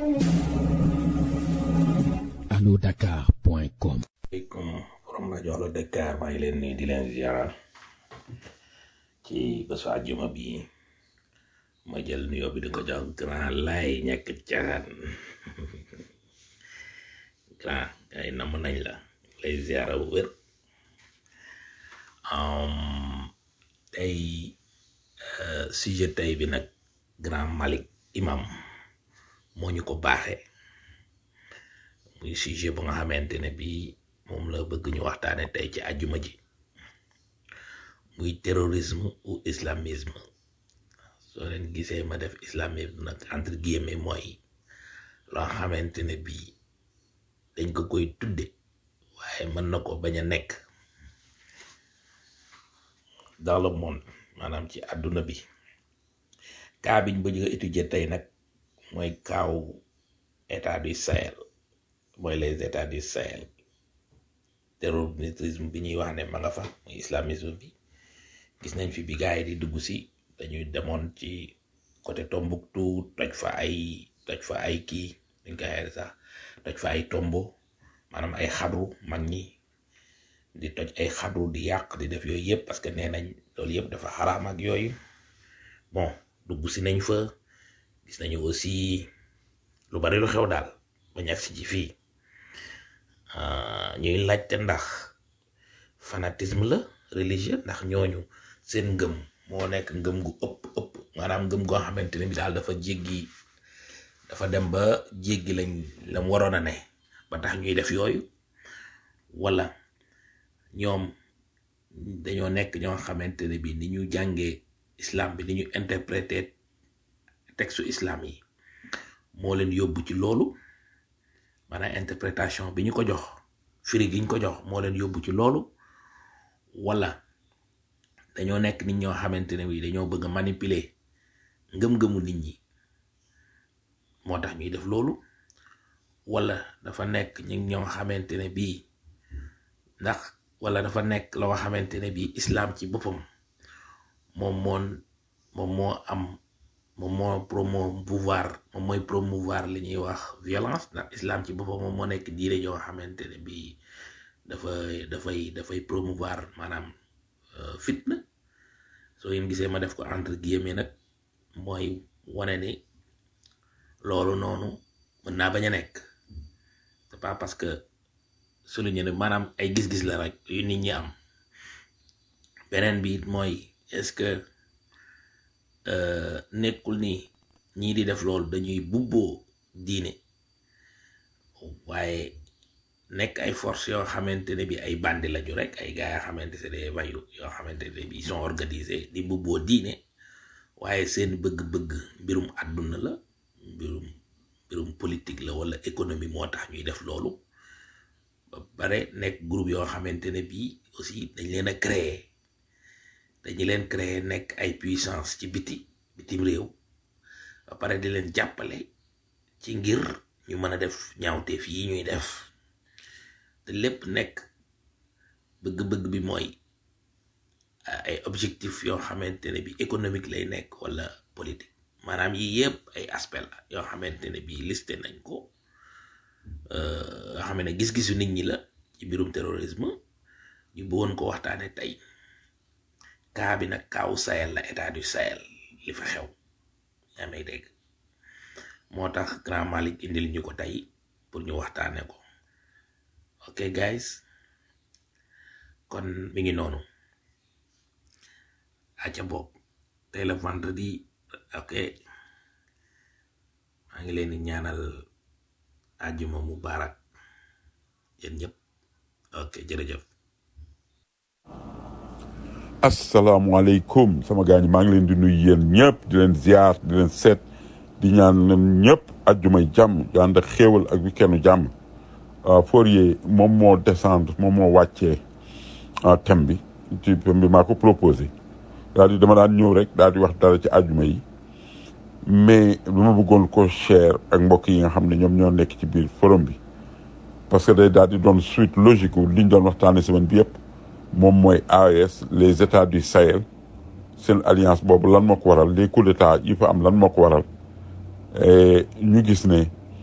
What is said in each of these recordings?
allodakar.com aleykum borom rajo Allo Dakar maa ngi leen nuyu di leen ziara ci bésu àjjuma bi ma jël nuyoo bi di ko jox grand lay ñekk caan grand ay namm nañ la lay ziara bu wér Um, tey euh, sujet tey bi nag grand Malik imam moo ñu ko baaxee muy sujet bu nga xamante ne bii moom la bëgg ñu waxtaane tey ci àjjuma ji muy terrorisme ou islamisme soo leen gisee ma def islamisme nag entre guillemets mooy loo xamante ne bii dañ ko koy tudde waaye mën na ko bañ a nekk dans le monde maanaam ci àdduna bi kaa biñ bëgg a étudier tey nag mooy kaaw état du Sahel mooy les états du Sahel terrorisme bi ñuy wax ne ma nga fa muy islamisme bi gis nañ fi bi gars yi di dugg si dañuy demoon ci côté Tombouctou toj fa ay toj fa ay kii dañ koy xeer sax toj fa ay tombo maanaam ay xabru mag ñi di toj ay xabru di yàq di def yooyu yëpp parce que nee nañ loolu yëpp dafa xaraam ak yooyu bon dugg si nañ fa gis nañu aussi lu bari lu xew daal bañ agsi ci fii ñuy laajte ndax fanatisme la religieux ndax ñooñu seen ngëm moo nekk ngëm gu ëpp ëpp maanaam ngëm goo xamante ne bi daal dafa jéggi dafa dem ba jéggi lañ lam waroon a ne ba tax ñuy def yooyu wala ñoom dañoo nekk ñoo xamante ne bi ni ñu jàngee islam bi ni ñu interpréter texte islam yi moo leen yóbbu ci loolu maanaam interprétation bi ñu ko jox firi gi ñu ko jox moo leen yóbbu ci loolu wala dañoo nekk nit ñoo xamante ne bi dañoo bëgg a manipuler ngëm-ngëmu nit ñi moo tax ñuy def loolu wala dafa nekk ñi ñoo xamante ne bii ndax wala dafa nekk loo xamante ne bii islam ci boppam moom moon moom moo am moom moo promouvoir moom mooy promouvoir li ñuy wax violence ndax islam ci boppam moom moo nekk diine yoo xamante ne bii dafay dafay dafay promouvoir maanaam fitna soo yéen gisee ma def ko entre guillemets nag mooy wane ni loolu noonu mën naa bañ a nekk c'est pas parce que souligné ne maanaam ay gis-gis la rek yu nit ñi am beneen bi it mooy est-ce que nekkul ni ñii di def loolu dañuy bubboo diine waaye nekk ay force yoo xamante ne bi ay bandi lañu rek ay gars yoo xamante c'est des voyous yoo xamante ne bi ils sont organisés di bubboo diine waaye seen bëgg-bëgg mbirum àdduna la mbirum mbirum politique la wala économie moo tax ñuy def loolu ba pare nekk groupe yoo xamante ne bii aussi dañ leen a créer dañu leen créer nekk ay puissance ci biti bitim réew ba pare di leen jàppale ci ngir ñu mën a def ñaawteef yi ñuy def te lépp nekk bëgg-bëgg bi mooy ay objectif yoo xamante ne bi économique lay nekk wala politique maanaam yi yëpp ay aspect la yoo xamante ne bii listé nañ ko nga xam ne gis-gisu nit ñi la ci mbirum terrorisme ñu bëggoon ko waxtaane tey kaa bi nag kaawu Sahel la état du Sahel li fa xew yaa may dégg moo tax grand Malik indil ñu ko tey pour ñu waxtaane ko ok guys kon mi ngi noonu aca bopp tey la vendredi ok maa ngi leen di ñaanal àjjuma mubarak yéen ñëpp ok jërëjëf asalaamaaleykum sama gaañ maa ngi leen di nuyu yéen ñëpp di leen ziar di leen seet di ñaan leen ñëpp àjjumay jàmm yu ànd ak xéewal ak weekendu jàmm Fourier moom moo descendre moom moo wàccee thème bi ci thème bi maa ko proposé daal di dama daan ñëw rek daal di wax dara ci àjjuma yi mais lu ma bëggoon ko share ak mbokk yi nga xam ne ñoom ñoo nekk ci biir forum bi parce que day daal di doon suite logique wu li ñu doon waxtaanee semaine bi yëpp moom mooy AES les états du Sahel seen alliance boobu lan moo ko waral les coups d'état yi fa am lan moo ko waral ñu gis ne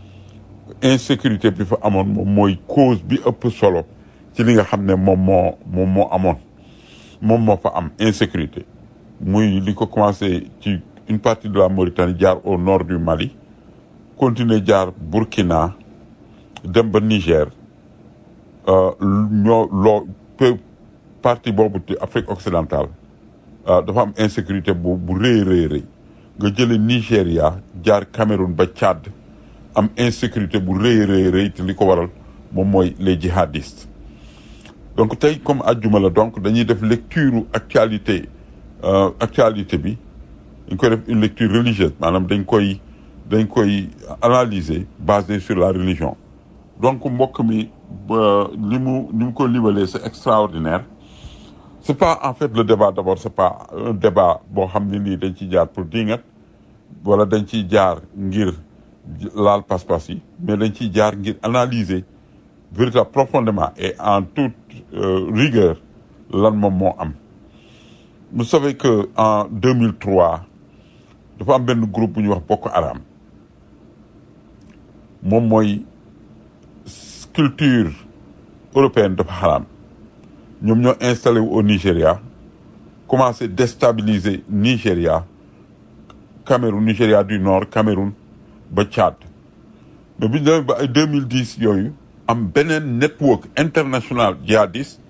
insécurité bi fa amoon moom mooy cause bi ëpp solo ci li nga xam ne moom moo moom moo amoon moom moo fa am insécurité muy li ko commencé ci une partie de la Mauritanie jaar au nord du Mali continuer jaar Burkina dem ba Niger euh, ñoo loo peu partie boobu ci Afrique occidentale euh, dafa am insécurité bu bu rëy rëy rëy nga jële Nigéria jaar Cameroun ba Tchad am insécurité bu rëy rëy rëy te li ko waral moom mooy les djihadistes donc tey comme àjjuma la donc dañuy def lecture actualité euh, actualité bi dañ koy def une lecture religieuse maanaam dañ koy dañ koy analyser basé sur la religion donc mbokk mi ba li mu ni mu ko libalee c'est extraordinaire c'est pas en fait le débat d'abord c'est pas un débat boo xam ne nii dañ ciy jaar pour dingat wala dañ ciy jaar ngir laal pas-pas yi mais dañ ciy jaar ngir analyser véritable profondément et en toute euh, rigueur lan moom moo am vous savez que en 2003 dafa am benn groupe bu ñuy wax Boko Haram moom mooy culture européenne dafa xaraam ñoom ñoo installé wu au Nigéria commencé déstabiliser Nigéria Cameroun Nigéria du Nord Cameroun ba Tchad mais bi ñu demee ba ay 2010 yooyu am beneen network international djihadiste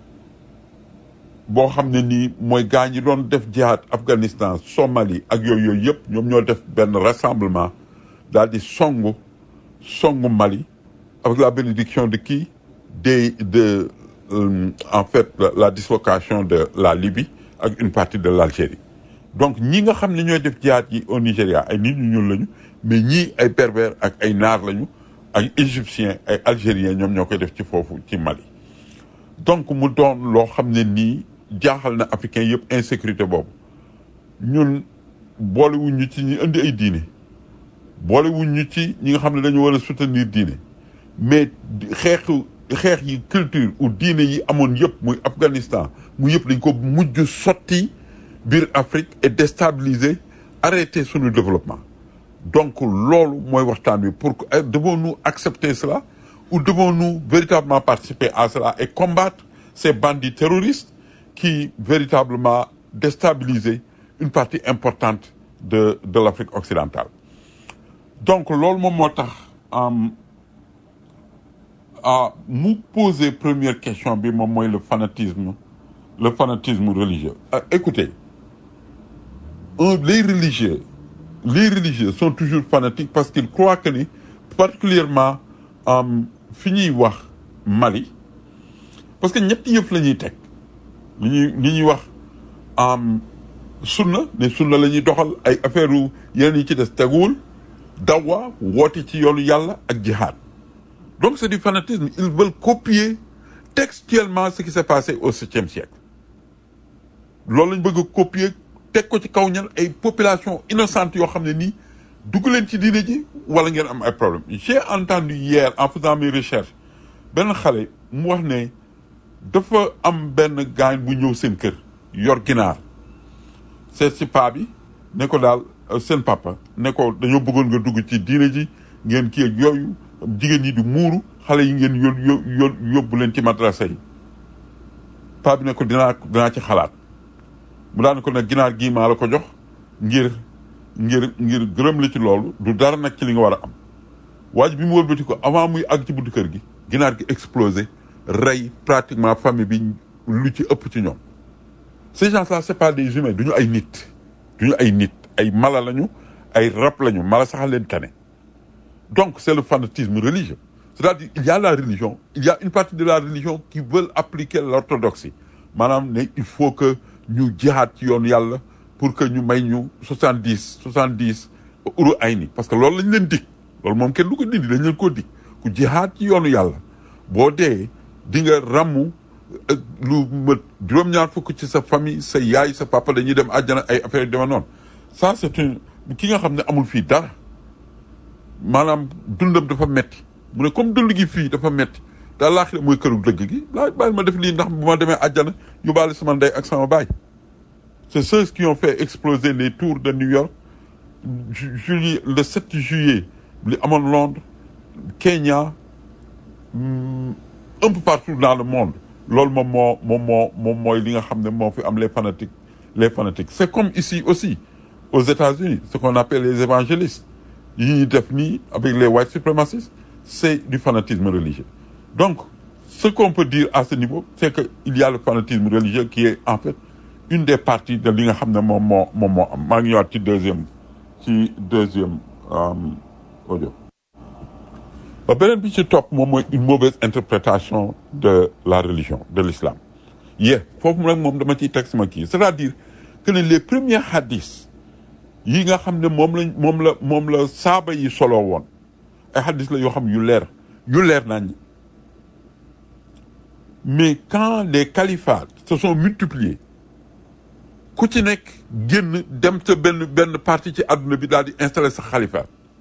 boo xam ne nii mooy gaa ñi doon def jihad Afghanistan Somalie ak yooyu yooyu yëpp ñoom ñoo def benn rassemblement daal di songu songu Mali avec la bénédiction de qui des de euh, en fait la, la dislocation de la Libye ak une partie de l'Algérie donc ñi nga xam ne ñooy def jihaad yi au Nigéria ay nit ñu ñuul lañu mais ñii ay berbères ak ay naar lañu ay égyptiens ay algériens ñoom ñoo koy def ci foofu ci Mali donc mu doon loo xam ne nii jaaxal na africain yëpp insécurité boobu ñun boolewuñ ñu ci ñi indi ay diine boolewuñ ñu ci ñi nga xam ne dañu war a soutenir diine mais xeexu xeex yi culture ou diine yi amoon yëpp muy Afghanistan mu yëpp dañ ko mujj sotti biir Afrique et déstabiliser arrêter sunu développement donc loolu mooy waxtaan wi pour que devons-nous accepter cela ou devons-nous véritablement participer à cela et combattre ces bandits terroristes qui véritablement déstabiliser une partie importante de de l'Afrique occidentale donc loolu moom moo tax ah mu poser première question bi moom mooy le fanatisme le fanatisme religieux ah, écoutez un, les religieux les religieux sont toujours fanatiques parce qu'ils croient que ni particulièrement fi ñuy wax Mali parce que ñetti yëf la ñuy teg li ñuy li ñuy wax sunna ne sunna la ñuy doxal ay affaire u yeneen yi ci des teguwul dawa woote ci yoonu yàlla ak jihad donc c'est du fanatisme ils veulent copier textuellement ce qui s'est passé au septième siècle loolu lañ bëgg a copier teg ko ci kaw ñan ay population innocente yoo xam ne nii dugg leen ci diine ji wala ngeen am ay problème j'ai entendu hier en faisant mes recherches benn xale mu wax ne dafa am benn gaañ bu ñëw seen kër yor ginaar seet si paa bi ne ko daal seen papa ne ko dañoo bëggoon nga dugg ci diine ji ngeen kii ak yooyu jigéen ñi di muuru xale yi ngeen yó yó yóbbu leen ci madrasa yi paa bi ne ko dinaa dinaa ci xalaat mu daan ko nag ginaar gii maa la ko jox ngir ngir ngir gërëm la ci loolu du dara nag ci li nga war a am waaj bi mu wëlbati ko avant muy àgg ci buntu kër gi ginaar gi explosé rey pratiquement famille bi lu ci ëpp ci ñoom ces gens-là c'est pas des humains duñu ay nit duñu ay nit ay mala lañu ay rab lañu mala sax leen tane donc c'est le fanatisme religieux c'est-à-dire il y a la religion il y a une partie de la religion qui veulent appliquer l'orthodoxie maanaam ne il faut que ñu jihaad ci yoon yàlla pour que ñu may ñu soixante dix soixante dix uru ay ni parce que loolu lañ leen dig loolu moom kenn du ko dindi dañ leen koo dig ku jihaad ci yoonu yàlla boo dee di nga ràmmu lu mët juróom-ñaar fukk ci sa famille sa yaay sa papa dañuy dem àjjana ay affaire yu dema noonu ça c'est une ki nga xam ne amul fii dara maanaam dundam dafa metti mu ne comme dund gi fii dafa metti daa laaxira mooy këru dëgg gi laa bàyyi ma def lii ndax bu ma demee àjjana yóbbaale sama ndey ak sama baay c'est ceux qui ont fait exploser les tours de New York juillet le 7 juillet li amoon Londres Kenya hum, un peu partout dans le monde loolu moom moo moom moo moom mooy li nga xam ne moo fi am les fanatiques les fanatiques c'est comme ici aussi aux États-Unis ce qu'on appelle les évangélistes yi ñuy def nii avec les white suprémacistes c'est du fanatisme religieux donc ce qu'on peut dire à ce niveau c'est que il y a le fanatisme religieux qui est en fait une des parties de li nga xam ne moom moo moom moo am maa ngi ñëwaat ci deuxième ci deuxième euh, audio ba beneen bi ci topp moom mooy une mauvaise interprétation de la religion de l'islam yee foofu nag moom dama ciy teg sama kii c'est-à-dire que ne les premiers hadiths yi nga xam ne moom lañ moom la moom la saaba yi solo woon ay hadiths la yoo xam yu leer yu leer nañ mais quand les califats se sont multipliés ku ci nekk génn dem ca benn benn partie ci àdduna bi daal di installer sa xalifa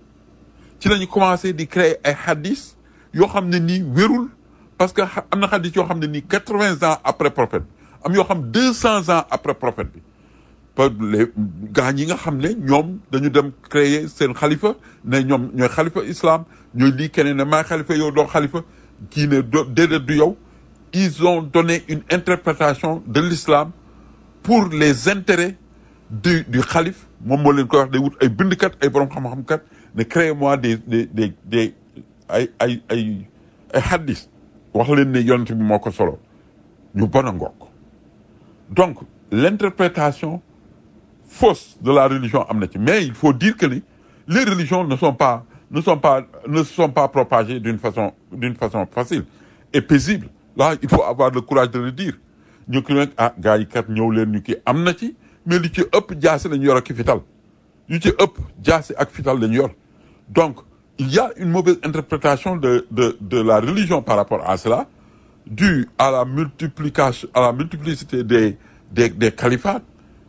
ci lañu commencé di créer ay hadith yoo xam ne nii wérul parce que xa- am na hadith yoo xam ne nii quatre-vingts ans après prophète am yoo xam deux cents ans après prophète bi par les gars yi nga xam ne ñoom dañu dem créer seen xalifa ne ñoom ñooy xalifa islam ñooy lii keneen ne maay xalifa yow doo xalifa kii ne do déedéet du yow ils ont donné une interprétation de l'islam pour les intérêts du du xalif moom moo leen koy wax day wut ay bindkat ay borom xam-xam kat ne créez-moi des des des des ay ay ay ay hadis wax leen ne yonent bi moo ko solo ñu bon a ngoog donc l'interprétation fausse de la religion am na ci mais il faut dire que ni les religions ne sont pas ne sont pas ne se sont pas propagées d'une façon d'une façon facile et paisible là il faut avoir le courage de le dire ñu ki nag ah gars yi kat ñëw leen ñu kii am na ci mais li ci ëpp jaasi lañu yor ak fital yu ci ëpp jaasi ak fital lañu yor donc il y a une mauvaise interprétation de de de la religion par rapport à cela due à la multiplication à la multiplicité des des des califats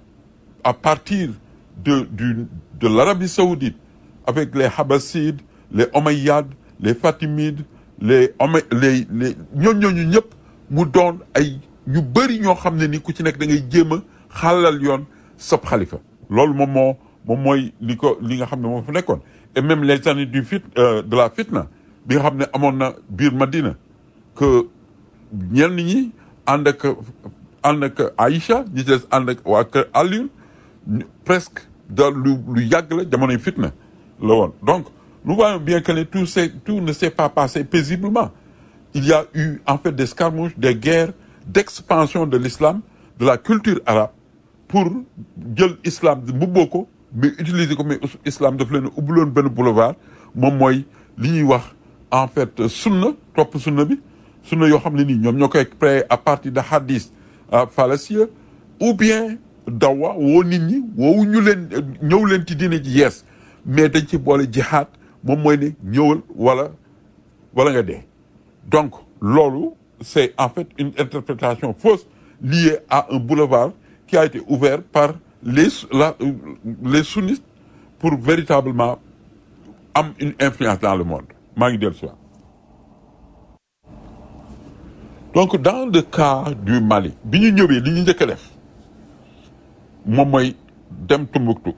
à partir de du de l'Arabie saoudite avec les Habassides les Omeyyades les Fatimides les Omey les les ñooñu ñooñu ñëpp mu doon ay ñu bëri ñoo xam ne ni ku ci nekk da ngay jéem a xàllal yoon sab xalifa loolu moom moo moom mooy li ko li nga xam ne moom fa nekkoon et même les années du fit euh, de la fitna bi nga xam ne amoon na biir Madina que ñenn ñi ànd ak ànd ak Aïcha ñi ci des ànd ak waa kër Aliou ñu- presque da lu lu yàgg la jamonoy fitna la woon donc nous voyons bien que ne tout s'est tout ne s'est pas passé paisiblement il y a eu en fait des escarmouches des guerres d'expansion de l'islam de la culture arabe pour jël islam mbubboo ko mais utiliser ko mais islam daf leen a ubbiloon benn boulevard moom mooy li ñuy wax en fait sunna topp sunna bi sunna yoo xam ne nii ñoom ñoo koy créé à partir de hadith fallacieux ou bien dawa woo nit ñi woowu ñu leen ñëw leen ci diine ji yees mais dañ ci boole jihaad moom mooy ne ñëwal wala wala nga dee donc loolu c'est en fait une interprétation fausse liée à un boulevard qui a été ouvert par les la, les sunnites pour véritablement am une influence dans le monde maa ngi dellu si waat donc dans le cas du Mali bi ñu ñëwee li ñu njëkk a def moom mooy dem Tombouctou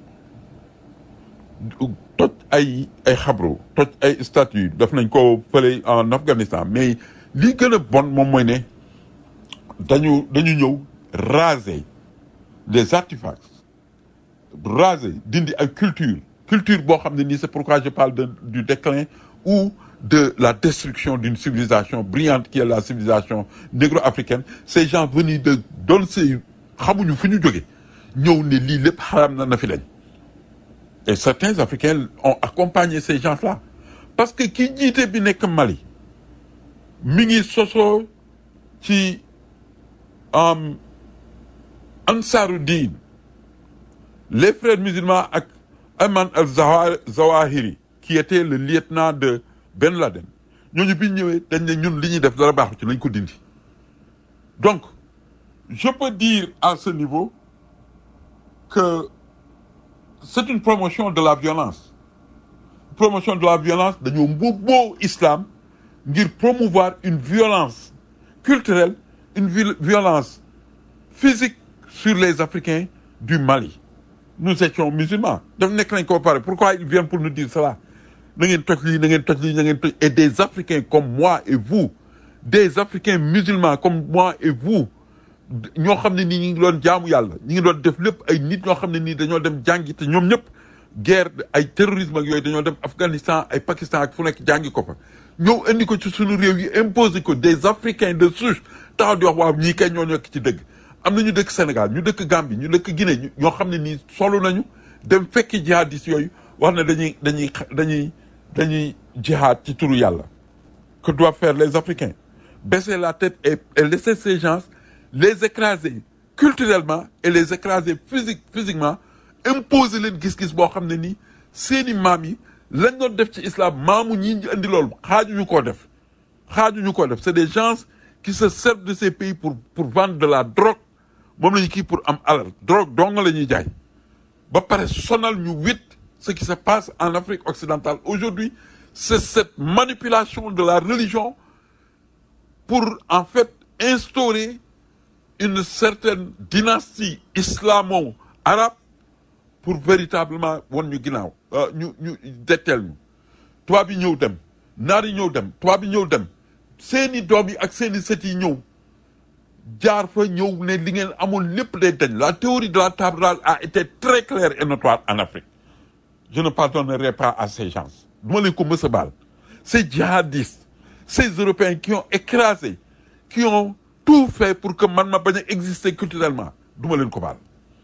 toj ay ay xabru toj ay statues def nañ ko fële en Afghanistan mais li gën a bon moom mooy ne dañu dañu ñëw raser les artefacts raser dindi ay culture culture boo xam ne nii c'est pourquoi je parle de du déclin ou de la destruction d'une civilisation brillante qui est la civilisation négro-africaine ces gens venus de doon say xamuñu fu ñu jóge ñëw ne lii lépp xaram na na fi lañ et certains Africains ont accompagné ces gens-là parce que ki jiite bi nekk Mali mi ngi sosoo ci um, Ansaruddin les frères musulmans ak Ayman al-Zawahiri qui était le lieutenant de Ben Laden ñooñu bi ñu ñëwee dañ ne ñun li ñuy def dara baaxu ci lañ ko dindi donc je peux dire à ce niveau que c'est une promotion de la violence promotion de la violence dañoo mbubboo islam ngir promouvoir une violence culturelle une vi- violence physique sur les Africains du Mali nous étions musulmans daf nekk nañ ko ba pare pourquoi ils viennent pour nous dire cela na ngeen toj lii na ngeen toj lii na ngeen toj et des Africains comme moi et vous des Africains musulmans comme moi et vous ñoo xam ne nii ñu ngi doon jaamu yàlla ñu ngi doon def lépp ay nit ñoo xam ne nii dañoo dem jàngi te ñoom ñëpp guerre ay terrorisme ak yooyu dañoo dem Afghanistan ay Pakistan ak fu nekk jàngi ko fa ñëw indi ko ci suñu réew yi imposé ko des Africains de souche taxaw di wax waaw ñii kay ñoo nekk ci dëgg am na ñu dëkk Sénégal ñu dëkk Gambie ñu dëkk Guinée ñu ñoo xam ne nii solo nañu dem fekki jihadistes yooyu wax ne dañuy dañuy dañuy dañuy jihad ci turu yàlla que doivent faire les Africains baisser la tête et, et laisser ces gens les écraser culturellement et les écraser physique physiquement imposer leen gis-gis boo xam ne nii seeni maam yi lañ doon def ci islam maamu ñii ñu indi loolu xaajuñu koo def xaajuñu koo def c'est des gens qui se servent de ces pays pour pour vendre de la drogue moom la ñu kii pour am alal drogue dong la ñuy jaay ba pare sonal ñu wit ce qui se passe en Afrique occidentale aujourd'hui c'est cette manipulation de la religion pour en fait instaurer une certaine dynastie islamo-arabe pour véritablement won ñu ginnaaw ñu ñu detteel ñu tubaab yi ñëw dem naar yi ñëw dem tubaab yi ñëw dem seeni doom yi ak seeni sët yi ñëw jaar fa ñëw ne li ngeen amoon lépp day dañ la théorie de la table rase a été très claire et notoire en Afrique je ne pardonnerai pas à ces gens du ma leen ko mës a baal ces djihadistes ces Européens qui ont écrasé qui ont tout fait pour que man ma bañ a exister culturellement du ma leen ko baal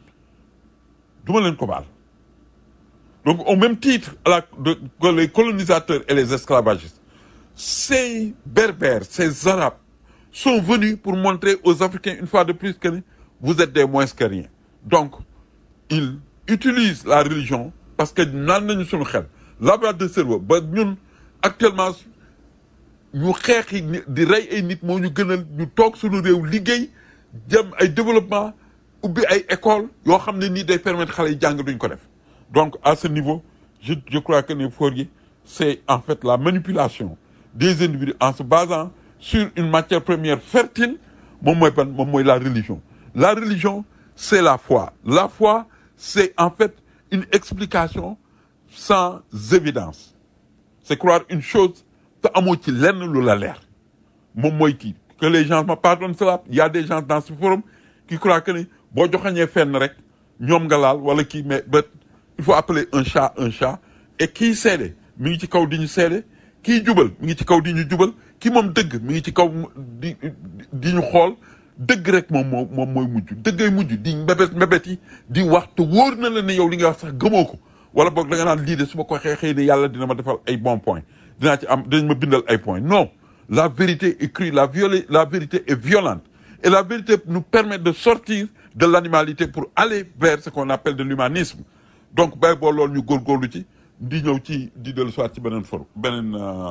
du ma leen ko baal donc au même titre à la de, que les colonisateurs et les esclavagistes ces berbères ces arabes sont venus pour montrer aux Africains une fois de plus que vous êtes des moins que rien donc ils utilisent la religion parce que naan nañu suñu xel lavage de cerveau ba ñun actuellement ñu xeex yi di rey ay nit moo ñu gënal ñu toog suñu réew liggéey jëm ay développement ubbi ay école yoo xam ne nii day permettre xale yi jàng duñ ko def donc à ce niveau je je crois que ne Fourier c'est en fait la manipulation des individus en se basant sur une matière première fertile moom mooy ban moom mooy la religion la religion c'est la foi la foi c'est en fait une explication sans évidence c'est croire une chose te amoo ci lenn lu la leer moom mooy kii que les gens me pardonnent cela il y a des gens dans ce forum qui croient que ni boo joxañee fenn rek ñoom nga laal wala kii mais ba il faut appeler un chat un chat et kii seede mi ngi ci kaw di ñu seede kii jubal mi ngi ci kaw di ñu jubal kii moom dëgg mi ngi ci kaw di di ñu xool dëgg rek moom moo moom mooy mujj dëggay mujj di mbébét mbébét yi di wax te wóor na la ne yow li nga wax sax gëmoo ko wala boog da nga naan lii de su ma ko xëy xëy ne yàlla dina ma defal ay bons points dinaa ci am dinañ ma bindal ay points non la vérité est crue la violé la vérité est violente et la vérité nous permet de sortir de l'animalité pour aller vers ce qu'on appelle de l'humanisme donc bay boo loolu ñu góorgóorlu ci di ñëw ci di dellu soit ci beneen for beneen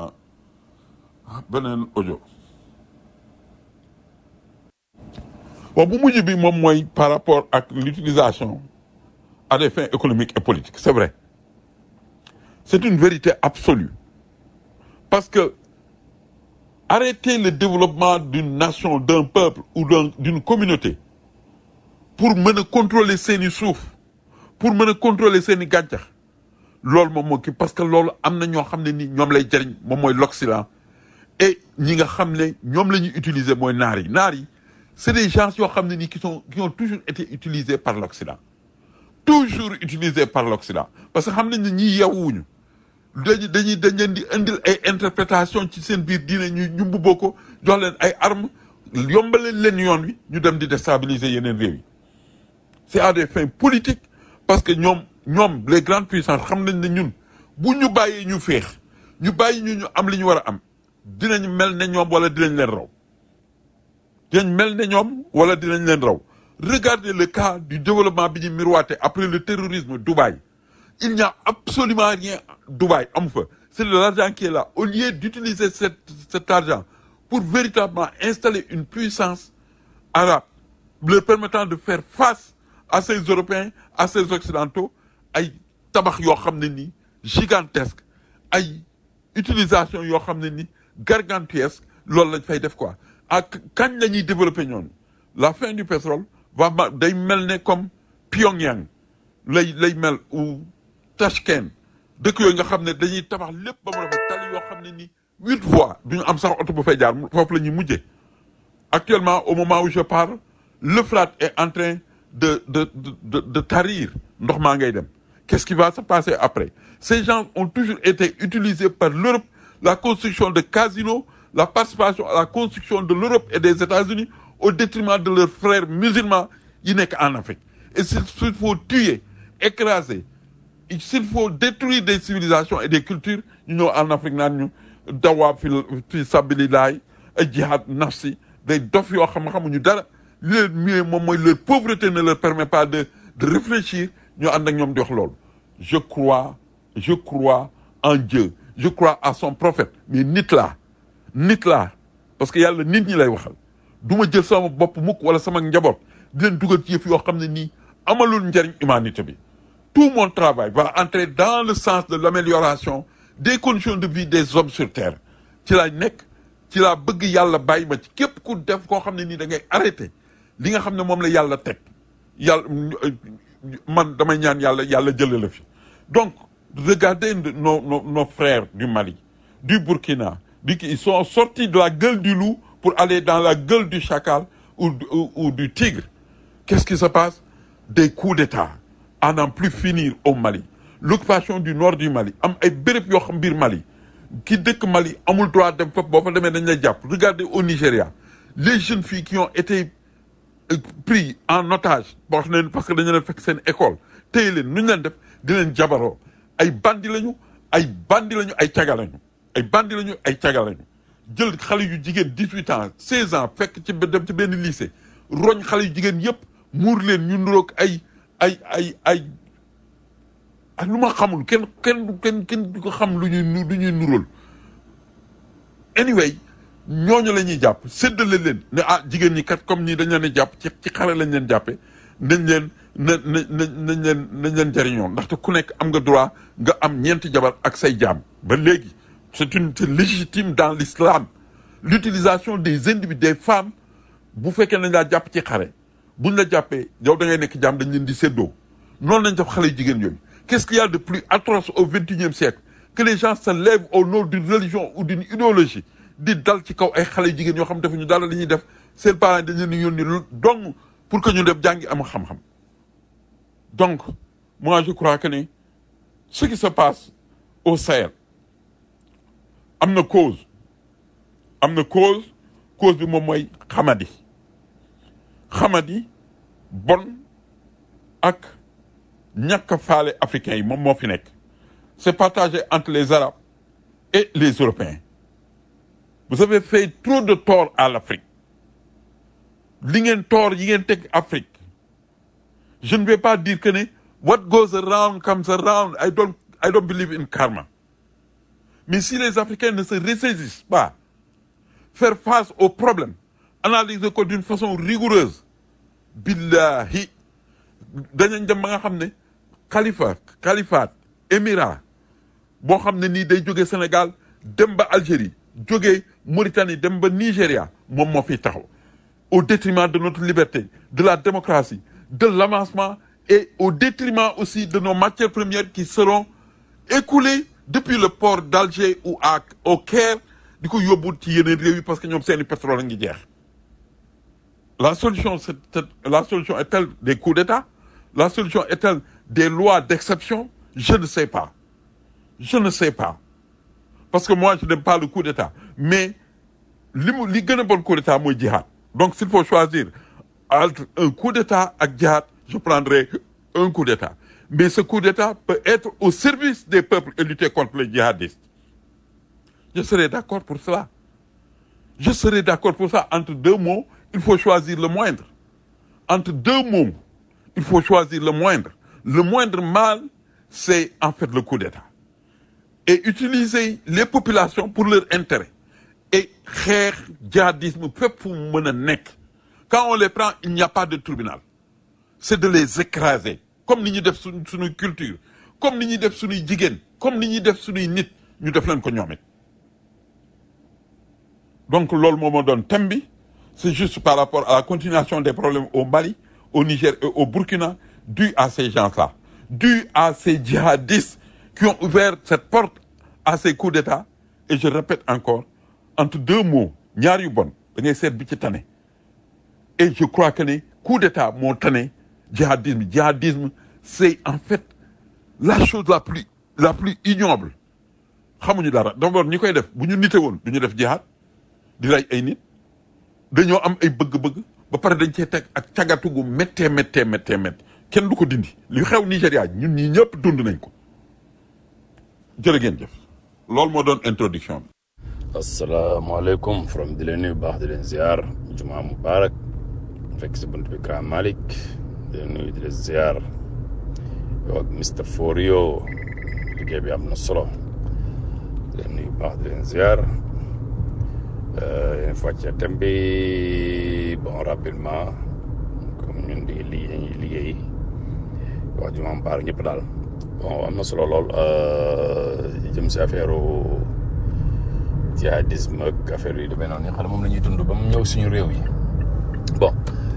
beneen audio bon bu mujj bi moom mooy par rapport ak l'utilisation à des fins économiques et politiques c'est vrai c'est une vérité absolue parce que arrêter le développement d'une nation d'un peuple ou d'un d'une communauté pour mën a contrôler seeni suuf pour mën a contrôler seeni gàncax loolu moom moo kii parce que loolu am na ñoo xam ne ni ñoom lay jariñ moom mooy l'Occident et ñi nga xam ne ñoom la ñuy utiliser mooy naar yi naar yi c'est des gens yoo xam ne ni qui sont qui ont toujours été utilisés par l'Occident toujours utilisés par l'Occident parce que xam nañ ne ñii yewwuñu dañuy dañuy dañ leen di indil ay interprétation ci seen biir diine ñu ñu mbubboo ko jox leen ay armes yombaleen leen yoon wi ñu dem di déstabiliser yeneen réew yi c'est à des fins politiques parce que ñoom ñoom les grandes puissances xam nañ ne ñun bu ñu bàyyee ñu féex ñu bàyyi ñu ñu am li ñu war a am dinañ mel ne ñoom wala dinañ leen raw dinañ mel ne ñoom wala dinañ leen raw regardez le cas du développement bi ñu miroité après le terrorisme Dubaï il n'y a absolument rien Dubaï amu fa c'est de l'argent qui est là au lieu d'utiliser cet cet argent pour véritablement installer une puissance arabe leur permettant de faire face à ces Européens à ces Occidentaux ay tabax yoo xam ne nii gigantesque ay utilisation yoo xam ne ni gargantuesque loolu lañ fay def quoi ak kañ la ñuy développer ñoonu la fin du pétrole va ma day mel ne comme Pyongyang lay lay mel ou Tashkent dëkk yooyu nga xam ne dañuy tabax lépp ba mu rafet tali yoo xam ne ni huit fois duñu am sax oto bu fay jaar foofu la ñuy mujjee actuellement au moment où je parle l'Euphrate est en train de de de de, de tarir ndox maa ngay dem qu'est-ce qui va se passer après ces gens ont toujours été utilisés par l'Europe la construction de casinos la participation à la construction de l'Europe et des États-Unis au détriment de leurs frères musulmans yi nekk en Afrique et s'il s'il faut tuer écraser s'il faut détruire des civilisations et des cultures ñu ñëw en Afrique naan ñu dawaa fi fi sabilillahi ay jihad nafsi day dof yoo xam xamuñu dara li leen mieux moom mooy leur pauvreté ne leur permet pas de de réfléchir ñu ànd ak ñoom di wax loolu je crois je crois en Dieu je crois à son prophète mais nit laa nit laa parce que yàlla nit ñi lay waxal du ma jël sama bopp mukk wala sama njaboot di leen dugal ci yëf yoo xam ne nii amalul njariñ humanité bi tout mon travail va entrer dans le sens de l'amélioration des conditions de vie des hommes sur terre ci laa nekk ci laa bëgg yàlla bàyyi ma ci képp ku def koo xam ne nii da ngay arrêté li nga xam ne moom la yàlla teg yàlla man damay ñaan yàlla yàlla jële la fi donc regardez nos nos nos frères du Mali du Burkina du ils sont sortis de la gueule du loup pour aller dans la gueule du chacal ou ou, ou du tigre qu'est-ce qui se passe des coups d'État à n'en plus finir au Mali l'occupation du nord du Mali am ay béréb yoo xam biir Mali ki dëkk Mali amul droit dem foofu boo fa demee dañ lay jàpp regardez au Nigeria les jeunes filles qui ont été pris en otage boo xam ne parce que dañu leen fekk seen école téye leen nu ñu leen def di leen jabaroo ay bandi lañu ay bandi lañu ay caga lañu ay bandi lañu ay caga lañu jël xale yu jigéen dix-huit ans seize ans fekk ci dem ci benn lycée roñ xale yu jigéen yëpp muur leen ñu nuroog ay ay ay ay ak lu ma xamul kenn kenn kenn kenn du ko xam lu ñuy nu lu ñuy nuróol anyway ñooñu la ñuy jàpp séddale leen ne ah jigéen ñi kat comme ñii dañ leen a jàpp ci ci xare lañ leen jàppe nañ leen na na na nañ leen nañ leen jariñoo ndaxte ku nekk am nga droit nga am ñeenti jabar ak say jaam ba léegi c'est une c'est légitime dans l'islam l'utilisation des individus des femmes bu fekkee nañ laa jàpp ci xare buñ la jàppee yow da ngay nekk jaam dañ leen di séddoo noonu lañ def xale yu jigéen yooyu qu'est-ce qu'il y a de plus atroce au vingt-et-unième siècle que les gens se lèvent au nom d'une religion ou d'une idéologie di dal ci kaw ay xale yu jigéen yoo xam defuñu dara li ñuy def seen parents dañ leen di yónni donc pour que ñu dem jàngi am xam-xam donc moi je crois que ni ce qui se passe au Sahel am na cause am na cause cause bi moom mooy xamadi xamadi bon ak ñàkk a faale africains yi moom moo fi nekk c'est partagé entre les arabes et les européens vous avez fait trop de tort à l'Afrique li ngeen tort yi ngeen teg Afrique je ne vais pas dire que ne what goes around comes around I don't I don't believe in karma mais si les Africains ne se ressaisissent pas faire face aux problèmes analyser ko d'une façon rigoureuse billahi dañañ dem ba nga xam ne xalifa califat émirat boo xam ne nii day jóge Sénégal dem ba Algérie jóge Mauritanie dem ba Nigéria moom moo fiy taxaw au détriment de notre liberté de la démocratie de l'avancement et au détriment aussi de nos matières premières qui seront écoulées depuis le port d'Alger ou à au Caire di ko yóbbu ci yeneen réew yi parce que ñoom seeni pétrole a ngi jeex la solution c'est la solution est-elle des coups d'État la solution est-elle des lois d'exception je ne sais pas je ne sais pas parce que moi je n'aime pas le coup d'État mais li mu li gën a bon coup d'État mooy jihad donc s'il faut choisir entre un coup d'État ak jihad je prendrai un coup d'État mais ce coup d'État peut être au service des peuples et lutter contre les djihadistes je serai d'accord pour cela je serai d'accord pour ça entre deux mots il faut choisir le moindre entre deux mots il faut choisir le moindre le moindre mal c'est en fait le coup d'État et utiliser les populations pour leur intérêt et xeex djihadisme fépp fu mu mën a nekk quand on les prend il n'y a pas de tribunal c'est de les écraser comme ni ñuy def suñ suñuy culture comme ni ñuy def suñuy jigéen comme ni ñuy def suñuy nit ñu def leen ko ñoom it donc loolu moo ma doon thème bi c'est juste par rapport à la continuation des problèmes au Mali au Niger et au Burkina dû à ces gens-là dû à ces djihadistes qui ont ouvert cette porte à ces coups d'État et je répète encore entre deux mots ñaar yu bon da ngay seet bi ci tane et je crois que ne coup d'État moo tane djihadisme djihadisme c'est en fait la chose la plus la plus ignoble xamuñu dara d'abord ñi koy def bu ñu nite woon du ñu def jihad di rey ay nit dañoo am ay bëgg-bëgg ba pare dañ cee teg ak cagatu gu méttee méttee méttee méttee kenn du ko dindi li xew Nigéria ñun ñii ñëpp dund nañ ko jërë ngeen jëf loolu moo doon introduction bi. asalaamaaleykum from di leen nuyu baax di leen ziar jumaa mubarak fekk si bunt bi Grand Malick di leen nuyu di leen ziar yow ak Mr Forio liggéey bi am na solo di leen nuyu baax di leen ziar yéen fàccee thème bi bon rapidement comme ñun di li dañuy liggéey wax jumaa mubarak ñëpp daal bon am na solo lool jëm si affaire jihadisme ak affaire yi demee noonu xam ne moom la ñuy dund ba mu ñëw suñu réew yi bon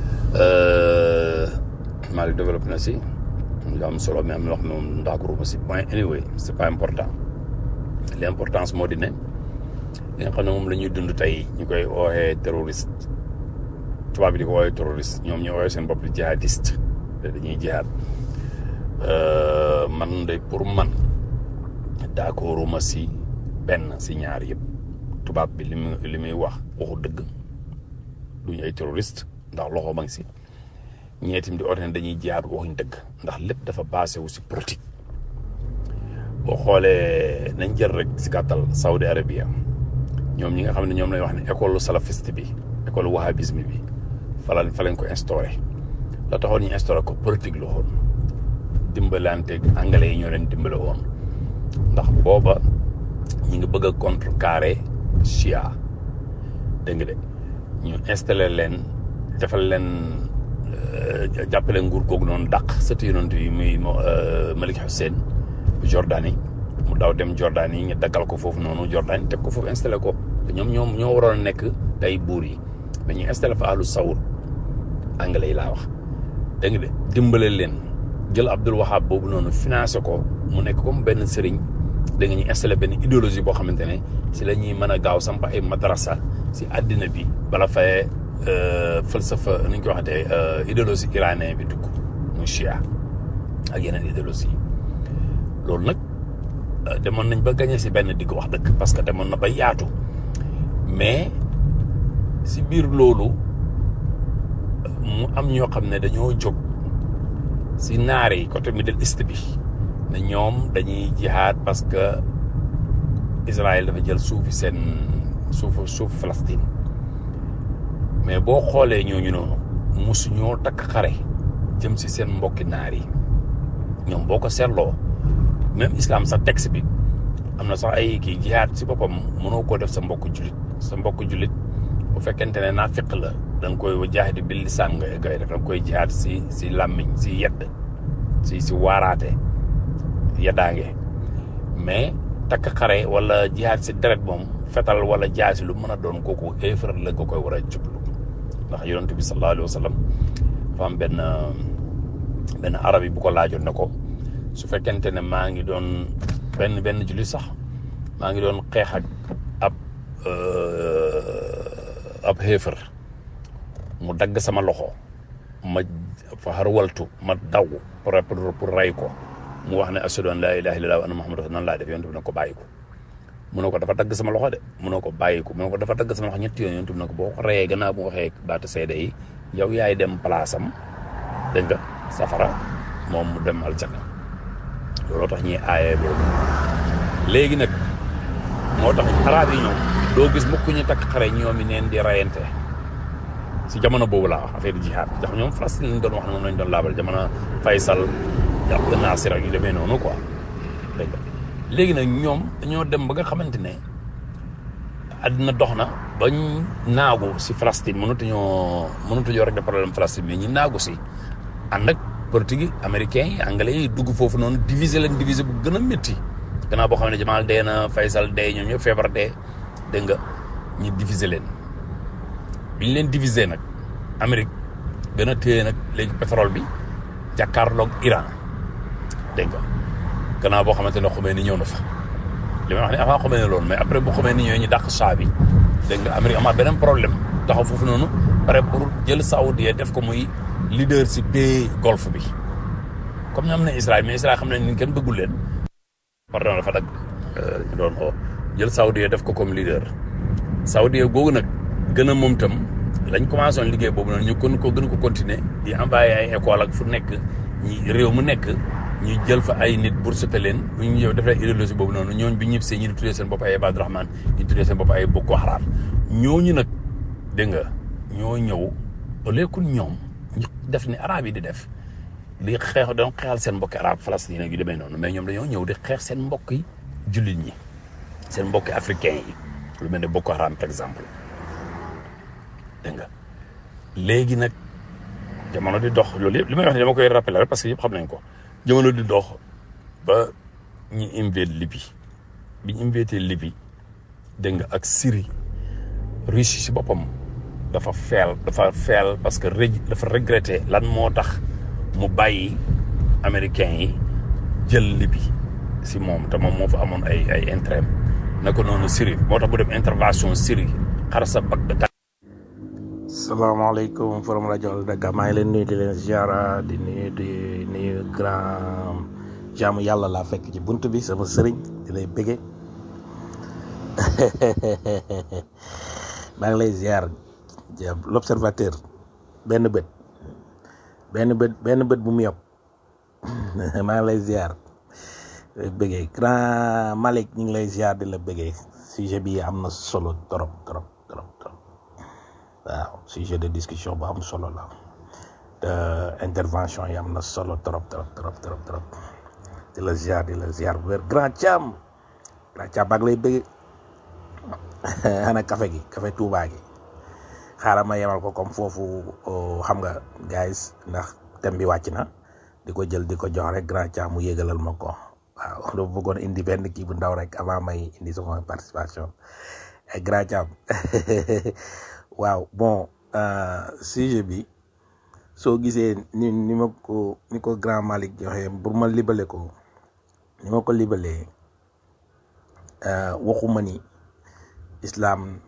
Mali développé na si lu am solo mais am na loo xam ne moom ndax si point anyway c'est pas important l'importance moo di ne li nga xam ne moom la ñuy dund tey ñu koy ooxee terroriste tubaab bi di ko ooxee terroriste ñoom ñu ooxee seen bopp di jihadiste te dañuy jihad man de pour man d'accorduma si benn si ñaar yëpp tubaab bi li muy li muy wax waxu dëgg duñu ay terroriste ndax loxo ma ngi si ñeetim di oote ne dañuy jihaad waxuñ dëgg ndax lépp dafa basé wu si politique boo xoolee nañ jël rek si gàttal Saudi Arabia ñoom ñi nga xam ne ñoom lay wax ne école salafiste bi école wahhabisme bi fa fa lañ ko instauré la taxoon ñu instauré ko politique la woon dimbalante anglais yi ñoo leen dimbale woon ndax booba ñi ngi bëgg a contrecarrer Chia dégg nga de ñu installé leen defal leen jàppale nguur googu noonu dàq sëtu yonent yi muy Malik Hussein bu Jordanie mu daw dem Jordanie ñu daggal ko foofu noonu Jordanie teg ko foofu installé ko te ñoom ñoom ñoo waroon a nekk tey buur yi mais ñu installé fa ahlu sawr anglais yi laa wax dégg nga de dimbale leen jël Abdul Wahab boobu noonu financé ko mu nekk comme benn sëriñ da nga ñu installé benn idéologie boo xamante ne si la ñuy mën a gaaw samp ay madrasa si àddina bi bala fay falsafa ni ñu ko waxatee idéologie iranien bi dugg muy chia ak yeneen idéologie loolu nag demoon nañ ba gagné si benn digg wax dëgg parce que demoon na ba yaatu mais si biir loolu mu am ñoo xam ne dañoo jóg si naar yi côté Middle East bi ne ñoom dañuy jihaad parce que Israël dafa jël suufi seen suufu suufu Palestine mais boo xoolee ñooñu noonu mosu ñoo takk xare jëm si seen mbokki naar yi ñoom boo ko seetloo même islam sax texte bi am na sax ay kii jihaad si boppam mënoo koo def sa mbokk jullit sa mbokk jullit bu fekkente ne naafiq la da nga koy jaahidi bil lisaan nga koy def da nga koy jihaad si si làmmiñ si yedd si si waaraate yeddaange mais takk xare wala jihaad si deret moom fetal wala jaasi lu mën a doon kooku éefar la nga koy war a jublu ndax yonent bi sallallahu alayhi wa sallam dafa am benn benn arab yi bu ko laajoon ne ko su fekkente ne maa ngi doon benn benn jullit sax maa ngi doon xeex ak ab ab xéefar mu dagg sama loxo ma fa xarwaltu ma daw pour pour ray ko mu wax ne ashhadu an laa ilaaha illallaah wa anna muhammadan rasulullah nan laa def yonent bi ne ko bàyyi ko mu ne ko dafa dagg sama loxo de mu ne ko bàyyi ko mu ne ko dafa dagg sama loxo ñetti yoon yonent bi ne ko boo ko reyee gannaaw bu waxee baata seede yi yow yaay dem place am dégg nga safara moom mu dem aljanna looloo tax ñuy aayee boobu léegi nag moo tax araab yi ñoom doo gis mukk ñu takk xare ñoom i neen di rayante si jamono boobu laa wax affaire jihaad ndax ñoom Palestine lañ doon wax ne moom lañ doon laabal jamono Faysal Abdel Nasser ak yu demee noonu quoi dégg nga léegi nag ñoom dañoo dem ba nga xamante ne àddina dox na bañ naagu si Palestine mënatuñoo mënatuñoo rek de problème Palestine mais ñi naagu si ànd ak politique yi américains yi anglais yi dugg foofu noonu diviser leen diviser bu gën a métti gannaaw boo xam ne Jamal dee na Faysal dee ñoom ñëpp feebar dee dégg nga ñu diviser leen biñ leen diviser nag Amérique gën a téye nag léegi pétrole bi jàkkaarloog Iran dégg nga gannaaw boo xamante ne Khomeini ñëw na fa li may wax ne avant Khomeini loolu mais après bu Khomeini ñëwee ñu dàq saa bi dégg nga Amérique amaat beneen problème taxaw foofu noonu pare pour jël Saoudien def ko muy leader si pays golfe bi comme ñoom ne Israël mais Israël xam nañ ni kenn bëggul leen pardon dafa dagg ñu doon oo jël Saoudien def ko comme leader Saoudien googu nag gën a moom tam lañ commencé woon liggéey boobu noonu ñu kon ko gën ko continuer di envoyé ay école ak fu nekk ñi réew mu nekk ñu jël fa ay nit pour sete leen bu ñu ñëw defee idéologie boobu noonu ñooñ bi ñëpp see ñu di tuddee seen bopp ay Ibadu Rahman ñu tuddee seen bopp ay Boko Haram ñooñu nag dégg nga ñoo ñëw au lieu que ñoom ñu def ni arab yi di def di xeex dañoo xeexal seen mbokki arab Palestine yu demee noonu mais ñoom dañoo ñëw di xeex seen mbokk yi jullit ñi seen mbokki africain yi lu mel ne Boko Haram par exemple dégg nga léegi nag jamono di dox loolu yëpp li may wax ne dama koy rappeler rek parce que yëpp xam nañ ko jamono di dox ba ñu invité Libye bi ñu invité Libye dégg nga ak Syrie Russie si boppam dafa feel dafa feel parce que ré dafa regretté lan moo tax mu bàyyi américains yi jël Libye si moom te moom moo fa amoon ay ay intérêt naka noonu Syrie moo tax bu dem intervention Syrie xar sa bag da salaamaaleykum forum rajo Dakar maa ngi leen nuyu di leen ziara di nuyu di nuyu grand jaamu yàlla laa fekk ci bunt bi sama sëriñ di lay bëgge maa ngi lay ziar l'observateur benn bët benn bët benn bët bu mu yokk maa ngi lay ziar bëggee grand Malick ñu ngi lay ziar di la bëggee sujet bi am na solo trop trop trop trop waaw sujet de discussion bu am solo la te intervention yi am na solo trop trop trop trop trop di la ziar di la ziar bu wér grand Thiam grand Thiam baag lay bëggee ana café gi café Touba gi xaaral ma yemal ko comme foofu xam nga guys ndax thème bi wàcc na di ko jël di ko jox rek grand Thiam mu yégalal ma ko waaw dafa bëggoon indi benn kii bu ndaw rek avant may indi sama participation grand Thiam waaw bon sujet bi soo gisee ni ni ma ko ni ko grand Malick joxe pour ma libale ko ni ma ko libalee waxuma ni islam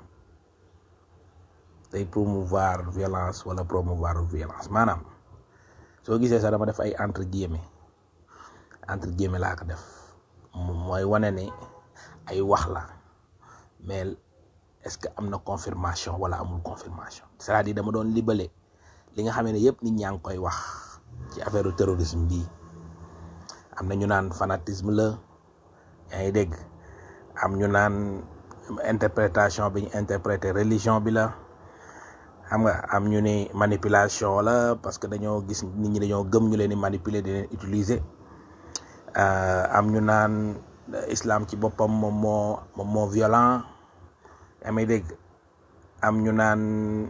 day promouvoir violence wala promouvoir violence maanaam soo gisee sax dama def ay entre guillemets entre guillemets laa ko def mooy wane ne ay wax la mais est-ce que am na confirmation wala amul confirmation c'est-à-dire dama doon libale li nga xamee ne yëpp nit ñaa ngi koy wax ci affaire terrorisme bi am na ñu naan fanatisme la yaa ngi dégg am ñu naan interprétation bi ñu interpréter religion bi la xam nga am ñu ni manipulation la parce que dañoo gis nit ñi dañoo gëm ñu leen di manipuler di leen utiliser am ñu naan islam ci boppam moom moo moom moo violent yaa may dégg am ñu naan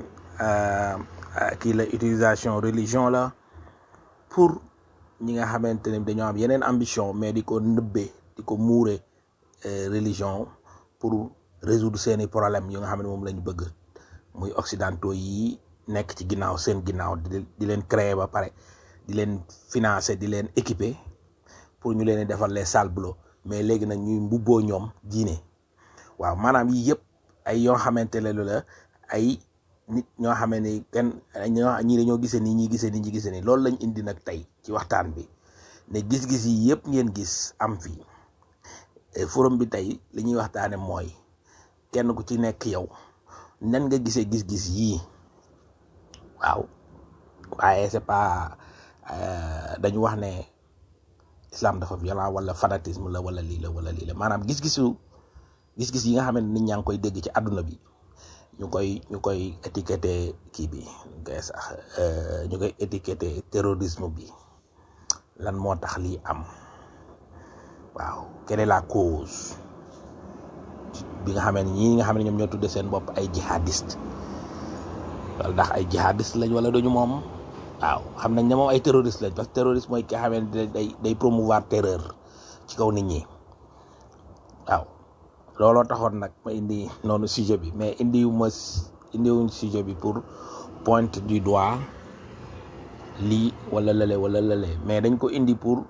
kii la utilisation religion la pour ñi nga xamante ne dañoo am yeneen ambition mais di ko nëbbee di ko muure religion pour résoudre seeni problème yu nga xam ne moom la ñu bëgg muy occidentaux yi nekk ci ginnaaw seen ginnaaw di di leen créer ba pare di leen financer di leen équiper pour ñu leen defal les sales boulots mais léegi nag ñuy mbubboo ñoom diine waaw maanaam yii yëpp ay yoo xamante ne la ay nit ñoo xamee ni kenn ñoo ñii dañoo gisee nii ñii gisee nii ñi gisee nii loolu lañ indi nag tey ci waxtaan bi ne gis-gis yi yëpp ngeen gis am fii forum bi tey li ñuy waxtaane mooy kenn ku ci nekk yow nan nga gisee gis-gis yii waaw waaye c'est pas dañu wax ne islam dafa violent wala fanatisme la wala lii la wala lii la maanaam gis-gisu gis-gis yi nga xam ne nit ñaa ngi koy dégg ci àdduna bi ñu koy ñu koy étiqueté kii bi ñu koy sax ñu koy étiqueté terrorisme bi lan moo tax lii am waaw quelle est la cause bi nga xamee ne ñii nga xam ne ñoom ñoo tudde seen bopp ay jihadiste wala ndax ay jihadiste lañ wala duñu moom waaw xam nañ ne moom ay terroriste lañ parce que terroriste mooy ki nga xamee ne day day promouvoir terreur ci kaw nit ñi waaw looloo taxoon nag ma indi noonu sujet bi mais indiwu ma indiwuñ sujet bi pour pointe du doigt lii wala lële wala lële mais dañ ko indi pour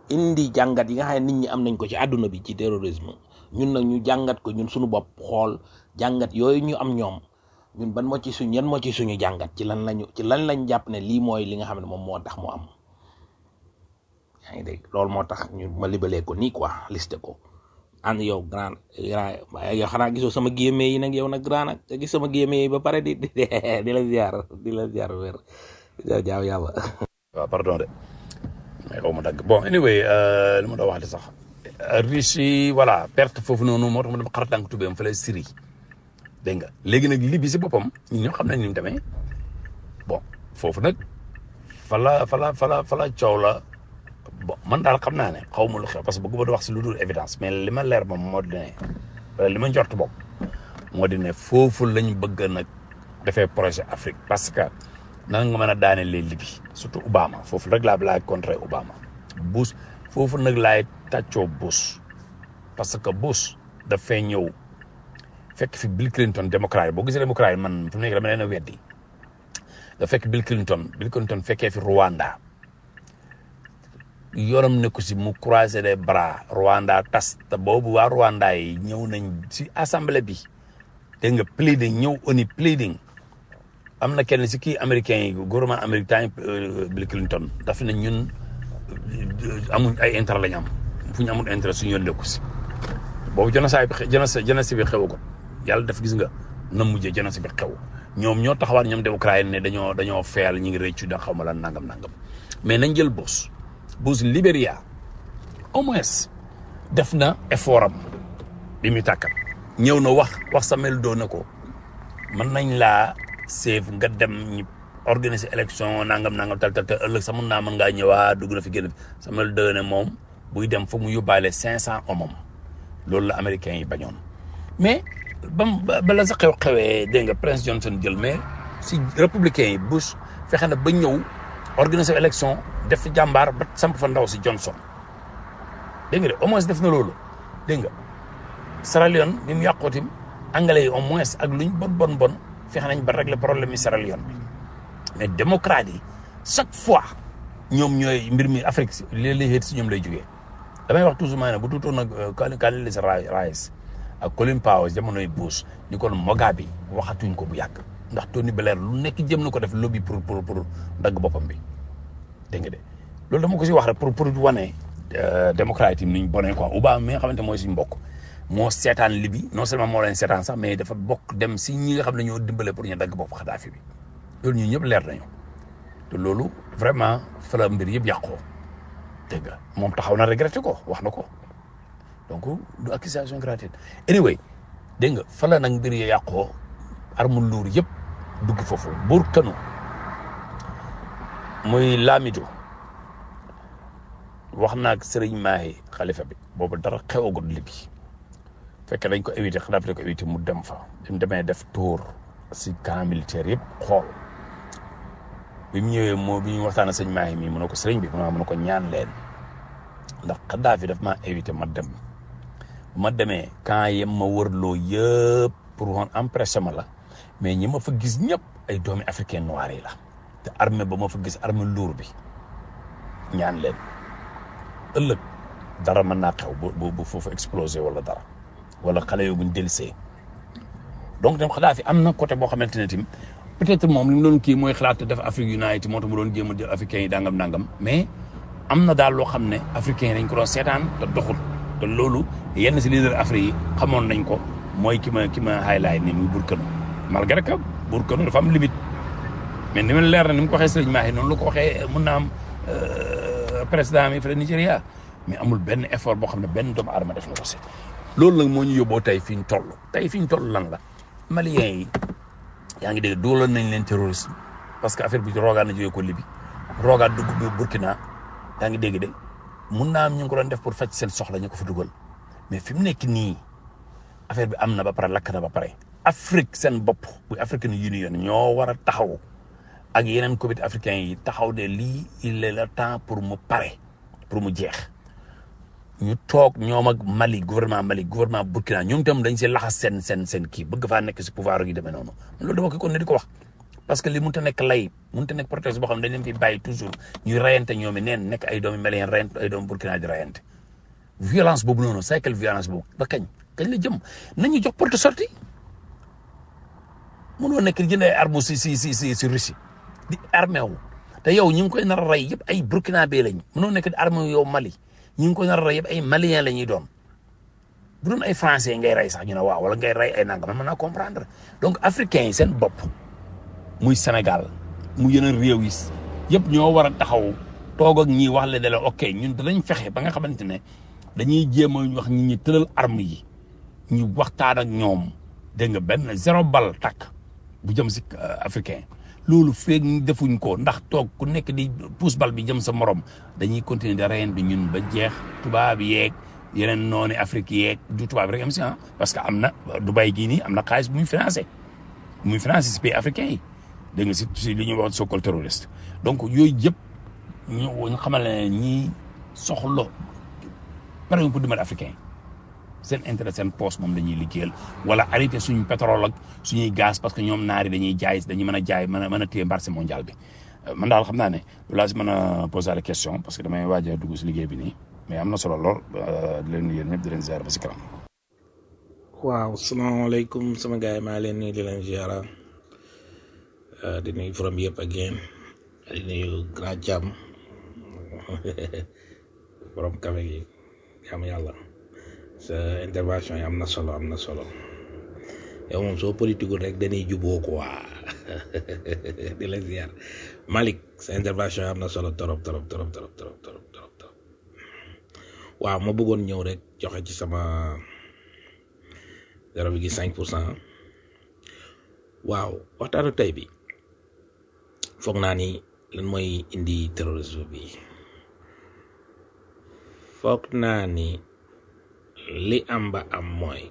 indi jàngat yi nga xam ne nit ñi am nañ ko ci àdduna bi ci terrorisme ñun nag ñu jàngat ko ñun suñu bopp xool jàngat yooyu ñu am ñoom ñun ban moo ci suñ yan moo ci suñu jàngat ci lan lañu ci lan lañ jàpp ne lii mooy li nga xam ne moom moo tax mu am yaa ngi dégg loolu moo tax ñu ma libalee ko nii quoi listé ko ànd yow grand grand yow xanaa gisoo sama géeme yi nag yow nag grand nag nga gis sama géeme yi ba pare di di di la ziar di la ziar wér jaaw yàlla waaw pardon de mais xaw ma dagg bon anyway li ma doon wax de sax Russie voilà perte foofu noonu moo tax ma dama xar tànk tubéem fa la Syrie dégg nga léegi nag Libye si boppam ñun ñoo xam nañ ni mu demee bon foofu nag fa la fa la fa la fa la coow la bon man daal xam naa ne xaw ma lu xew parce que bëggu ma di wax si lu dul évidence mais li ma leer moom moo di ne wala li ma njort bopp moo di ne foofu lañ bëgg nag defee projet Afrique parce que nan nga mën a daane les Libye surtout Obama foofu rek laa laay contrer Obama Bush foofu nag laay tàccoo Bush parce que Bush dafay ñëw fekk fi Bill Clinton démocrate boo gisee démocrate man fi mu nekk dama leen a weddi da fekk Bill Clinton Bill Clinton fekkee fi Rwanda yoram ne ko si mu croiser les bras Rwanda tas te boobu waa Rwanda yi ñëw nañ si assemblée bi dégg nga pleading ñëw oni pleading am na kenn si kii américain yi gouvernement américain Bill Clinton daf ne ñun amuñ ay intérêt lañ am fu ñu amul intérêt suñu yoon nekku si boobu jonasaay bi jonas jonas bi xew ko yàlla def gis nga na mujjee jonas bi xew ñoom ñoo taxawaat ñoom démocrate yi ne dañoo dañoo feyal ñu ngi rëccu da xaw ma la nangam nangam mais nañ jël Bush Bush Libéria au moins def na effort am bi muy tàkkat ñëw na wax wax Samuel Doe na ko mën nañ laa seef nga dem ñu organiser élection nangam nangam tal tal tal ëllëg sax mën naa mën ngaa ñëwaat dugg na fi génn Samuel Doe ne moom buy dem foog mu yóbbaale cinq cent hommes loolu la américains yi bañoon mais bam ba la sa xew xewee dégg nga Prince Johnson jël mais si républicains yi Bush fexe na ba ñëw organiser élection def fi jàmbaar ba samp fa ndaw si Johnson dégg nga de au moins def na loolu dégg nga Sierra Leone bi mu yàqootim anglais yi au moins ak luñ bon bon bon fexe nañ ba régler problème yi Sierra Leone bi mais démocrate yi chaque fois ñoom ñooy mbir mi Afrique si léeg-léeg si ñoom lay jógee damay wax toujours maa ne bu tuutoon nag Condoleezza Rice ak Colin Powell jamonoy Bush ni kon Mugabe bi waxatuñ ko bu yàgg ndax Tony Blair lu nekk jëm na ko def lobby pour pour pour dagg boppam bi dégg nga de loolu dama ko si wax rek pour pour wane démocrate yi niñ bonee quoi Obama mi nga xamante mooy suñu mbokk moo seetaan Libye non seulement moo leen seetaan sax mais dafa bokk dem si ñi nga xam ne ñoo dimbale pour ñu dagg bopp Kadhafi bi loolu ñun ñëpp leer nañu te loolu vraiment fa la mbir yëpp yàqoo dégg nga moom taxaw na regretté ko wax na ko donc du accusation gratuite anyway dégg nga fa la nag mbir yi yàqoo arme lourd yëpp dugg foofu buur kanu muy Lamido wax naag Serigne Mahi xalifa bi boobu dara xewagul Libye fekk dañ ko éviter xanaa dañ ko éviter mu dem fa bi mu demee def tour si camp militaire yëpp xool bi mu ñëwee moo bi ñu waxtaan sëñ Mahi mii mu ne ko sëriñ bi mu ne ko ñaan leen ndax Kadhafi daf maa éviter ma dem bu ma demee camp yem ma wërloo yëpp pour woon empressé ma la mais ñi ma fa gis ñëpp ay doomi africain noir yi la te armée ba ma fa gis armée lourd bi ñaan leen ëllëg dara mën naa xew bu bu foofu explosé wala dara wala xale yoo buñ dellusee donc tam Kadhafi am na côté boo xamante ne tamit peut-être moom li mu doon kii mooy xalaat def Afrique United moo tax mu doon jéem a jël africains yi dangam dangam mais am na daal loo xam ne africains yi dañ ko doon seetaan te doxul te loolu yenn si leader Afrique yi xamoon nañ ko mooy ki ma ki ma highlight ni muy Burkina malgré que Burkina dafa am limite mais ni ma leer na ni mu ko waxee Sëriñ Mahi noonu la ko waxee mun naa am président mi fële Nigéria mais amul benn effort boo xam ne benn doomu aadama def na ko si loolu nag moo ñu yóbboo tey fi ñu toll tey fi ñu toll lan la maliens yi yaa ngi dégg dooloon nañ leen terrorisme parce que affaire bi roogaan na jógee ko Libi roogaan dugg bi Burkina yaa ngi dégg de mun naa am ñu ngi ko doon def pour faj seen soxla ñu ko fa dugal mais fi mu nekk nii affaire bi am na ba pare lakk na ba pare Afrique seen bopp bu African Union ñoo war a taxaw ak yeneen comité africain yi taxaw de lii il est le temps pour mu pare pour mu jeex ñu toog ñoom ak Mali gouvernement Mali gouvernement Burkina ñoom itam dañ si laxas seen seen seen kii bëgg faa nekk si pouvoir yi demee noonu loolu dama ko kon ne di ko wax parce que li mënut a nekk lay mënut a nekk protest boo xam ne dañ leen fi bàyyi toujours ñuy rayante ñoom i neen nekk ay doomi Malien rayante ay doomi Burkina di rayante violence boobu noonu cycle violence boobu ba kañ kañ la jëm nañu jox porte sortie mënoo nekk di jënd ay armes si si si si si Russie di armé wu te yow ñu ngi koy nar a rey yëpp ay burkinabé lañ mënoo nekk di armé wu yow Mali ñu ngi koy nar a rey yëpp ay malien la ñuy doon bu doon ay français ngay rey sax ñu ne waaw wala ngay rey ay nangam man mën naa comprendre donc africains yi seen bopp muy Sénégal mu yeneen réew yi yëpp ñoo war a taxaw toog ak ñii wax le ne la ok ñun danañ fexe ba nga xamante ne dañuy jéem a wax ñi ñi tëral arme yi ñu waxtaan ak ñoom dégg nga benn zéro bal takk bu jëm si africain loolu feeg ñu defuñ ko ndax toog ku nekk di pousse bal bi jëm sa morom dañuy continuer de reyante ñun ba jeex tubaab yeeg yeneen noonu Afrique yeeg du tubaab rek am si ah parce que am na Dubaï gii nii am na xaalis bu muy financé bu muy financé si pays africain yi dégg nga si si li ñuy wax sokol terroriste donc yooyu yëpp ñu ñu xamal ne ñii soxla pare pour dimbali africain seen intérêt seen poste moom dañuy liggéeyal wala arrêté suñu pétrole ak suñuy gaz parce que ñoom naari dañuy jaay dañuy mën a jaay mën a mën a téye marché mondial bi man daal xam naa ne lu laa si mën a poser la question parce que damay waaj a dugg si liggéey bi nii mais am na solo lool di leen yéen ñëpp di leen ziar ba si kanam. waaw salaamaaleykum sama gars yi maa leen nii di leen ziara di nuyu forom yëpp ak yéen di nuyu grand jàmm borom kafe gi jàmm yàlla sa intervention yi am na solo am na solo yow moom soo politique rek dañuy juboo quoi di la ziar Malick sa intervention yi am na solo torop torop torop torop torop torop torop torop waaw ma bëggoon ñëw rek joxe ci sama zéro virgule cinq pour cent waaw waxtaanu tey bi foog naa ni lan mooy indi terrorisme bi foog naa ni li am ba am mooy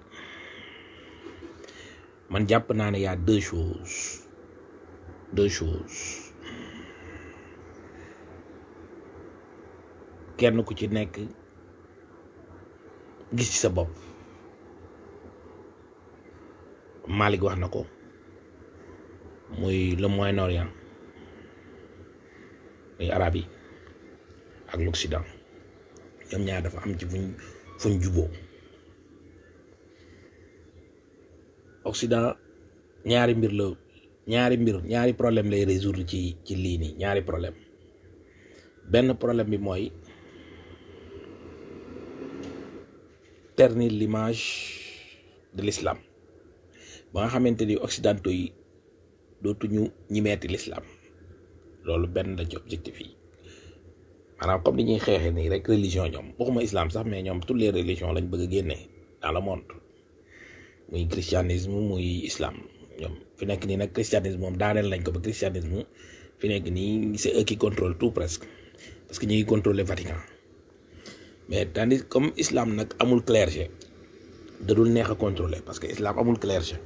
man jàpp naa ne y a deux choses deux choses kenn ku ci nekk gis ci sa bopp Malick wax na ko muy le Moyen-Orient muy arab yi ak l'Occident ñoom ñaar dafa am ci fuñ fuñ juboo Occident ñaari mbir la ñaari mbir ñaari problème lay résoudre ci ci lii nii ñaari problème benn problème bi mooy ternir l'image de l'islam ba nga xamante ni occidentaux yi dootuñu ñimeeti l'islam loolu benn la ci objectif yi maanaam comme ni ñuy xeexee nii rek religion ñoom waxuma islam sax mais ñoom toutes les religions lañ bëgg a génne dans le monde muy christianisme muy islam ñoom fi nekk nii nag christianisme moom daaneel lañ ko ba christianisme fi nekk nii c'est eux qui contrôlent tout presque parce que ñu ngi contrôler Vatican mais tandis comme islam nag amul clergé da dul neex a contrôler parce que islam amul clergé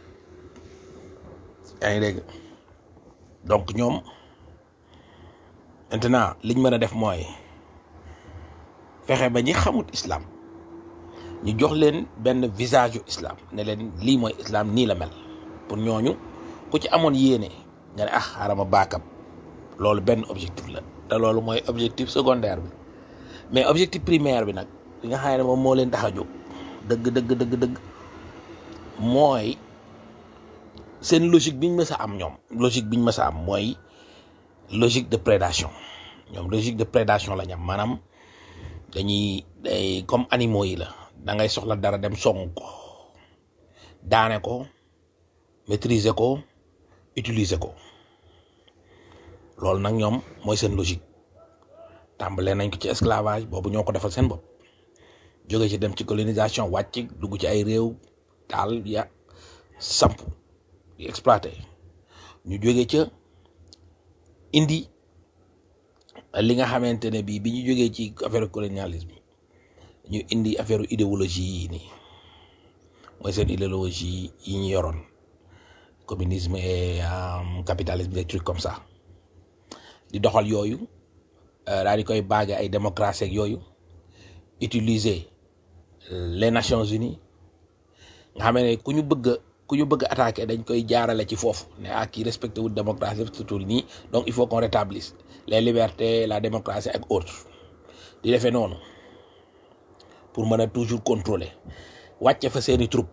yaa ngi dégg donc ñoom maintenant liñ mën a def mooy fexe ba ñi xamut islam ñu jox leen benn visage yu islam ne leen lii mooy islam nii la mel pour ñooñu ku ci amoon yéene nga ne ah xaaral ma baakab loolu benn objectif la te loolu mooy objectif secondaire bi mais objectif primaire bi nag li nga xam ne moom moo leen tax a jóg dëgg dëgg dëgg dëgg mooy seen logique biñ mës a am ñoom logique biñ mës a am mooy logique de prédation ñoom logique de prédation la ñu am maanaam dañuy day comme animaux yi la da ngay soxla dara dem song ko daane ko maîtriser ko utiliser ko loolu nag ñoom mooy seen logique tàmbalee nañ ko ci esclavage boobu ñoo ko defal seen bopp jóge ci dem ci colonisation wàcc dugg ci ay réew taal ya samp di exploité ñu jóge ca indi li nga xamante ne bii bi ñu jógee ci affaire colonialisme ñu indi affaire idéologie yi nii mooy seen idéologie yi ñu yoroon communisme et capitalisme des trucs comme ça di doxal yooyu daal di koy baage ay démocratie ak yooyu utiliser les Nations Unies nga xam ne ku ñu bëgg a ku ñu bëgg a attaqué dañ koy jaarale ci foofu ne ah kii respecté wul démocratie surtout nii donc il faut qu'on rétablisse les libertés la démocratie ak autres di defee noonu pour mën a toujours contrôler wàcce fa seeni troupe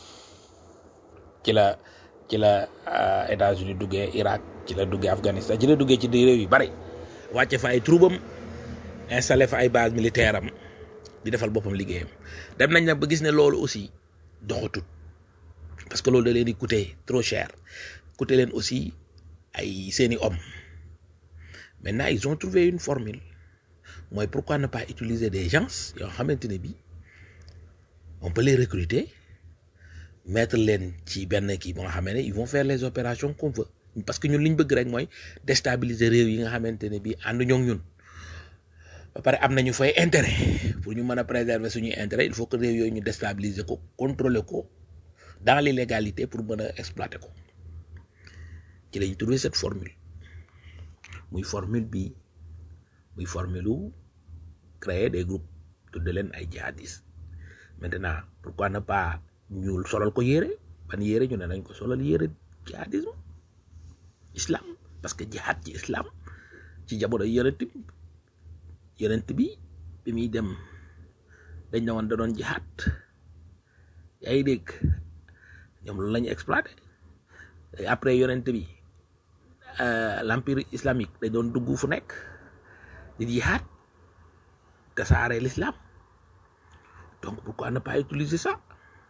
ci la ci la euh, États-Unis duggee Irak ci la duggee Afghanistan ci la duggee ci di réew yu bari wàcce fa ay troupam installé fa ay base militaire am di defal boppam liggéeyam dem nañ nag ba gis ne loolu aussi doxatut parce que loolu da leen di coûter trop cher coûter leen aussi ay seeni hommes maintenant ils ont trouvé une formule mooy pourquoi ne pas utiliser des gens yoo xamante ne bi on peut les recruter mettre leen ci benn kii ba nga xam ne ils vont faire les opérations qu'on veut parce que ñun li ñu bëgg rek mooy déstabiliser réew yi nga xamante ne bi ànd ñoo ñun ba pare am nañu fay intérêt pour ñu mën a préserver suñuy intérêt il faut que réew yooyu ñu déstabiliser ko contrôler ko dans l'illégalité pour mën a exploiter ko ci lañ trouvé cette formule muy formule bi muy formule u créer des groupes tudde leen ay jihadistes maintenant pourquoi ne pas ñu solal ko yére ban yére ñu ne nañ ko solal yére jihadisme islam parce que jihad ci islam ci jamono yonent bi yonent bi bi muy dem dañ ne woon da doon jihad yaa ngi dégg ñoom loolu la ñu exploité après yonent bi euh, l'empire islamique dañ doon dugg fu nekk di jihad tasaare l'islam donc pourquoi ne pas utiliser ça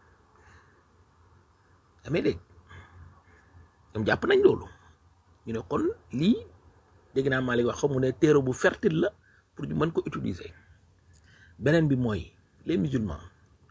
damay dégg ñoom jàpp nañ loolu ñu ne kon lii dégg naa Malick wax xam mu ne terreau bu fertile la pour ñu mën ko utiliser beneen bi mooy les musulmans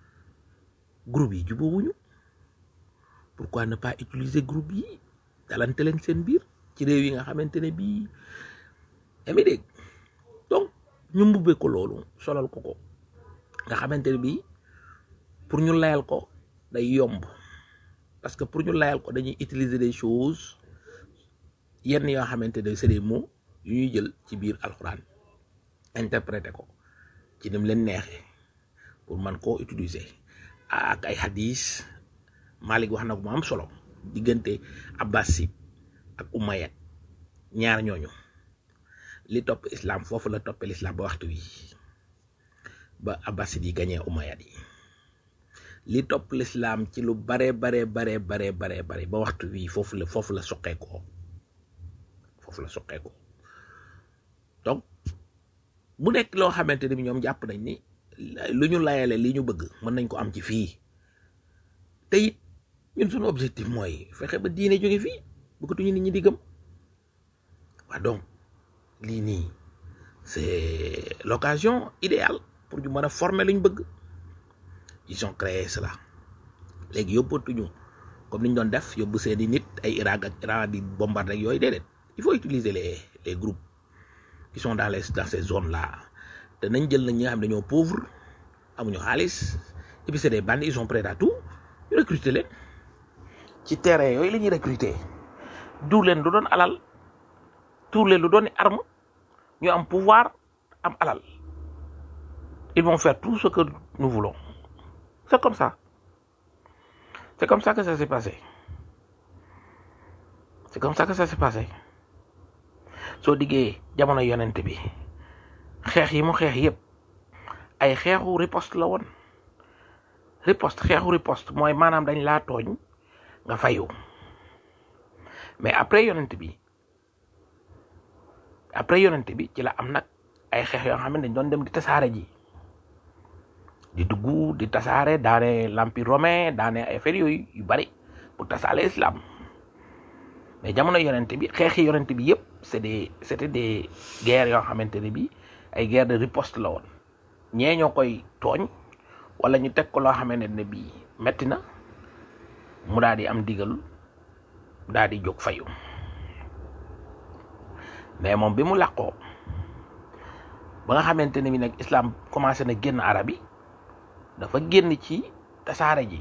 groupe yi jubóowuñu pourquoi ne pas utiliser groupe yi dalante leen seen biir ci réew yi nga xamante ne bii damay dégg donc ñu mbubbee ko loolu solal ko ko nga xamante ne bii pour ñu layal ko day yomb parce que pour ñu layal ko dañuy utiliser des choses yenn yoo xamante ne c'est des mots yu ñuy jël ci biir alxuraan interpréter ko ci ni mu leen neexee pour man koo utiliser ak ay hadis Malik wax na ko mu am solo diggante Abbasid ak Umayyad ñaar ñooñu li topp islam foofu la toppee l'islam ba waxtu wi ba Abbasid yi gañee Umayyad yi li topp l'islam ci lu bare bare bare bare bare bare ba waxtu wi foofu la foofu la soqeekoo foofu la soqeekoo donc bu nekk loo xamante ni bi ñoom jàpp nañ ni lu ñu layale li ñu bëgg mën nañ ko am ci fii te it ñun suñu objectif mooy fexe ba diine jóge fii bëggatuñu nit ñi di gëm waa donc lii nii c'est l'occasion idéale pour ñu mën a former lu ñu bëgg ils ont créé cela léegi yóbbatuñu comme ni ñu doon def yóbbu seeni nit ay Irak ak Iran di bombarder ak yooyu déedéet il faut utiliser les les groupes qui sont dans les dans ces zones là te nañ jël nañ ñi nga xam ne dañoo pauvre amuñu xaalis et puis c'est des bandits ils sont prêts à tout ñu recruter leen ci terrain yooyu la ñuy recruter duur leen lu doon alal tuur leen lu doon arme ñu am pouvoir am alal ils vont faire tout ce que nous voulons c'est comme ça c'est comme ça que ça s'est passé c'est comme ça que ça s'est passé soo diggee jamono yonent bi xeex yi mu xeex yépp ay xeexu riposte la woon riposte xeexu riposte mooy maanaam dañ laa tooñ nga fayu mais après yonent bi après yonent bi ci la am nag ay xeex yoo xam ne dañ doon dem di tasaare ji di dugg di tasaare daane l'empire romain daane ay affaire yooyu yu bari pour tasaale islam mais jamono yonent bi xeexi yonent bi yépp c'est des c'était des guerres yoo xamante ne bi ay guerre de riposte la woon ñee ñoo koy tooñ wala ñu teg ko loo xamante ne bii metti na mu daal di am digal daal di jóg fayu mais moom bi mu làqoo ba nga xamante ne bi nag islam commencé na génn arab yi dafa génn ci tasaare ji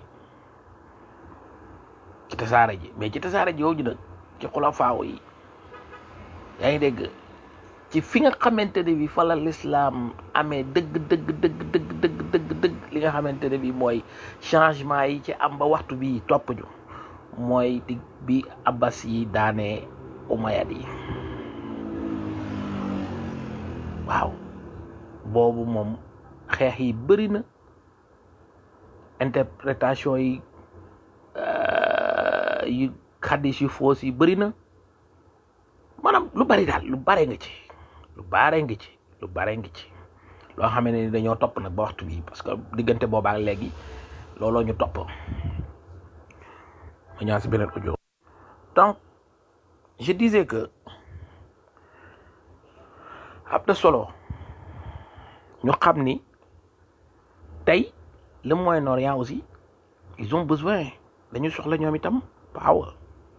ci tasaare ji mais ci tasaare ji yooyu nag ci xulafaaw yi yaa ngi dégg ci fi nga xamante ne bi fa la l'islam amee dëgg dëgg dëgg dëgg dëgg dëgg dëgg li nga xamante ne bi mooy changement yi ci am ba waxtu bi topp ñu mooy di bi abbas yi daanee umayad yi waaw boobu moom xeex yi bëri na interprétation yi euh, yu xaddis yu foos yi bëri na maanaam lu bari daal lu bare nga ci lu bare nga ci lu bare nga ci loo xam ne ni dañoo topp nag ba waxtu bi parce que diggante boobaa ak léegi looloo ñu topp ma ñaan si beneen audio donc je disais que am na solo ñu xam ni tey le Moyen-Orient aussi ils ont besoin dañu soxla ñoom itam power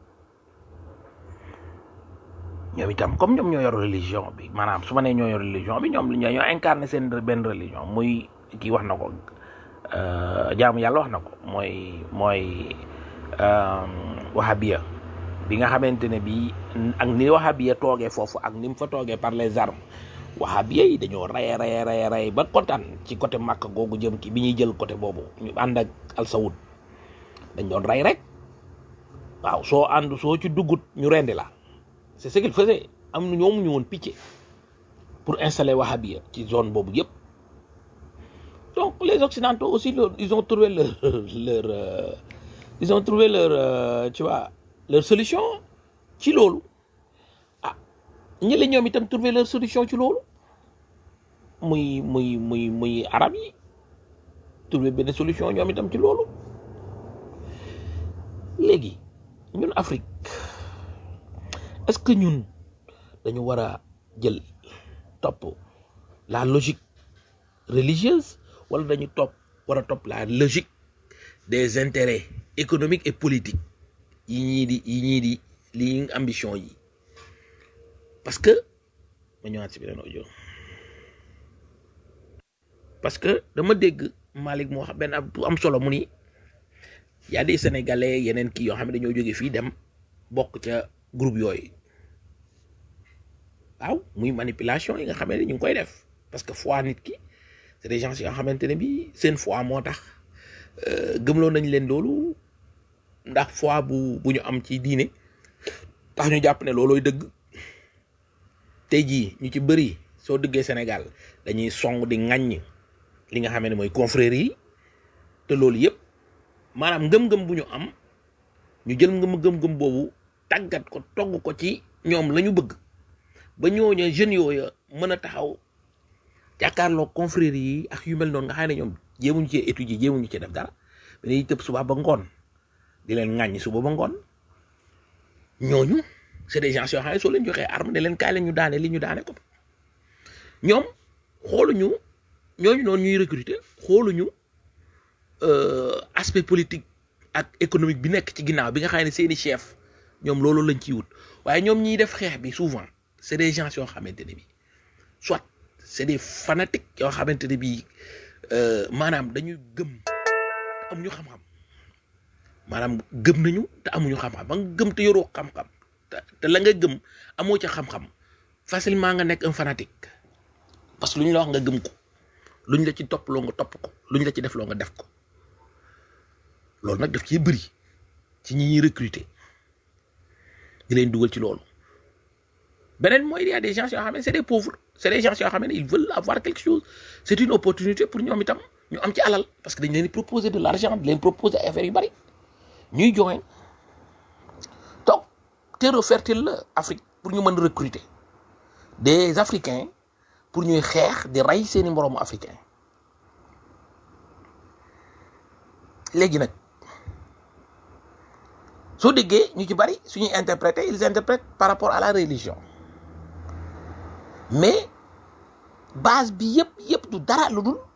ñoom itam comme ñoom ñoo yor religion bi maanaam su ma nee ñoo yor religion bi ñoom ñoo ñoo incarné seen benn religion muy kii wax na ko euh, jaamu yàlla wax na ko mooy mooy euh, wahabiya bi nga xamante ne bii ak ni wahabiya toogee foofu ak ni mu fa toogee par les armes wahabiya yi dañoo rey rey rey rey ba kontaan ci côté Makka googu jëm ki bi ñuy jël côté boobu ñu ànd ak al Saoud dañ doon rey rek waaw soo ànd soo ci duggut ñu rendi la c'est ce qu'il faisait am na ñoom ñu woon picc pour installer wahabiya ci zone boobu yëpp donc les occidentaux aussi leur, ils ont trouvé leur leur euh, ils ont trouvé leur euh, tu vois leur solution ci loolu ah ñële ñoom itam trouvé leur solution ci loolu muy muy muy muy arab yi trouvé benn solution ñoom itam ci loolu léegi ñun Afrique est-ce que ñun dañu war a jël topp la logique religieuse wala dañu topp war a topp la logique des intérêts économiques et politiques yi ñii di yi ñii di li ambition yi parce que ma ñëwaat si beneen audio parce que dama dégg Malick moo xam benn ab bu am solo mu ni y a des sénégalais yeneen kii yoo xam ne dañoo jóge fii dem bokk ca groupe yooyu waaw muy manipulation yi nga xam ne ñu ngi koy def parce que foi nit ki c'est des gens yoo xamante ne bi seen foi moo tax gëmloo nañ leen loolu ndax foi bu bu ñu am ci diine tax ñu jàpp ne loolooy dëgg tey jii ñu ci bëri soo dëggee Sénégal dañuy song di ŋaññ li nga xam ne mooy confrérie yi te loolu yëpp maanaam ngëm-ngëm bu ñu am ñu jël ngëm-ngëm boobu tàggat ko togg ko ci ñoom la ñu bëgg ba ñooñu jeunes yooya mën a taxaw jàkkaarloo confrérie yi ak yu mel noonu nga xam ne ñoom jéemuñu cee étudier jéemuñu cee def dara dañuy tëb suba ba ngoon di leen ŋàññi suba ba ngoon ñooñu c'est des gens yoo xam ne soo leen joxee arme ne leen kaay leen ñu daane li ñu daane ko ñoom xooluñu ñooñu noonu ñuy recruter xooluñu aspect politique ak économique bi nekk ci ginnaaw bi nga xam ne seeni chef ñoom loolu lañ ciy wut waaye ñoom ñiy def xeex bi souvent c'est des gens yoo xamante ne bi soit c'est des fanatiques yoo xamante ne bi maanaam dañuy gëm te amuñu xam-xam maanaam gëm nañu te amuñu xam-xam ba nga gëm te yoroo xam-xam te la nga gëm amoo ca xam-xam facilement nga nekk un fanatique parce que lu ñu la wax nga gëm ko lu ñu la ci topp loo nga topp ko lu ñu la ci def loo nga def ko loolu nag daf ciy bëri ci ñi ñuy recruter di leen dugal ci loolu beneen mooy il y a des gens yoo xam ne c'est des pauvres c'est des gens yoo xam ne ils veulent avoir quelque chose c'est une opportunité pour ñoom itam ñu am ci alal parce que dañ leen di proposer de l'argent di leen proposer ay affaires yu bari ñuy join donc terreau fertile la Afrique pour ñu mën recruter des Africains pour ñuy xeex di rey seeni moroomu africain léegi nag soo déggee ñu ci bari suñuy interpréter ils interprètent par rapport à la religion mais base bi yëpp yëpp du dara lu dul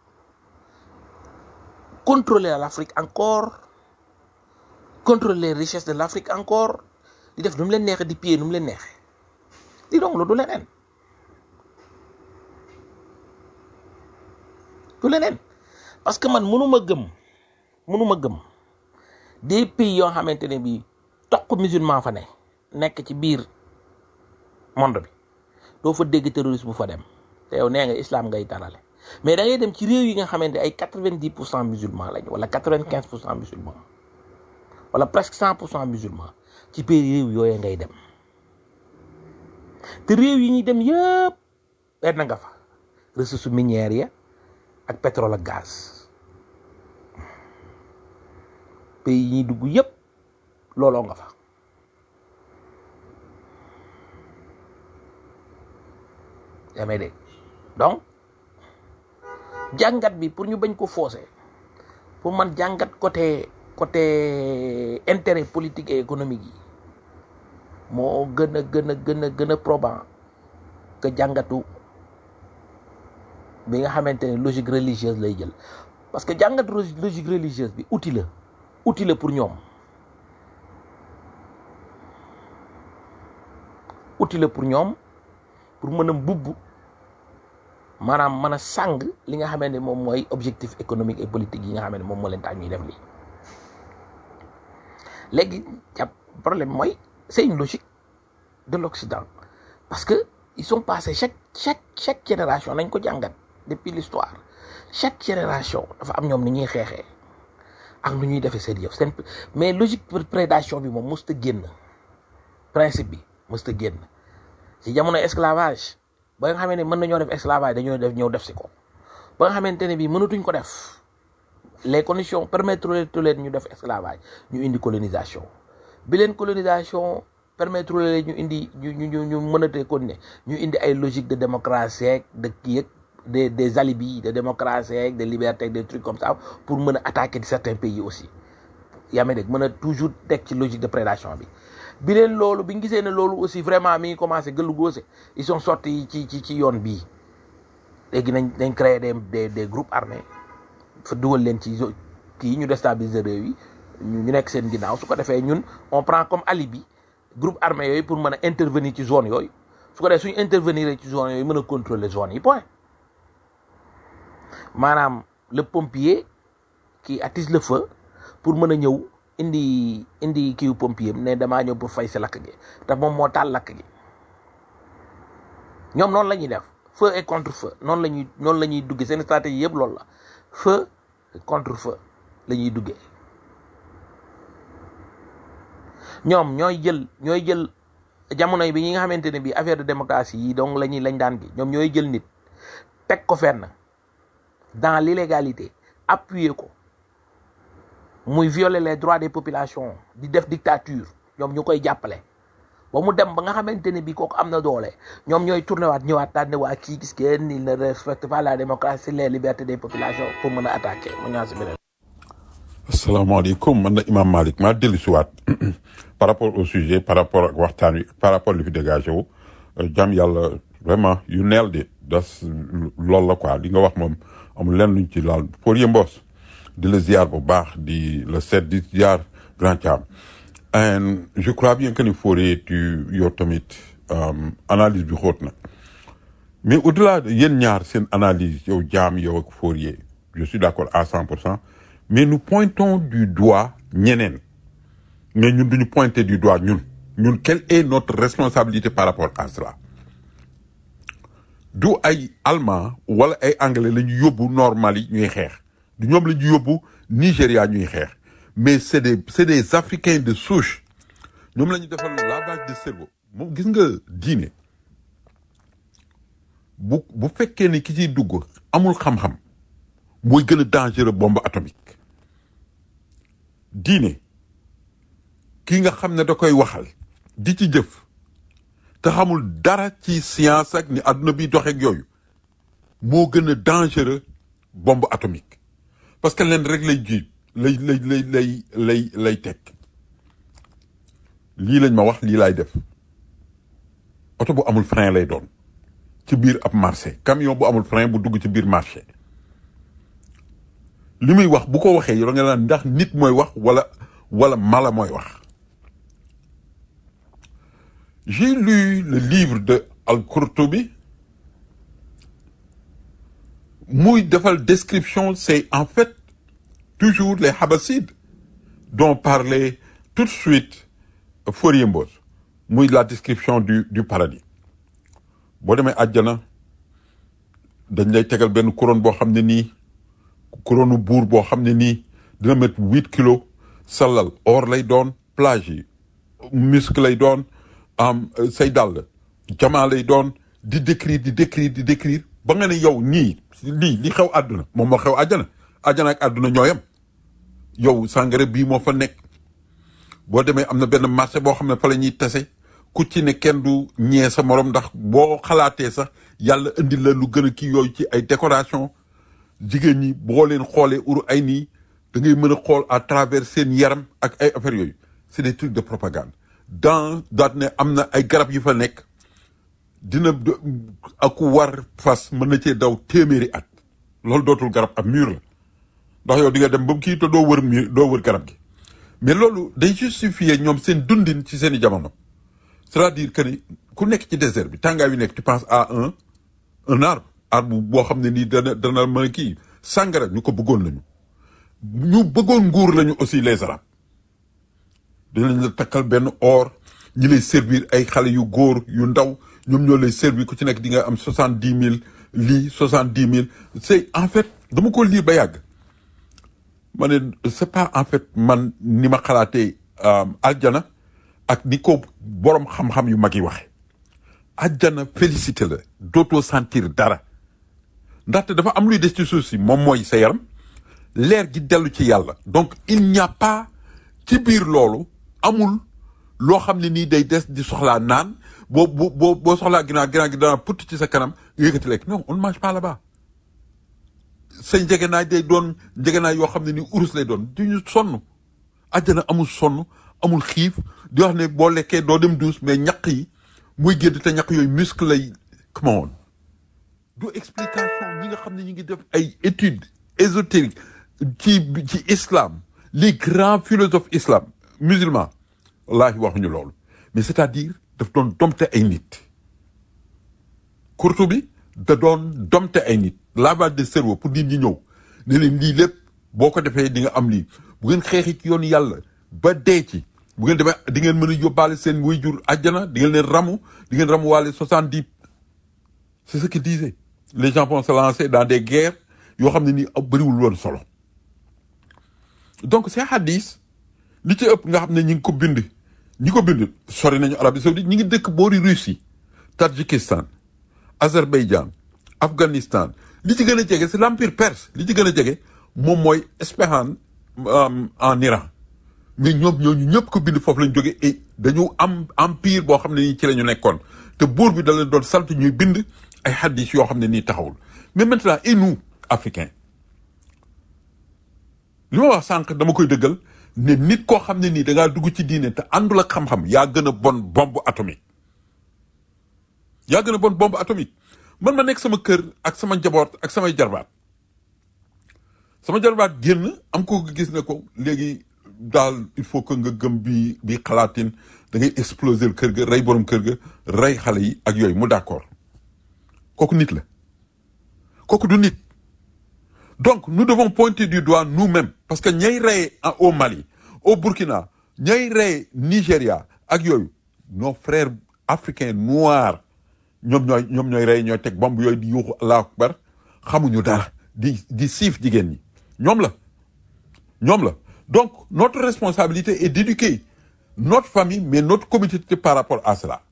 contrôler l'Afrique encore contrôler les richesses de l'Afrique encore di def nu mu leen neexee di piller nu mu leen neexee di donc lu du leneen du leneen parce que man mënuma gëm mënuma gëm des pays yoo xamante ne bii toq musulman fa ne nekk ci biir monde bi doo fa dégg terroriste bu fa dem te yow nee nga islam ngay talale mais da ngay dem ci réew yi nga xamante ay quatre vingt dix pour cent musulman lañ wala quatre vingt quinze pour cent musulman wala presque cent pour cent musulman ci pays réew yooyu ngay dem te réew yi ñuy dem yëpp benn nga fa ressources minières ya ak pétrole ak gaz pays yi ñuy dugg yëpp looloo nga fa yaa may dégg donc jàngat bi pour ñu bañ ko fausser pour man jàngat côté côté intérêt politique et économique yi moo gën a gën a gën a gën a probant que jàngatu bi nga xamante ne logique religieuse lay jël parce que jàngat logique religieuse bi outil la outil la pour ñoom outil la pour ñoom pour mën a mbubb maanaam mën a sàng li nga xamante ne moom mooy objectif économique et politique yi nga xamante ne moom moo leen tax ñuy def lii léegi jàpp problème mooy c'est une logique de l'Occident parce que ils sont passés chaque chaque chaque génération nañ ko jàngat depuis l'histoire chaque génération dafa am ñoom ni ñuy xeexee ak nu ñuy defee seen yëf seen mais logique prédation bi moom mosut a génn principe bi mosut a génn ci jamono esclavage ba nga xamante ne mën nañoo def esclavage dañoo def ñëw def si ko ba nga xamante ne bii mënatuñ ko def les conditions permettre leen ñu def esclavage ñu indi colonisation bi leen colonisation permettre leen ñu indi ñu ñu ñu mënatee continuer ñu indi ay logique de démocratie ak de kii ak des des alibis de démocratie ak de liberté des trucs comme ça pour mën a attaquer certains pays aussi yaa may dégg mën a toujours teg ci logique de prédation bi bi leen loolu bi ñu gisee ne loolu aussi vraiment mi ngi commencé gëllu góose ils sont sortis ci ci ci yoon bii léegi nañ nañ créer des des des groupes armés fa dugal leen ci kii ñu déstabiliser réew yi ñu nekk seen ginnaaw su ko defee ñun on prend comme alibi groupe armé yooyu pour mën a intervenir ci zone yooyu su ko defee suñu intervenir ci zone yooyu mën a contrôler zone yi point maanaam le pompier qui attise le feu pour mën a ñëw indi indi kiiw pompier ne damaa ñëw pour fay si lakk gi te moom moo taal lakk gi ñoom noonu la ñuy def feu et contre feu noonu la ñuy noonu la ñuy duggee seen stratégie yëpp loolu la feu contre feu la ñuy duggee ñoom ñooy jël ñooy jël jamono bi ñi nga xamante ne bi affaire de démocratie yi donc la ñuy lañ daan gi ñoom ñooy jël nit teg ko fenn dans l'illégalité appuyer ko muy violer les droits des populations di def dictature ñoom ñu koy jàppale ba mu dem ba nga xamante ne bi kooku am na doole ñoom ñooy tourné waat ñëwaat daan ne waa kii gis ngeen il ne respecte pas la démocratie les libertés des populations pour mën a attaquer mu ñaan si beneen asalaamaaleykum man na Imam Malick maa dellu si waat par rapport au sujet par rapport ak waxtaan wi par rapport li fi dégagé wu jàmm yàlla vraiment yu neel de das loolu la quoi li nga wax moom amul lenn luñ ci laal pour yëmboos di la ziar bu baax di la seet di ziar grand Thiam and je crois bien que ni Fourier tu yow tamit analyse bi xóot na mais au delà de yéen ñaar seen analyse yow jaam yow ak Fourier je suis d'accord à cent pour cent mais nous pointons du doigt ñeneen mais ñun duñu pointer du doigt ñun ñun quelle est notre responsabilité par rapport à cela du ay allemand wala ay anglais la ñu yóbbu normal yi ñuy xeex du ñoom la ñu yóbbu Nigéria ñuy xeex mais c'est des c'est des africains de souche ñoom la ñu defal lavage de cerveau moom gis nga diine bu bu fekkee ni ki ciy dugg amul xam-xam mooy gën a dangereux bombe atomique diine kii nga xam ne da koy waxal di ci jëf te xamul dara ci science ak ni adduna bi doxeek yooyu moo gën a dangereux bombe atomique parce que leen rek lay jiit lay lay lay lay lay lay teg lii lañ ma wax lii laay def oto bu amul frein lay doon ci biir ab marché camion bu amul frein bu dugg ci biir marché li muy wax bu ko waxee yow nga naan ndax nit mooy wax wala wala mala mooy wax j'ai lu le livre de Al-Qurtubi muy defal description c'est en fait toujours les Habassides dont parlait tout de suite Fourier Mbos muy la description du du paradis boo demee àjjana dañ lay tegal benn couronne boo xam ne nii couronne buur boo xam ne nii dina mettre huit kilos sa lal or lay doon plage yi muscle lay doon am say dàll jamaa lay doon di décrire di décrire di décrire ba nga ne yow nii lii li xew àdduna moom moo xew àjjana àjjana ak àdduna ñooyam yow sàngara bii moo fa nekk boo demee am na benn marché boo xam ne fa la ñuy tase ku ci ne kenn du ñee sa morom ndax boo xalaatee sax yàlla indi la lu gën a kii yooyu ci ay décoration jigéen ñi boo leen xoolee uru ay nii da ngay mën a xool à travers seen yaram ak ay affaires yooyu c'est des trucs de propagande dans daat ne am na ay garab yu fa nekk dina ak war fas mën na cee daw téeméeri at loolu dootul garab ab mur la ndax yow di nga dem ba kii te doo wër mur doo wër garab gi mais loolu day justifier ñoom seen dundin ci seen i jamono c'est-à-dire que ni ku nekk ci désert bi tàngaay wi nekk tu penses à un un arbre arbre boo xam ne nii dana dana mën a kii sàngara ñu ko bëggoon lañu ñu bëggoon nguur lañu aussi les arabes dinañ la takkal benn or ñi lay servir ay xale yu góor yu ndaw ñoom ñoo lay servir ku ci nekk di nga am soixante dix mille lii soixante dix mille c'est en fait dama ko lire ba yàgg ma ne c'est pas en fait man ni ma xalaatee aljana ak ni ko borom xam-xam yu mag yi waxe aljana félicité la dootoo sentir dara ndaxte dafa am luy des ci suuf si moom mooy sa yaram leer gi dellu ci yàlla donc il n'y a pas ci biir loolu amul loo xam ne nii day des di soxlaa naan boo boo boo boo soxlaa ginnaaw ginnaaw gi dana putt ci sa kanam nga yëkkati lekk non on ne mange pas là-bas sa njegenaay day doon njegenaay yoo xam ne ni urus lay doon du ñu sonn àjjana amul sonn amul xiif di wax ne boo lekkee doo dem douce mais ñaq yi muy génn te ñaq yooyu muscle lay come on du explication ñi nga xam ne ñi ngi def ay études ésotériques ci ci islam les grands philosophes islam musulmans wallaahi waxuñu loolu mais c'est-à-dire daf doon domte ay nit Kurtubi da doon domte ay nit lavage de cerveau pour nit ñi ñëw ne leen lii lépp boo ko defee di nga am lii bu ngeen xeexi ci yoonu yàlla ba dee ci bu ngeen demee di ngeen mën a yóbbaale seen waajur àjjana di ngeen leen ramu di ngeen ramu waale soixante dix c'est ce qu'il disait les gens vont se lancer dans des guerres yoo xam ne nii bëriwul woon solo donc ces hadith li ci ëpp nga xam ne ñi ngi ko bind ñi ko bind sori nañu Arabie Saoudite ñi ngi dëkk boori Russie Tadjikistan Azerbaïdjan Afghanistan li ci gën a jege c'est l'empire perse li ci gën a jege moom mooy Ispahan en Iran mais ñoom ñooñu ñëpp ko bind foofu lañ jóge et dañu am empire boo xam ne nii ci la ñu nekkoon te buur bi da leen doon sant ñuy bind ay hadith yoo xam ne nii taxawul mais maintenant et nous africains li ma wax sànq dama koy dëggal ne nit koo xam ne nii da ngaa dugg ci diine te àndul ak xam-xam yaa gën a bon bombe atomique yaa gën a bon bombe atomique man ma nekk sama kër ak sama njaboot ak samay jarbaat sama jarbaat génn am ko gis ne ko léegi daal il faut que nga gëm bi bi xalaatin da ngay exploser kër ga rey borom kër ga rey xale yi ak yooyu mu d'accord kooku nit la kooku du nit donc nous devons pointer du doigt nous-mêmes parce que ñay rey au Mali au Burkina ñay rey Nigéria ak yooyu nos frères africains noirs ñoom ñooy ñoom ñooy rey ñooy teg bomb yooyu di yuuxu allahu akbar xamuñu dara di di siif jigéen ñi ñoom la ñoom la donc notre responsabilité est d'éduquer notre famille mais notre communauté par rapport à cela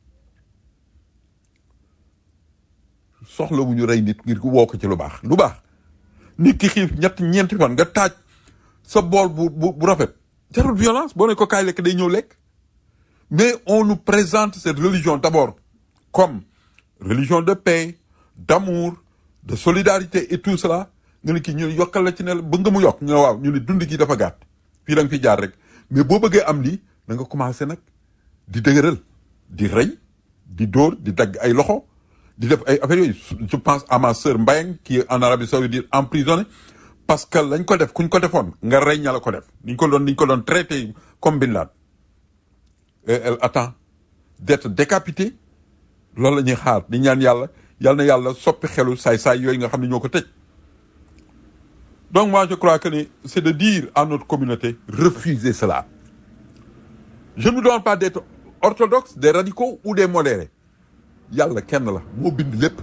soxlawuñu rey nit ngir woo ko ci lu baax lu baax nit ki xiif ñett ñeenti fan nga taaj sa bool bu bu bu rafet jarul violence boo ne ko kaay lekk day ñëw lekk mais on nous présente cette religion d'abord comme religion de paix d'amour de solidarité et tout cela nga ne kii ñu yokkal la ci ne ba nga mu yokk nga waaw ñu ne dund gi dafa gàtt fii da nga fi jaar rek mais boo bëggee am lii da nga commencé nag di dëgëral di rey di dóor di dagg ay loxo di def ay affaires yooyu je pense à ma sœur Mbayang qui est en Arabie Saoudite emprisonnée parce que lañ ko def kuñ ko defoon nga rey ña la ko def niñ ko doon niñ ko doon traité comme Bin Laden et elle attend d'être décapitée loolu la ñuy xaar di ñaan yàlla yal na yàlla soppi xelu saay-saay yooyu nga xam ne ñoo ko tëj donc moi je crois que ni c'est de dire à notre communauté refusez cela je ne vous demande pas d'être orthodoxe des radicaux ou des modérés yàlla kenn la moo bind lépp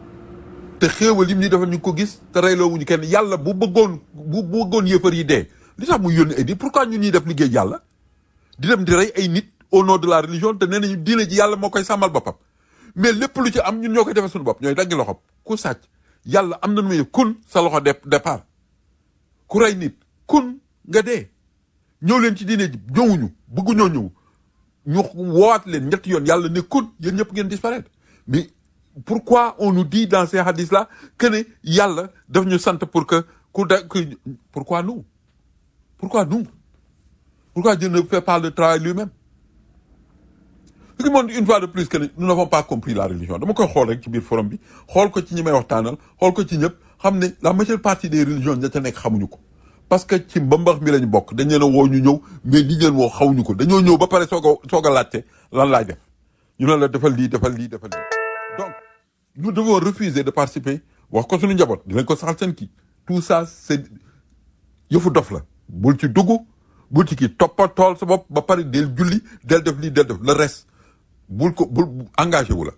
te xéewal lim ñu defal ñu ko gis te reyloo wuñu kenn yàlla bu bëggoon bu bëggoon yëfar yi dee li tax muy yónni ay nit pourquoi ñun ñuy def liggéey yàlla di dem di rey ay nit au nom de la religion te nee nañu diine ji yàlla moo koy sàmmal boppam mais lépp lu ci am ñun ñoo koy defee suñu bopp ñooy daggi loxoom ku sàcc yàlla am na nu muy kun sa loxo de départ ku rey nit kun nga dee ñëw leen ci diine ji ñëwuñu bëgguñoo ñëw ñu woowaat leen ñetti yoon yàlla ne kun yéen ñëpp ngeen disparaître mais pourquoi on nous dit dans ces hadiths là que ne yàlla daf ñu sant pour que ku da que pourquoi nous pourquoi nous pourquoi Dieu ne fait pas le travail lui-même ce qui montre une fois de plus que ne nous n'avons pas compris la religion dama koy xool rek ci biir forum bi xool ko ci ñi may waxtaanal xool ko ci ñëpp xam ne la majeure partie des religions ña ca nekk xamuñu ko parce que ci mbambax mi lañ bokk dañ leen a woo ñu ñëw mais li leen woo xawuñu ko dañoo ñëw ba pare soog a soog a laajte lan laay def ñu ne la defal lii defal lii defal lii donc nous devons refuser de participer wax ko suñu njaboot dinañ ko saxal seen kii tout ça c'est yëfu dof la bul ci dugg bul ci kii toppa tool sa bopp ba pare del julli del def lii del def le reste bul ko bul engagé wu la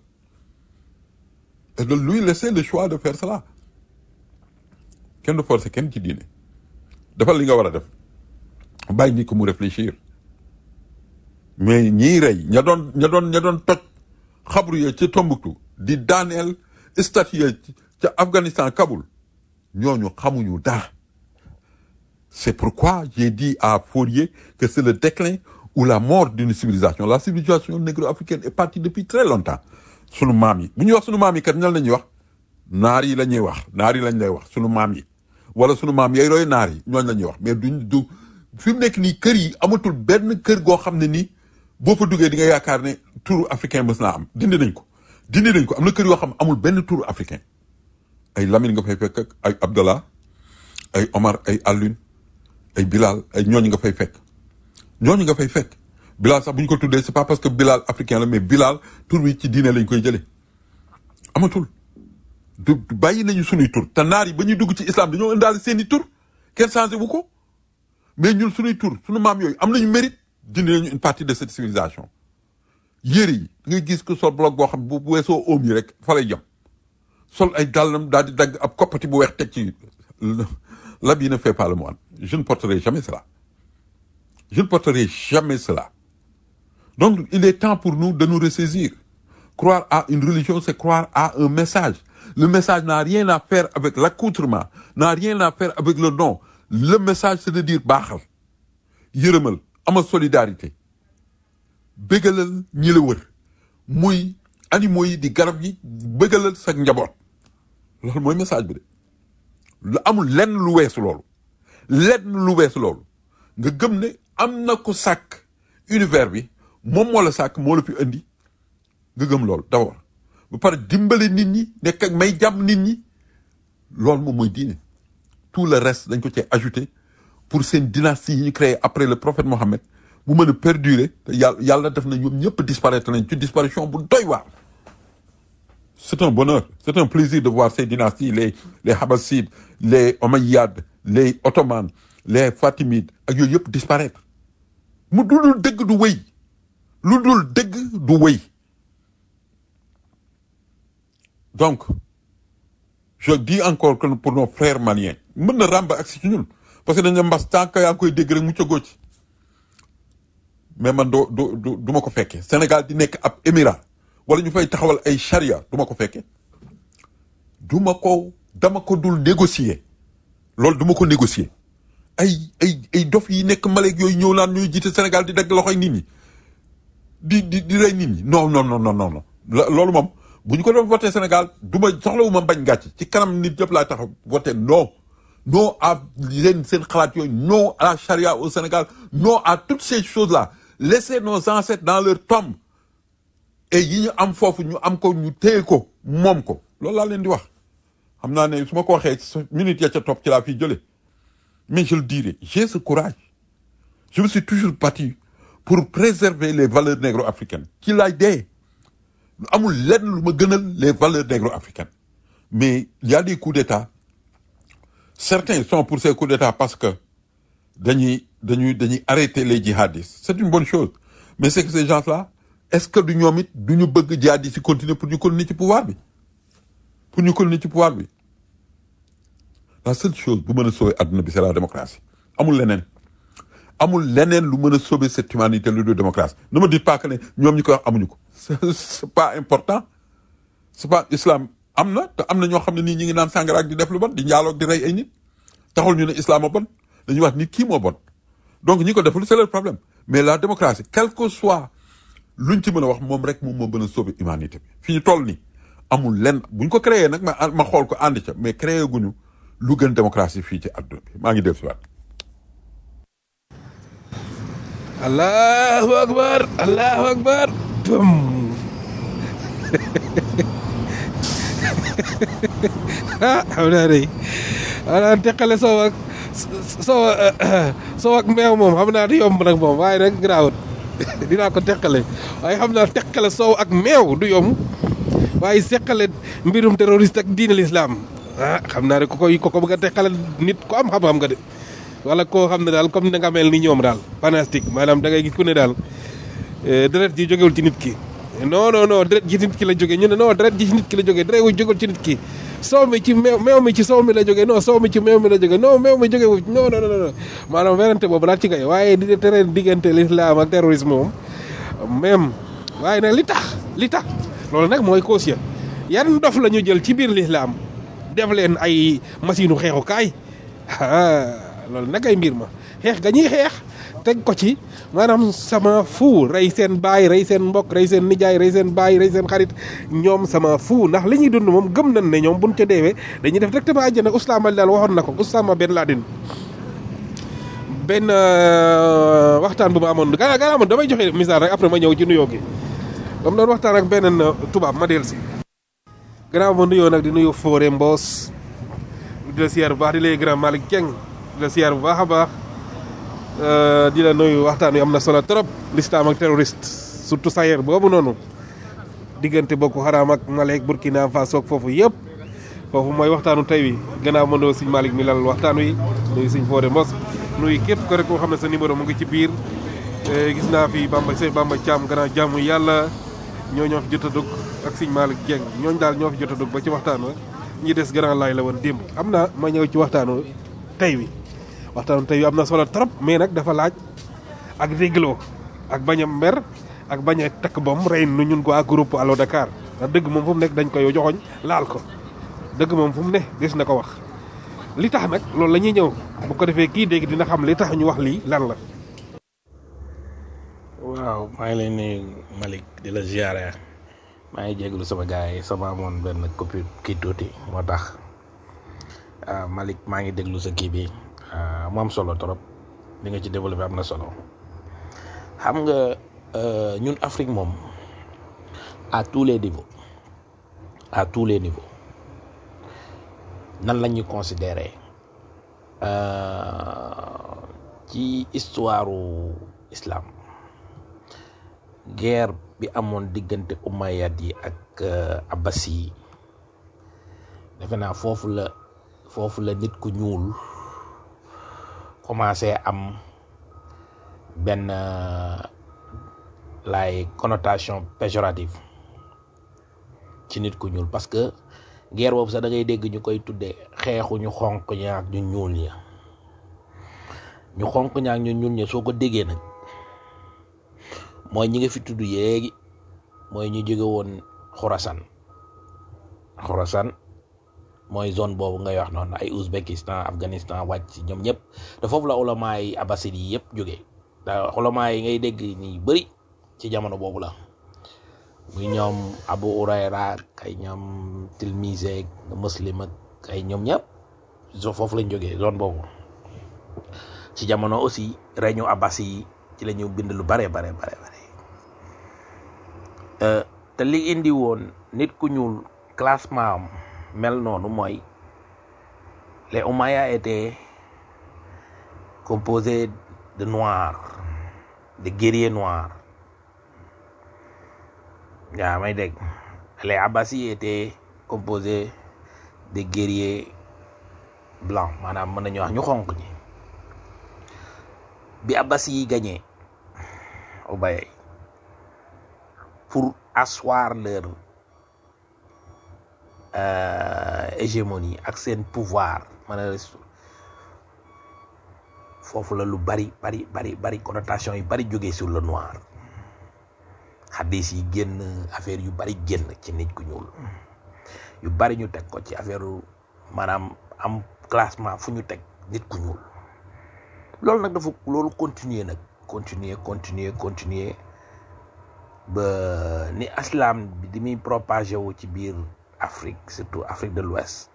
et de lui laisser le choix de faire cela kenn du forcer kenn ci diine defal li nga war a def bàyyi nit ko mu réfléchir mais ñiy rey ña doon ña doon ña doon toj xabru ya ca Tombouctou di daaneel statue ya ca Afghanistan Kaboul ñooñu xamuñu dara c'est pourquoi j'ai dit à Fourier que c'est le déclin ou la mort d'une civilisation la civilisation négro-africaine est partie depuis très longtemps sunu maam yi bu ñuy wax sunu maam yi kat ñal la ñuy wax naar yi la ñuy wax naar yi lañ lay wax sunu maam yi wala sunu maam yooyu roy naar yi ñooñ la ñuy wax mais duñ du fi mu nekk nii kër yi amatul benn kër goo xam ne nii boo fa duggee di nga yaakaar ne turu africain mës naa am dindi nañ ko dindi nañ ko am na kër yoo xam amul benn turu africain ay Lamine nga fay fekk ak ay Abdallah ay Omar ay Alioune ay Bilal ay ñooñu nga fay fekk ñooñu nga fay fekk Bilal sax bu ñu ko tuddee c'est pas parce que Bilal africain la mais Bilal tur bi ci diine lañ koy jëlee amatul du du- bàyyi nañu sunuy tur te naar yi ba ñuy dugg ci islam dañoo indaale seen i tur kenn changé wu ko mais ñun sunuy tur sunu maam yooyu am nañu mérite dindi nañu une partie de cette civilisation yére yi da ngay gis ko sol bloc boo xam bu bu weesoo oom yi rek fa lay jëm sol ay dàllam daal di dagg ab koppati bu weex teg ci l'habit ne fait pas le moine je ne porterai jamais cela je ne porterai jamais cela donc il est temps pour nous de nous ressaisir croire à une religion c'est croire à un message le message n'a rien à faire avec l'accoutrement n'a rien à faire avec le nom le message c'est de dire baaxal yërëmal amal solidarité bégalal ñi la wër muy animaux yi di garab yi bégalal sa njaboot loolu mooy message bi de lu amul lenn lu weesu loolu lenn lu weesu loolu nga gëm ne am na ko sàkk univers bi moom moo la sàkk moo la fi indi nga gëm loolu d'abord ba pare dimbale nit ñi nekk ak may jàmm nit ñi loolu moom mooy diine tout le reste dañ ko cee ajouté pour seen dynastie yi ñu créé après le prophète Mohammed bu mën a perdurer te yàlla yàlla def na ñoom ñëpp disparaître nañ ci disparition bu doy waar c'est un bonheur c'est un plaisir de voir ces dynasties les les Habassides les Omeyyades les Ottomans les Fatimides ak yooyu yëpp disparaître mu dul dëgg du wéy lu dul dëgg du wéy donc je dis encore que pour nos frères maliens mën na ràmb ak si ci ñun parce que dañ ne mbas tant que yaa ngi koy dégg rek mu cagoo ci mais man doo du du du ma ko fekkee Sénégal di nekk ab émirat wala ñu fay taxawal ay charia du ma ko fekkee du ma ko dama ko dul négocier loolu du ma ko négocier ay ay ay dof yi nekk Maleek yooyu ñëw naan ñuy jiite Sénégal di dagg loxoy nit ñi di di di rey nit ñi non non non non non la- loolu moom bu ñu ko doon voté Sénégal du ma soxlawu ma bañ gàcc ci kanam nit yëpp laa taxaw voté non non à leen seen xalaat yooyu non à la charia au Sénégal non à toutes ces choses là laissez nos ancêtres dans leur tombe et yi ñu am foofu ñu am ko ñu téye ko moom ko loolu laa leen di wax xam naa ne su ma ko waxee sa minute ya ca topp ci laa fiy jëlee mais je le dirai j'ai ce courage je me suis toujours battu pour préserver les valeurs négro-africaines ci laay dee amul lenn lu ma gënal les valeurs négro-africaines mais il y a des coups d'État certains sont pour ces coups d'État parce que dañuy dañuy dañuy arrêter les djihadistes c'est une bonne chose mais c'est que ces gens-là est-ce que du ñoom it du ñu bëgg djihadistes yi continuer pour ñu continuer ci pouvoir bi pour ñu continuer ci pouvoir bi la seule chose bu mën a sauver adduna bi c'est la démocratie amul leneen amul leneen lu mën a sauver cette humanité lu dul démocratie ne me dites pas que ne ñoom ñi koy wax amuñu ko c'est c'est pas important c'est pas islam am na te am na ñoo xam ne nii ñi ngi naan sàngara ak di def lu bon di njaaloog di rey ay nit taxul ñu ne islam a bon dañuy wax nit kii moo bon donc ñi ko deful c'est leur problème mais la démocratie quel que soit luñ ci mën a wax moom rek moom moo mën a sauver humanité bi fi ñu toll nii amul lenn buñ ko créé nag ma ma xool ko ànd ca mais créé guñu lu gën démocratie fii ci àdduna bi maa ngi def si waat allahu akbar allahu akbar bum ah xam naa day xanaa teqale soow ak soow soow ak meew moom xam naa du yomb nag moom waaye nag garaawut dinaa ko teqale waaye xam naa teqale soow ak meew du yomb waaye seqale mbirum terroriste ak diine l'islam ah xam naa ne ku koy ku ko bëgg a teqale nit ko am xam-xam nga de wala koo xam ne daal comme na nga mel ni ñoom daal fanastique maanaam da ngay gis ku ne daal eh, deret ji jógewul ci nit ki non non non deret ji ci nit ki la jógee ñu ne non deret ji ci nit ki la jógee deret wu jógewul ci nit ki soow mi ci meew meew mi ci soow mi la jógee non soow mi ci meew mi la jógee non meew mi jógewu non non non non maanaam werante boobu daal ci ngay waaye di tere diggante l'islam ak terrorisme moom même waaye nag li tax li tax loolu nag mooy cause ya yan dof la ñu jël ci biir l'islam def leen ay machine u xeexukaay ah loolu nag ay mbir ma xeex ga ñuy xeex teg ko ci maanaam sama fu rey seen baay rey seen mbokk rey seen nijaay rey seen baay rey seen xarit ñoom sama fu ndax li ñuy dund moom gëm nañ ne ñoom buñ ca deewee dañuy def directement àjjana Usaama daal waxoon na ko Usaama Ben Laden benn euh, waxtaan bu ma amoon gannaaw gannaaw man damay joxe misaal rek après ma ñëw ci nuyoo gi dama doon waxtaan ak beneen tubaab ma dellu si gannaaw ma nuyoo nag di nuyu Fodé Mbos di la siyaar bu baax di lay grand Malick Dieng di la siyaar bu baax a baax euh, di la nuyu waxtaan wi am na solo trop l'islam ak terroriste surtout Sahel boobu noonu diggante Boko Haram ak Mali ak Burkina Faso ak foofu yëpp foofu mooy waxtaanu tey wi gannaaw ma nuyu sëñ Malick mi lal waxtaan wi nuyu sëñ Fodé Mbos nuyu képp ko rek koo xam ne sa numéro mu ngi ci biir Eh, gis naa fi Bamba Sey Bamba Thiam gannaaw jàmm yàlla ñoo ñoo fi jot a dugg ak sëñ Malick Dieng ñooñu daal ñoo fi jot a dugg ba ci waxtaan wa ñi des grand laay la woon démb am na ma ñëw ci waxtaanu tey wi waxtaanu tey wi am na solo trop mais nag dafa laaj ak dégloo ak bañ a mer ak bañ a takk bom rey nu ñun ko ak groupe Allo Dakar ndax dëgg moom fu mu nekk dañ koy joxoñ laal ko dëgg moom fu mu ne des na ko wax li tax nag loolu la ñuy ñëw bu ko defee kii dégg dina xam li tax ñu wax lii lan la waaw maa ngi lay nuyu Malick di la ziare maa ngi jéglu sama gars yi sama amoon benn copie kii tuuti moo tax ah Malick maa ngi déglu sa kii bi ah, mu am solo trop li nga ci développé am na solo xam nga euh, ñun Afrique moom à tous les niveaux à tous les niveaux nan la ñuy considérer euh, ci histoire islam. guerre bi amoon diggante umayyad yi ak abbas yi defe naa foofu la foofu la nit ku ñuul commencé am benn lay connotation péjorative ci nit ku ñuul parce que guerre boobu sax da ngay dégg ñu koy tuddee xeexu ñu xonq ña ak ñu ñuul ña ñu xonq ña ak ñu ñuul ña soo ko déggee nag mooy ñi nga fi tudd yéegi mooy ñu jóge woon Khorasan Khorasan mooy zone boobu ngay wax noonu ay Ouzbékistan Afghanistan wàcc ci ñoom ñëpp te foofu la ulama yi abbasid yi yëpp jógee da ulama yi ngay dégg ni bëri ci jamono boobu la muy ñoom Abu Hurayra ak ay ñoom Tilmise ak Muslim ak ay ñoom ñëpp foofu lañ jógee zone boobu ci jamono aussi règne abbasi yi ci la ñu bind lu bare bare bare bare te li indi woon nit ku ñuul classement am mel noonu mooy les Omayya étaient composés de noirs de guerriers noirs yaa may dégg les Abbasi étaient composés de guerriers blancs maanaam mën nañu wax ñu xonq ñi bi Abbasi yi gagné Ubayy pour asseoir leur euh, hégémonie ak seen pouvoir mën a foofu la lu bari bari bari bari connotation yu bari jógee sur le noir xaddis yi génn affaire yu bari génn ci nit ku ñuul yu bari ñu teg ko ci affaire maanaam am classement fu ñu teg nit ku ñuul loolu nag dafa loolu continuer nag continuer continuer continuer ba ni aslam bi di muy propagé wu ci biir Afrique surtout Afrique de l'Ouest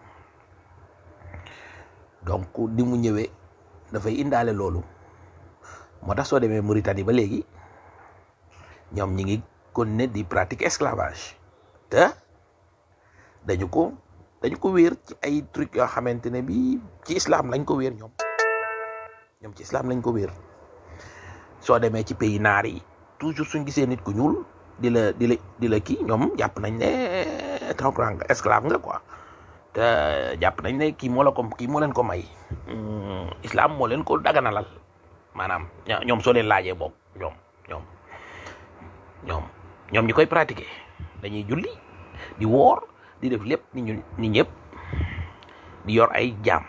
donc di mu ñëwee dafay indaale loolu moo tax soo demee Mauritanie ba léegi ñoom ñi ngi continuer di pratique esclavage te dañu ko dañu ko wéer ci ay trucs yoo xamante ne bi ci islam lañ ko wéer ñoom ñoom ci islam lañ ko wéer soo demee ci pays naar yi toujours suñ gisee nit ku ñuul di la di la di la kii ñoom jàpp nañ ne comprendre nga esclave nga quoi te jàpp nañ ne kii moo la ko kii moo leen ko may islam moo leen ko daganalal maanaam ñoom soo leen laajee boobu ñoom ñoom ñoom ñoom ñi koy pratiquer dañuy julli di woor di def lépp ni ñu ni ñëpp di yor ay jaam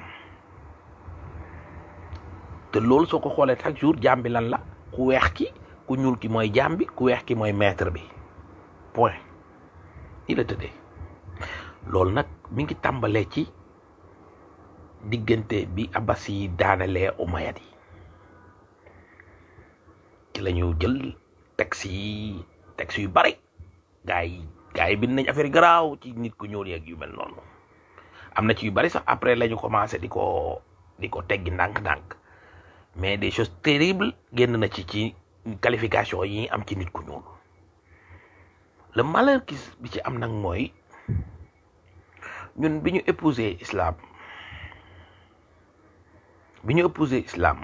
te loolu soo ko xoolee chaque jour jaam bi lan la ku weex ki ku ñuul ki mooy jaam bi ku weex ki mooy maître bi point ni la tëddee loolu nag mi ngi tàmbalee ci diggante bi abbas yi daanalee umayad yi ci la ñu jël texte yi texte yu bari gaa yi gaa yi bind nañ affaire garaaw ci nit ku ñuul yeeg yu mel noonu am na ci yu bari sax après la ñu commencé di ko di ko teggi ndànk-ndànk mais des choses terribles génn na ci ci qualification yi am ci nit ku ñuul le malheur ki bi ci am nag mooy ñun bi ñu épousé islam bi ñu épousé islam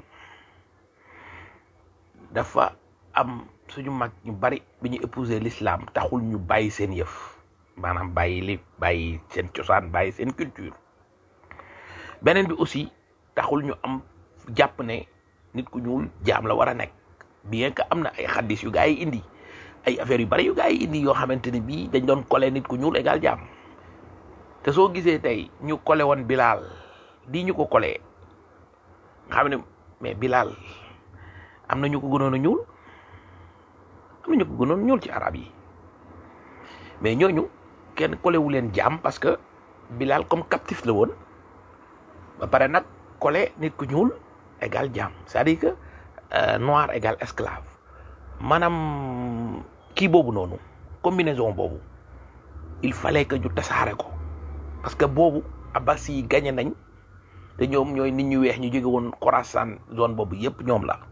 dafa am suñu mag ñu bari bi ñu épousé l'islam taxul ñu bàyyi seen yëf maanaam bàyyi li bàyyi seen cosaan bàyyi seen culture beneen bi aussi taxul ñu am jàpp ne nit ku ñuul jaam la war a nekk bien que am na ay xaddis yu gaa yi indi ay affaires yu bari yu gaa yi indi yoo xamante ne bii dañ doon collé nit ku ñuul égal jaam te soo gisee tey ñu collé woon Bilal di ñu ko collé nga xam ne mais Bilal am na ñu ko gënoon a ñuul am na ñu ko gënoon ñuul ci arab yi mais ñooñu kenn collé wu leen jaam parce que Bilal comme captif la woon ba pare nag collé nit ku ñuul égal jaam c'est-à-dire que euh, noir égal esclave maanaam kii boobu noonu combinaison boobu il fallait que ñu tasaare ko parce que boobu abbas yi gagné nañ te ñoom ñooy nit ñu weex ñu jóge woon Khorasan zone boobu yëpp ñoom la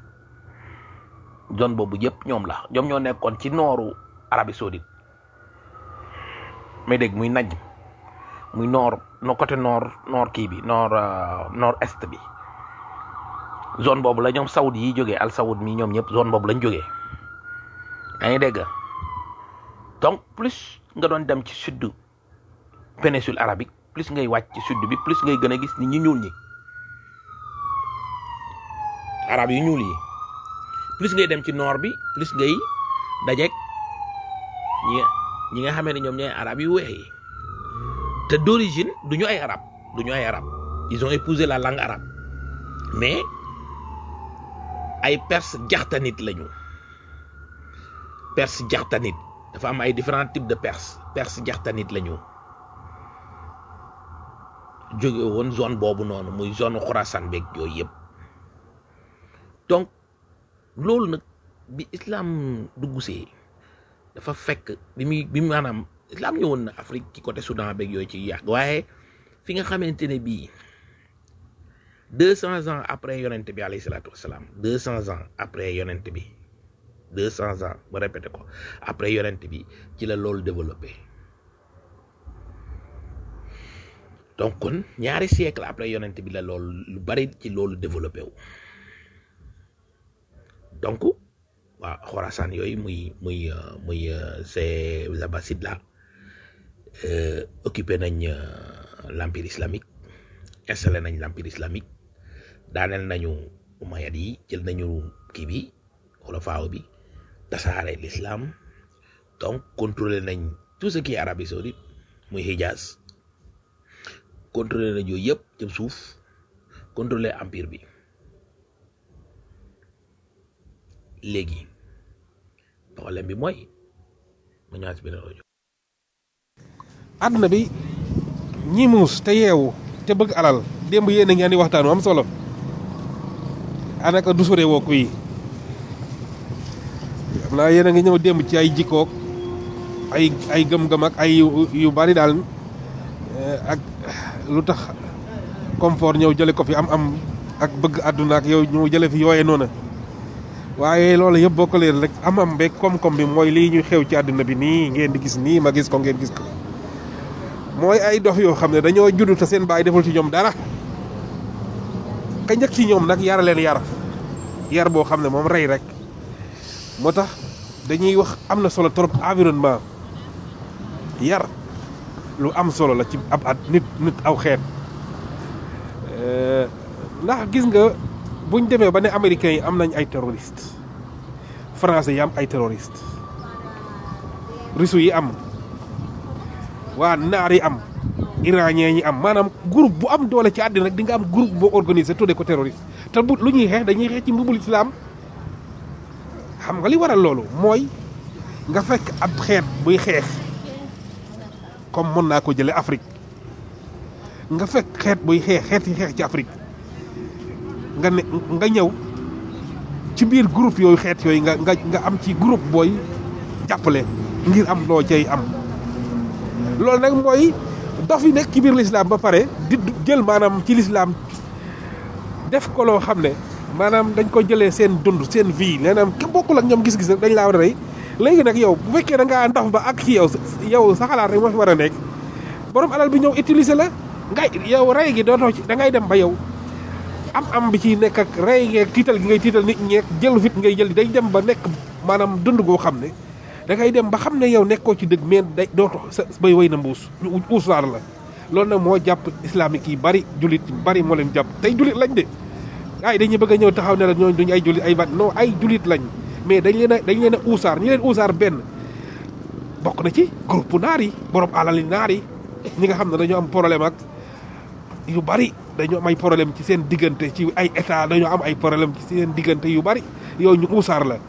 zone boobu yëpp ñoom la ñoom ñoo nekkoon ci nooru Arabie Saoudite may dégg muy Najd muy nord no côté nord nord kii bi nord nord est bi zone boobu la ñoom saoud yi jógee al saoud mi ñoom ñëpp zone boobu lañ jógee yaa ngi dégg donc plus nga doon dem ci sud péninsule arabique plus ngay wàcc ci sud bi plus ngay gën a gis ni ñu ñuul ñi arab yu ñuul yi plus ngay dem ci nord bi plus ngay dajeeg ñi ñi nga xamee ne ñoom ñooy arab yu weex yi te d'origine du ñu ay arab du ñu ay arab ils ont épousé la langue arabe mais ay perse jaxtanit lañu perse jaxtanit dafa am ay différents types de perse perse jaxtanit lañu jóge woon zone boobu noonu muy zone Khorasan beeg yooyu yëpp donc loolu nag bi islam duggusee dafa fekk bi muy bi maanaam islam ñëwoon na Afrique ci côté Soudan beeg yooyu ci yàgg waaye fi nga xamante ne bii deux cents ans après yonent bi alayhi salaatu wasalaam deux cents ans après yonent bi deux cents ans ba répété ko après yonent bi ci la loolu développé donc kon ñaari siècle après yonent bi la loolu lu bari ci loolu développé wu donc waaw Khorasan yooyu muy muy muy c'est Abbasid là occupé nañ l'empire islamique installé nañ l'empire islamique daaneel nañu umayad yi jël nañu kii bi xulafaaw bi tasaare l'islam donc contrôlé nañ tout ce qui est Arabie Saoudite muy Hijaz contrôlé nañ yooyu yëpp jëm suuf contrôlé empire bi léegi problème bi mooy ma ñëwaat si beneen rajo àdduna bi ñi muus te yeewu te bëgg alal démb yéen a ngi andi waxtaan wu am solo anaka du sore woo yi xam naa yéen a ngi ñëw démb ci ay jikkook ay ay gëm-gëm ak ay yu yu bari daal eh, ak lu tax confort ñëw jële ko fi am am ak bëgg àdduna ak yow ñu jële fi yooye noona waaye loolu yëpp boo ko leen rek am am beeg koom-koom bi mooy lii ñuy xew ci àdduna bi nii ngeen di gis nii ma gis ko ngeen gis ko mooy ay dof yoo xam ne dañoo judd te seen baay deful ci ñoom dara ka njëkk ci ñoom nag yara leen yar yar boo xam ne moom rey rek moo tax dañuy wax am na solo trop environnement yar lu am solo la ci ab at nit nit aw xeet Euh, ndax gis nga buñ demee ba ne américains yi am nañ ay terroristes français yi am ay terroristes russes yi am waa naar yi am iranien yi am maanaam groupe bu am doole ci àddina rek di nga am groupe boo organisé tuddee ko terroriste te bu lu ñuy xeex dañuy xeex ci mbubul islam xam nga li waral loolu mooy nga fekk ab xeet buy xeex comme mën naa ko jële Afrique nga fekk xeet buy xeex xeet yi xeex ci Afrique nga ne nga ñëw ci biir groupe yooyu xeet yooyu nga nga nga am ci groupe booy jàppale ngir am loo cay am loolu nag mooy dof yi nekk ci biir lislaam ba pare di jël maanaam ci lislaam def ko loo xam ne maanaam dañ ko jëlee seen dund seen vie maanaam ki bokkul ak ñoom gis-gis rek dañ laa war a rey léegi nag yow bu fekkee da ngaa ndox ba ak ci yow yow sa xalaat rek moo fi war a nekk borom alal bi ñëw utiliser la ngay yow rey gi dootoo ci da ngay dem ba yow am am bi ci nekk ak rey geeg tiital gi ngay tiital nit ñeeg jël fit ngay jël day dem ba nekk maanaam dund goo xam ne da ngay dem ba xam ne yow nekkoo ci dëgg mais day dootoo sa bay way na mbuus ñu uusaar la loolu nag moo jàpp islamique yi bari jullit yi bari moo leen jàpp tey jullit lañ de ay dañuy bëgg a ñëw taxaw ne la ñooñu duñu ay jullit ay bat non ay jullit lañ mais dañ leen a dañ leen a uusaar ñi leen uusaar benn bokk na ci groupe naar yi borom alal yi naar yi ñi nga xam ne dañoo am problème ak yu bari dañoo am ay problème ci seen diggante ci ay état dañoo am ay problème ci seen diggante yu bari yow ñu uusaar la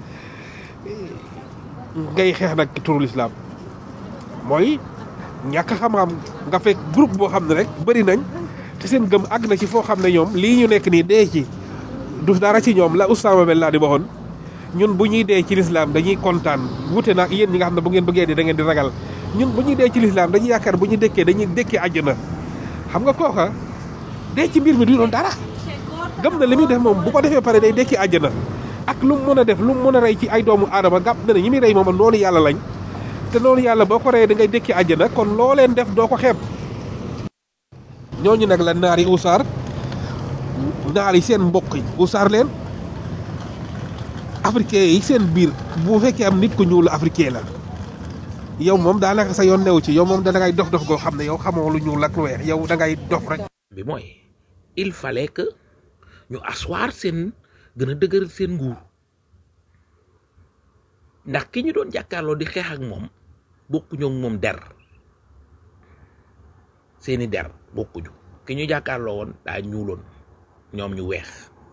ngay xeex nag turul islam mooy ñàkk xam-xam nga fekk groupe boo xam ne rek bëri nañ te seen gëm àgg na ci foo xam ne ñoom lii ñu nekk nii dee ci du dara ci ñoom la Usaama Ben Laden waxoon ñun bu ñuy dee ci lislaam dañuy kontaan wute nag yéen ñi nga xam ne bu ngeen bëggee dee da ngeen di ragal ñun bu ñuy dee ci lislaam dañuy yaakaar bu ñu dëkkee dañuy dëkkee àjjana xam nga kooka dee ci mbir mi du doon dara gëm na li muy def moom bu ko defee pare day dekki àjjana ak lu mu mën a def lu mu mën a rey ci ay doomu aadama gàpp na ne ñi muy rey moom noonu yàlla lañ te noonu yàlla boo ko reyee da ngay dekki àjjana kon loo leen def doo ko xeeb ñooñu nag la naar yi usaar naar yi seen mbokk yi usaar leen africain yi seen biir bu fekkee am nit ku ñuul la africain la yow moom daanaka sa yoon new ci yow moom da ngay dof dof goo xam ne yow xamoo lu ñuul ak lu weex yow da ngay dof rek bi mooy il fallait que ñu asseoir seen gën a dëgëral seen nguur ndax ki ñu doon jàkkaarloo di xeex ak moom bokkuñu ak moom der seeni der bokkuñu ki ñu jàkkaarloo woon daa ñuuloon ñoom ñu weex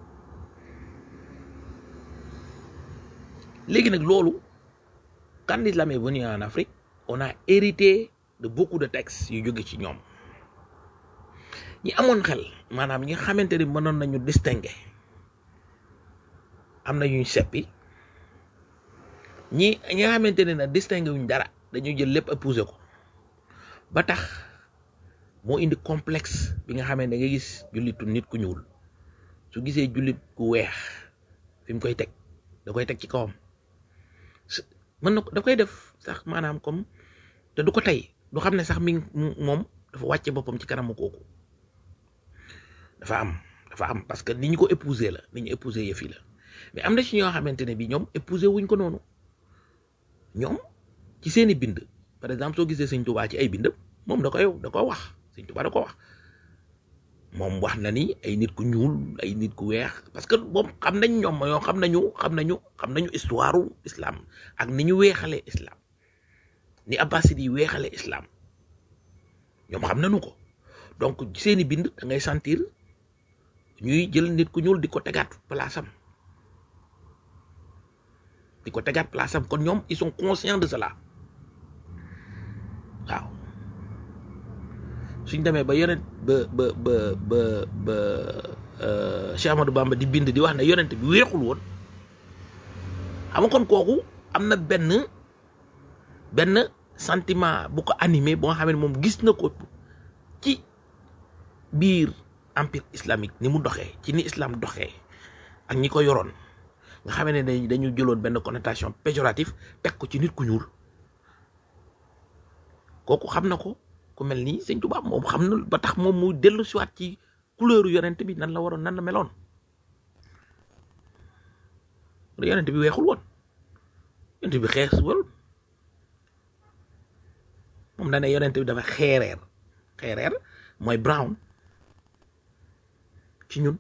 léegi nag loolu quand l'islam est venu en Afrique on a hérité de beaucoup de textes yu jóge ci ñoom ñi amoon xel maanaam ñi nga xamante ni mënoon nañu distinguer am na ñuy seppi ñi ñi nga xamante ne nag distinguer wuñ dara dañuy jël lépp épouser ko ba tax moo indi complexe bi nga xamante ne nga gis jullitu nit ku ñuul su gisee jullit ku weex fi mu koy teg da koy teg ci kawam mën na ko da koy def sax maanaam comme te du ko tey du xam ne sax mi moom dafa wàcce boppam ci kanamu kooku dafa am dafa am parce que ni ñu ko épouser la ni ñu épouser yëf yi la mais am na ci ñoo xamante ne bi ñoom épouser wuñ ko noonu ñoom ci seeni bind par exemple soo gisee sëñ Tuubaa ci ay bindam moom da koy da ko wax sëñ Tuubaa da ko wax moom wax na ni ay nit ku ñuul ay nit ku weex parce que moom xam nañ ñoom ñoo xam nañu xam nañu xam nañu histoire islam ak ni ñu weexalee islam ni abbasid yi weexalee islam ñoom xam nañu ko donc seeni bind da ngay sentir ñuy jël nit ku ñuul di ko tegaat palaasam di ko tegaat place am kon ñoom ils sont conscients de cela waaw suñ demee ba yonent ba ba ba ba ba Cheikh Amadou Bamba di bind di wax ne yonent bi weexul woon xam nga kon kooku am na benn benn sentiment bu ko animé boo nga xam ne moom gis na ko ci biir empire islamique ni mu doxee ci ni islam doxee ak ñi ko yoroon nga xam ne dañ dañu jëloon benn connotation péjorative teg ko ci nit ku ñuul kooku xam na ko ku mel nii sëñ Tuubaa moom xam na ba tax moom mu dellu siwaat ci couleur yonent bi nan la waroon nan la meloon yonent bi weexul woon yonent bi xees wal moom da ne yonent bi dafa xeereer xeereer mooy brown ci ñun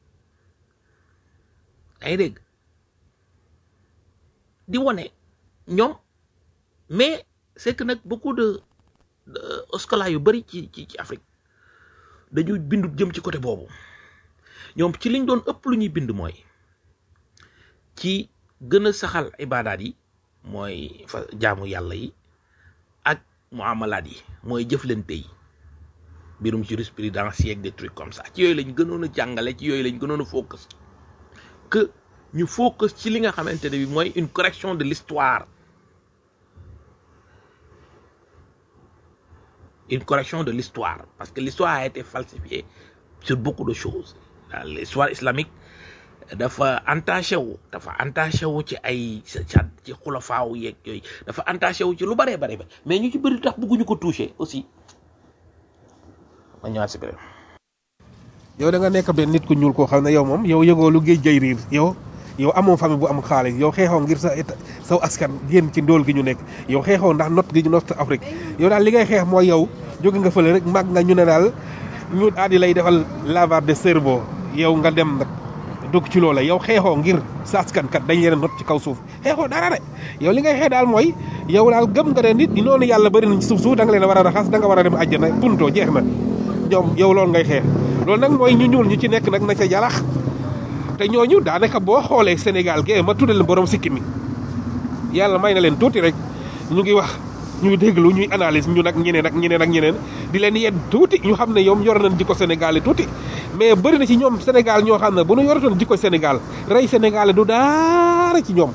ay dégg di wone ñoom mais c'est que nag beaucoup de scolaires yu bari ci ci ci Afrique dañuy bindu jëm ci côté boobu ñoom ci liñ doon ëpp lu ñuy bind mooy ci gën a saxal ibaadaat yi mooy fa jaamu yàlla yi ak muamalaat yi mooy jëflante yi mbirum jurisprudence yeeg des trucs comme ça ci yooyu lañ gënoon a jàngale ci yooyu lañ gënoon a focus que ñu focus ci li nga xamante ne bi mooy une correction de l'histoire une correction de l'histoire parce que l'histoire a été falsifiée sur beaucoup de choses l'histoire islamique dafa entaché wu dafa entaché wu ci ay ca ci xulafaaw yeeg yooyu dafa entaché wu ci lu bëree bëri ba mais ñu ci bëri tax bëgguñu ko toucher aussi ma ñëwaat si beneen yow da nga nekk benn nit ku ñuul koo xam ne yow moom yow yëgoo lu géej jay riir yow yow amoo famille bu am xaalis yow xeexoo ngir sa état saw askan génn ci ndóol gi ñu nekk yow xeexoo ndax not gi ñu not Afrique yow daal li ngay xeex mooy yow jóge nga fële rek mag nga ñu ne daal ñu daal di lay defal lavage de cerveau yow nga dem nag dugg ci loola yow xeexoo ngir sa askan kat dañ leen not ci kaw suuf xeexoo dara de yow li ngay xeex daal mooy yow daal gëm nga ne nit ñi noonu yàlla bëri nañ ci suuf suuf da nga leen a war a raxas da nga war a dem àjjana punto jeex na ñoom yow loolu ngay xeex loolu nag mooy ñu ñuul ñu ci nekk nag na ca jalax te ñooñu daanaka boo xoolee Sénégal gee ma tuddee leen borom sikki mi yàlla may na leen tuuti rek ñu ngi wax ñuy déglu ñuy analyse ñu nag ñeneen ak ñeneen ak ñeneen di leen yedd tuuti ñu xam ne ñoom yor nañ jikko Sénégal yi tuuti mais bëri na ci ñoom Sénégal ñoo xam ne bu ñu yoratoon jikko Sénégal rey Sénégal du daara ci ñoom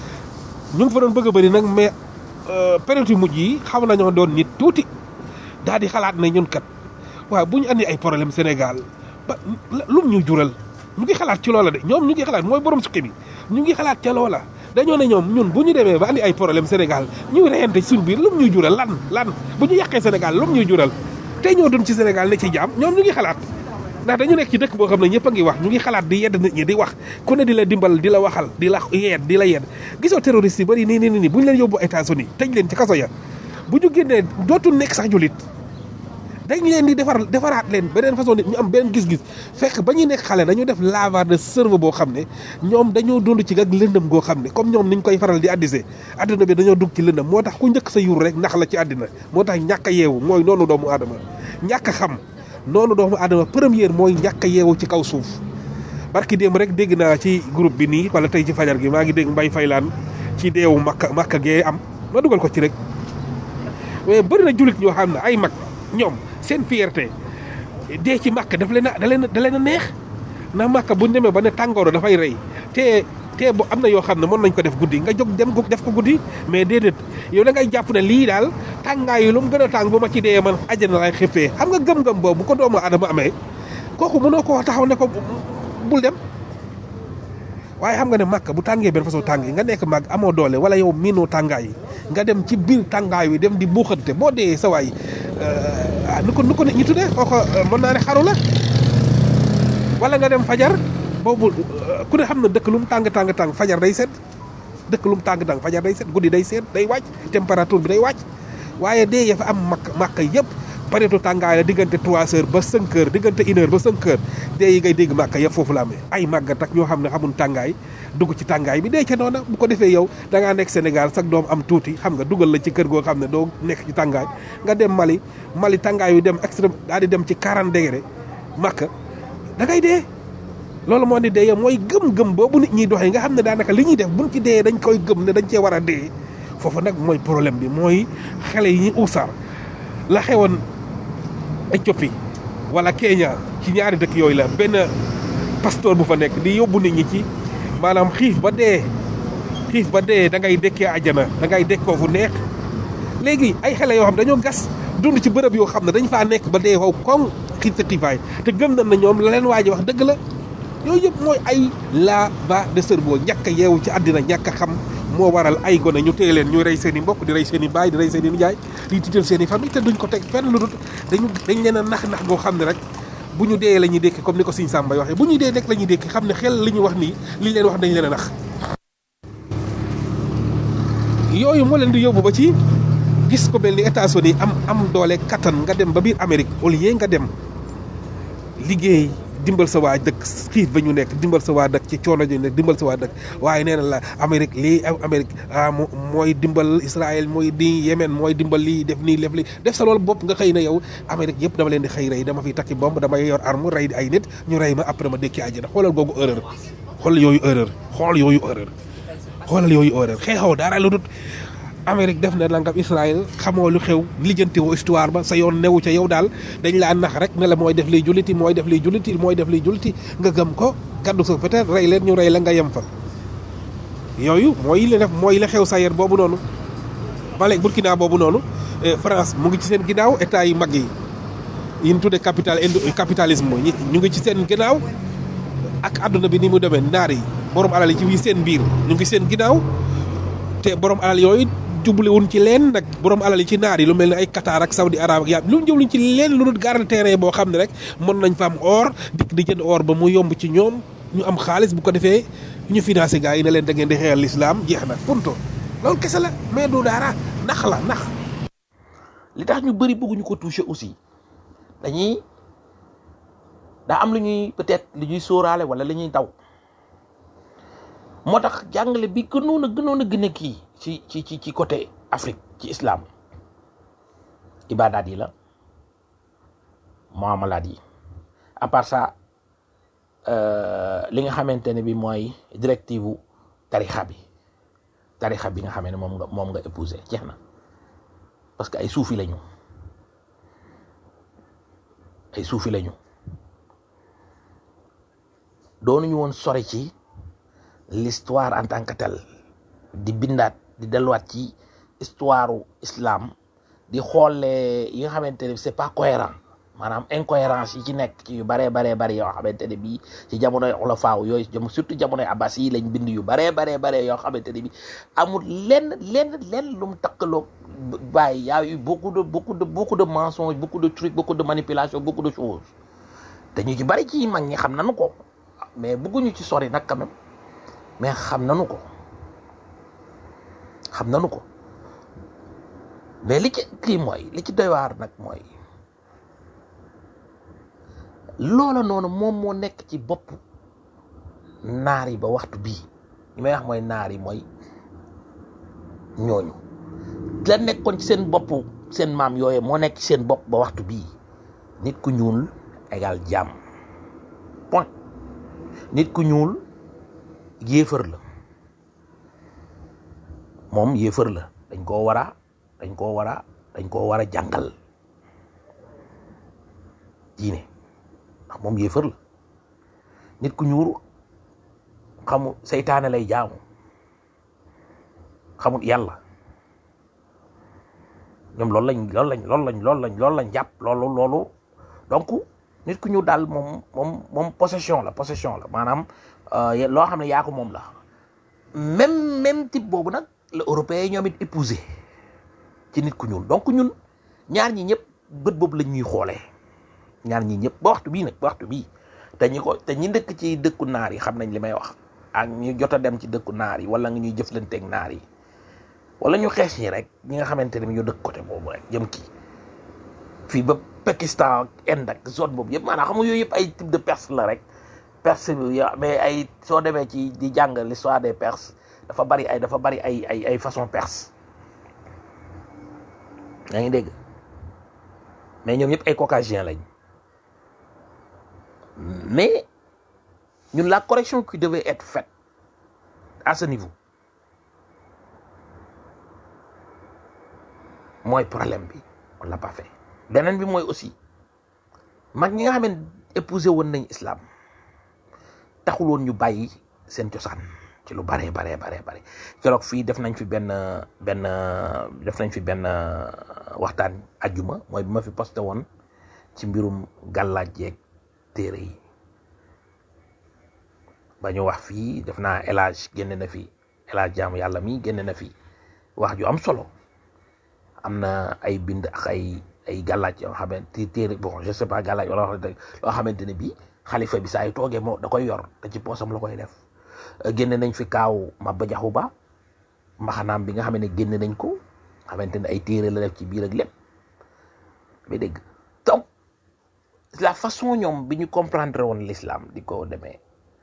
ñu ngi fa doon bëgg a bëri nag mais période yu mujj yi xam nañoo doon nit tuuti daal di xalaat ne ñun kat waaw bu ñu andi ay problème Sénégal ba lum ñu jural ñu ngi xalaat ci loola de ñoom ñu ngi xalaat mooy borom sukki bi ñu ngi xalaat ca loola dañoo ne ñoom ñun bu ñu demee ba andi ay problème Sénégal ñu reyante suñ biir lum ñuy jural lan lan bu ñu yàqee Sénégal lum ñuy jural te ñoo doon ci Sénégal ne ci jaam ñoom ñu ngi xalaat ndax dañu nekk ci dëkk boo xam ne ñëpp a ngi wax ñu ngi xalaat di yedd nit ñi di wax ku ne di la dimbal di la waxal di la yedd di la yedd gisoo terroriste yi bari nii nii nii bu ñu leen yóbbu États-Unis tëj leen ci kaso ya bu ñu génnee dootul nekk sax julit dañ leen di defar defaraat leen beneen façon nit ñu am beneen gis-gis fekk ba ñuy nekk xale dañu def lavage de cerveau boo xam ne ñoom dañoo dund ci ak lëndëm goo xam ne comme ñoom niñ koy faral di addisee adduna bi dañoo dugg ci lëndëm moo tax ku njëkk sa yur rek nax la ci àddina moo tax ñàkk a yeewu mooy noonu doomu aadama ñàkk a xam noonu doomu aadama première mooy ñàkk a yeewu ci kaw suuf barki démb rek dégg naa ci groupe bi nii wala tey ci fajar gi maa ngi dégg mbay faylaan ci deewu makka makka gee am ma dugal ko ci rek mais bëri na jullit ñoo xam ne ay mag ñoom seen fierté dee ci màkk daf leen a da leen da leen a neex na màkk bu ñu demee ba ne tàngooru dafay rey te te bu am na yoo xam ne mën nañ ko def guddi nga jóg dem ko def ko guddi mais déedéet yow da ngay jàpp ne lii daal tàngaay yi lu mu gën a tàng bu ma ci dee man àjjana lay xippee xam nga gëm-gëm boobu bu ko doomu adama amee kooku mënoo ko taxaw ne ko bul dem waaye xam nga ne màkk bu tàngee benn façon tàng yi nga nekk màgg amoo doole wala yow miinoo tàngaay yi nga dem ci biir tàngaay wi dem di buuxante boo dee sa waay nu ko nu ko nit ñi tuddee kooko mën naa ne xaru la wala nga dem fajar boobu ku ne xam na dëkk lu mu tàng tàng tàng fajar day sedd dëkk lu mu tàng tàng fajar day sedd guddi day sedd day wàcc température bi day wàcc waaye dee ya fa am màkk màkk yëpp pareetu tàngaay la diggante trois heures ba cinq heures diggante une heure ba cinq heures dee yi ngay dégg màkk yëpp foofu la amee ay màggat ak ñoo xam ne xamul tàngaay dugg ci tàngaay bi dee ca noona bu ko defee yow da ngaa nekk Sénégal sax doom am tuuti xam nga dugal la ci kër goo xam ne doo nekk ci tàngaay nga dem Mali Mali tàngaay yu dem extrême daal di dem ci 40 degré màkk da ngay dee loolu moo di dee mooy gëm-gëm boobu nit ñiy doxee nga xam ne daanaka li ñuy def buñ ci dee dañ koy gëm ne dañ cee war a dee foofu nag mooy problème bi mooy xale yi ñu usar la xewoon Éthiopie wala Kenya ci ñaari dëkk yooyu la benn pasteur bu fa nekk di yóbbu nit ñi ci maanaam xiif ba dee xiif ba dee da ngay dekkee àjjana da ngay dekkoo fu neex léegi ay xale yoo xam dañoo gas dund ci bërëb yoo xam ne dañ faa nekk ba dee wow koŋ xiif sa xiifaay te gëm nañ na ñoom la leen waa ji wax dëgg la yooyu yëpp mooy ay lavage de cerveau ñàkk a yeewu ci àddina ñàkk a xam moo waral ay gone ñu téye leen ñuy rey seen i mbokk di rey seen i baay di rey seen i nijaay di tiital seen i famille te duñ ko teg fenn lu dul dañu dañ leen a nax-nax goo xam ne rek bu ñu dee la ñuy dékki comme ni ko Sëñ Samba waxee bu ñuy dee rek la ñuy dékki xam ne xel li ñu wax nii li ñu leen wax dañ leen a nax yooyu moo leen di yóbbu ba ci gis ko mel ni États-Unis am am doole kattan nga dem ba biir Amérique au lieu nga dem liggéey dimbal sa waa dëkk xiif ba ñu nekk dimbal sa waa dëkk ci coono ji nekk dimbal sa waa dëkk waaye nee na la Amérique lii Amérique ah mooy dimbal Israël mooy di Yémen mooy dimbal lii def nii def lii def sa loolu bopp nga xëy na yow Amérique yëpp dama leen di xëy rey dama fiy takki bomb damay yor arme rey ay nit ñu rey ma après ma dékki àjjana xoolal googu erreur xool yooyu erreur xool yooyu erreur xoolal yooyu erreur xeexoo dara lu dut Amérique def na nangam Israël xamoo lu xew lijjanti woo histoire ba sa yoon newu ca yow daal dañ laa nax rek ne la mooy def liy julliti mooy def liy julliti mooy def liy julliti nga gëm ko kaddu sa peut-être rey leen ñu rey la nga yem fa. yooyu mooy li def mooy la xew Sahel boobu noonu Mali Burkina boobu noonu France mu ngi ci seen ginnaaw état yi mag yi yi ñu tuddee capital capitalisme ñu ngi ci seen ginnaaw ak àdduna bi ni mu demee naar yi borom alal yi ci wi seen biir ñu ngi seen ginnaaw te borom alal yooyu. jubluwuñ ci leen nag borom alal yi ci naar yi lu mel ni ay Qatar ak Saudi Arab ak yàlla lu ñu jubluñ ci leen lu dul garal terrain boo xam ne rek mën nañ fa am or dikk di jënd or ba mu yomb ci ñoom ñu am xaalis bu ko defee ñu financé gars yi ne leen da ngeen di xeexal l'islam jeex na punto loolu kese la mais du dara nax la nax. li tax ñu bëri bëgguñu ko toucher aussi dañuy daa am lu ñuy peut-être lu ñuy sóoraale wala lu ñuy daw moo tax jàngale bi gënoon a gënoon a gën a kii ci ci ci ci côté Afrique ci islam ibadaat yi la muamalaat yi à part ça li nga xamante ne bi mooy directive tarixa bi tarixa bi nga xamee ne moom nga moom nga épousé jeex na parce que ay suufi lañu ay suufi lañu doonuñu woon sore ci l'histoire en tant que telle di bindaat di delluwaat ci histoire islam di xoolee yi nga xamante ne c'est pas cohérent maanaam incohérence yi ci nekk ci yu baree baree bari yoo xamante ne bii ci jamonoy xulafaaw yooyu jam surtout jamonoy abbas yi lañ bind yu baree baree baree yoo xamante ne bii amul lenn lenn lenn lu mu takkaloo bàyyi yaa yu beaucoup de beaucoup de beaucoup de mensonges beaucoup de trucs beaucoup de manipulation beaucoup de choses te ñu ci bari ci mag ñi xam nañu ko mais bëgguñu ci sori nag quand même mais xam nañu ko xam nañu ko mais li ci kii mooy li ci doy waar nag mooy loola noonu moom moo nekk ci bopp naar yi ba waxtu bii li may wax mooy naar yi mooy ñooñu la nekkoon ci seen bopp seen maam yooyu moo nekk ci seen bopp ba waxtu bii nit ku ñuul égal jàmm point nit ku ñuul yéefar la moom yéefar la dañ koo war a dañ koo war a dañ koo war a jàngal diine ndax moom yéefar la nit ku ñuul xamu seytaane lay jaamu xamut yàlla ñoom loolu lañ loolu lañ loolu lañ loolu lañ loolu lañ jàpp loolu loolu donc nit ku ñuul daal moom moom moom possession la possession la maanaam loo xam ne yaa ko moom la même même type boobu nag la européen yi ñoom it épousé ci nit ku ñuul donc ñun ñaar ñi ñëpp bët boobu lañ ñuy xoolee ñaar ñi ñëpp ba waxtu bii nag ba waxtu bii te ñi ko te ñi dëkk ci dëkku naar yi xam nañ li may wax ak ñu jot a dem ci dëkku naar yi wala nga ñuy jëflanteeg naar yi wala ñu xees ñi rek ñi nga xamante ne ñu dëkk côté boobu rek jëm kii fii ba Pakistan ak Inde ak zone boobu yëpp maanaam xam nga yooyu yëpp ay type de perse la rek perse bi mais ay soo demee ci di jàng l'histoire des perses dafa bari ay dafa bari ay ay ay façon perse yaa ngi dégg mais ñoom ñëpp ay caucasien lañ mais ñun la correction qui devait être faite à ce niveau mooy problème bi on l'a pas fait beneen bi mooy aussi mag ñi nga xam ne épousé woon nañ islam taxul woon ñu bàyyi seen cosaan ci lu bare bare bare bare keroog fii def nañ fi benn benn def nañ fi benn waxtaan ajjuma mooy bi ma fi posté woon ci mbirum gàllaaj yeeg téere yi ba ñu wax fii def naa élage génne na fi élage jaamu yàlla mi génne na fi wax ju am solo am na ay bind ak ay ay gàllaaj yoo xamante téere bon je sais pas gàllaaj wala wax loo xamante ne bii xalifa bi saa yu toogee moo da koy yor te ci poosam la koy def génne nañ fi kaaw Maba Jaxu Ba mbaxanaam bi nga xam ne génne nañ ko xamante ne ay téere la def ci biir ak lépp mais dégg donc la façon ñoom bi ñu comprendre woon l'islam di ko demee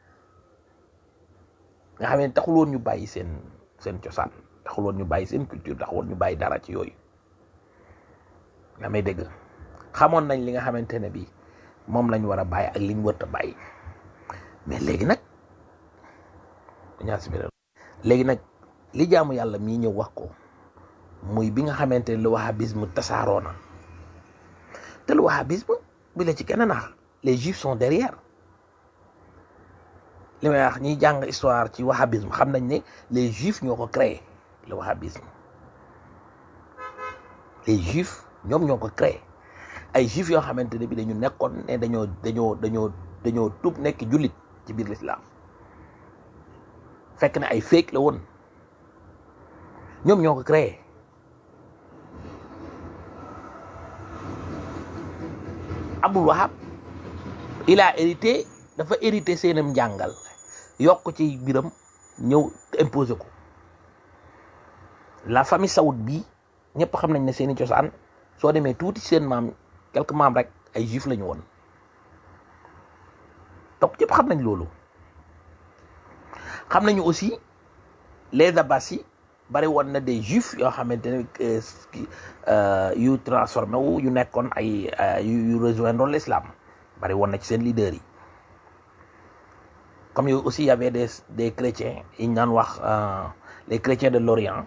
nga xam ne taxul woon ñu bàyyi seen seen cosaan taxul woon ñu bàyyi seen culture taxul woon ñu bàyyi dara ci yooyu nga may dégg xamoon nañ li nga xamante ne bi moom lañ war a bàyyi ak li ñu wërta bàyyi mais léegi nag ñaar si biir léegi nag li jaamu yàlla mii ñëw wax ko muy bi nga xamante ne lu wahhabisme tasaaroo na te lu wahhabisme bi la ci kenn naax les juifs sont derrière li may wax ñiy jàng histoire ci wahhabisme xam nañ ne les juifs ñoo ko créé le wahhabisme les juifs ñoom ñoo ko créé ay juifs yoo xamante ne bi dañu nekkoon ne dañoo dañoo dañoo dañoo tuub nekk jullit ci biir l'islam fekk na ay fake la woon ñoom ñoo ko créé Abdul Wahab il a hérité dafa hérité seenam njàngal yokk ci biram ñëw imposé ko la famille Saoud bii ñëpp xam nañ ne seeni cosaan soo demee tuuti seen maam quelques maam rek ay juif la ñu woon donc ñëpp xam nañ loolu xam nañu aussi les Abbasi bari woon na des juifs yoo xamante ne yu transformé wu yu nekkoon ay yu rejoindre l'islam bari woon na ci seen leaders yi comme yow aussi y avait des des chrétiens yi ñu naan wax les chrétiens de l'Orient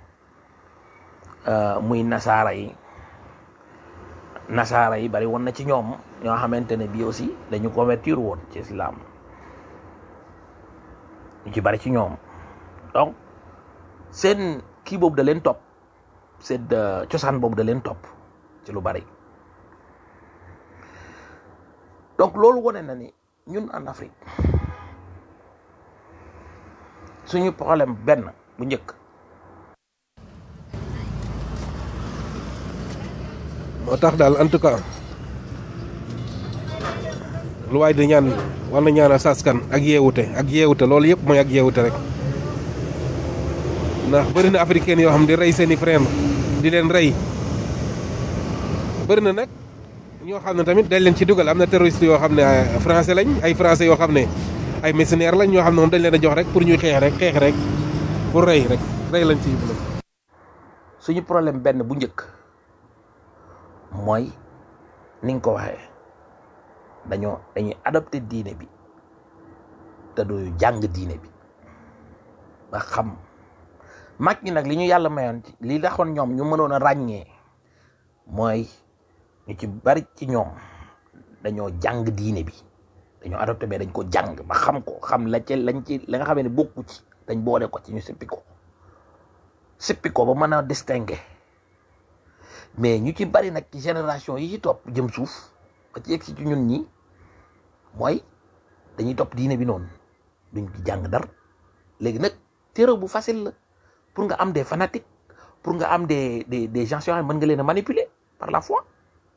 muy nasaara yi nasaara yi bari woon na ci ñoom ñoo xamante ne bii aussi dañu convertir woon ci islam ñu ci bari ci ñoom donc seen kii boobu da leen topp seen cosaan boobu da leen topp ci lu bari donc loolu wane na ni ñun en Afrique suñu problème benn bu njëkk moo tax daal en tout cas lu waay di ñaan war na ñaan a saskan ak yeewute ak yeewute loolu yëpp mooy ak yeewute rek ndax bëri na africain yoo xam di rey seeni frère di leen rey bëri na nag ñoo xam ne tamit dañ leen ci dugal am na terroriste yoo xam ne français lañ ay français yoo xam ne ay mercenaires lañ ñoo xam ne moom dañ leen a jox rek pour ñuy xeex rek xeex rek pour rey rek rey lañ ci yóbbu suñu problème benn bu njëkk mooy ni nga ko waxee dañoo dañuy adopté diine bi te du jàng diine bi ba xam mag ñi nag li ñu yàlla mayoon ci li taxoon ñoom ñu mënoon a ràññee mooy ñu ci bari ci ñoom dañoo jàng diine bi dañoo adopté mais dañ ko jàng ba xam ko xam la ci lañ ci la nga xam ne bokku ci dañ boole ko ci ñu sippi ko sippi ko ba mën a distinguer mais ñu ci bari nag ci génération yi ci topp jëm suuf ba ci yegg si ci ñun ñi mooy dañuy topp diine bi noonu duñ ci jàng dara léegi nag terreau bu facile la pour nga am des fanatiques pour nga am des des des gens yoo xam ne mën nga leen a manipuler par la foi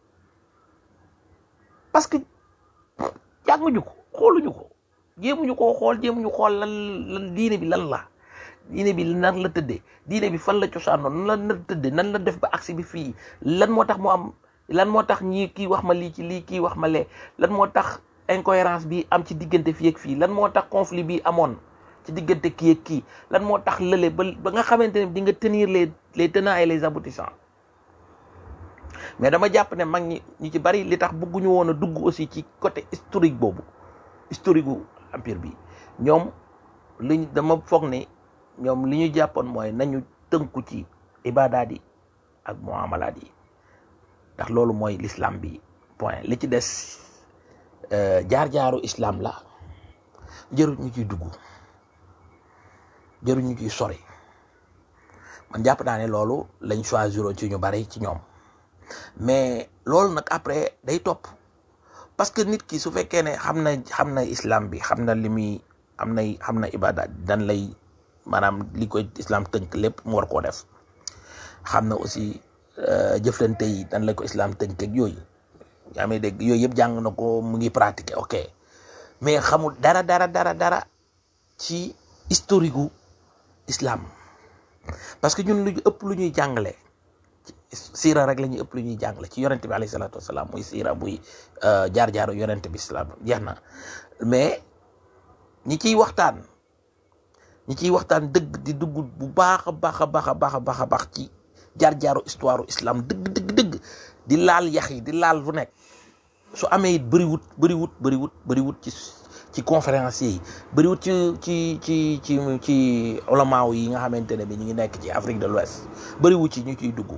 parce que jànguñu ko xooluñu ko jéemuñu koo xool jéemuñu xool lan lan diine bi lan la diine bi nan la tëddee diine bi fan la cosaanoon nan la tëddee nan la def ba agsi bi fii lan moo tax mu am lan moo tax ñii kii wax ma lii ci lii kii wax ma lee lan moo tax incohérence bi am ci diggante fii ak fii lan moo tax conflit bi amoon ci diggante kii ak kii lan moo tax lële ba ba nga xamante ne di nga tenir les les tenants et les aboutissants mais dama jàpp ne mag ñi ñu ci bari li tax bëgguñu woon a dugg aussi ci côté historique boobu historique gu empire bi ñoom liñ dama foog ne ñoom li ñu jàppoon mooy nañu tënku ci ibadaat yi ak muamalaat yi ndax loolu mooy l'islam bi point li ci des euh, jaar-jaaru islam la jëru ñu ciy dugg jëru ñu ciy sori man jàpp naa ne loolu lañ choisiroon ci ñu bari ci ñoom mais loolu nag après day topp parce que nit ki su fekkee ne xam na xam na islam bi xam na li muy am na xam na ibadaat dan lay maanaam li koy islam tënk lépp mu war koo def xam na aussi euh, jëflante yi dan la ko islam tënk ak yooyu yaa may dégg yooyu yëpp jàng na ko mu ngi pratiquer ok mais xamul dara dara dara dara ci historique gu islam parce que ñun lu ñu ëpp lu ñuy jàngale siira rek la ñuy ëpp lu ñuy jàngale ci yonente bi alayhi salaatu wasalaam muy siira buy jaar-jaaru yonente bi islam jeex na mais ñi ciy waxtaan ñi ciy waxtaan dëgg di dugg bu baax a baax a baax a baax a baax a baax ci jaar-jaaru histoire islam dëgg dëgg dëgg di laal yax yi di laal fu nekk su amee it bëriwut bëriwut bëriwut bëriwut ci ci conférenciers yi bëriwut ci ci ci ci ci ulamaaw yi nga xamante ne bi ñu ngi nekk ci Afrique de l'Ouest bëriwut ci ñu ciy dugg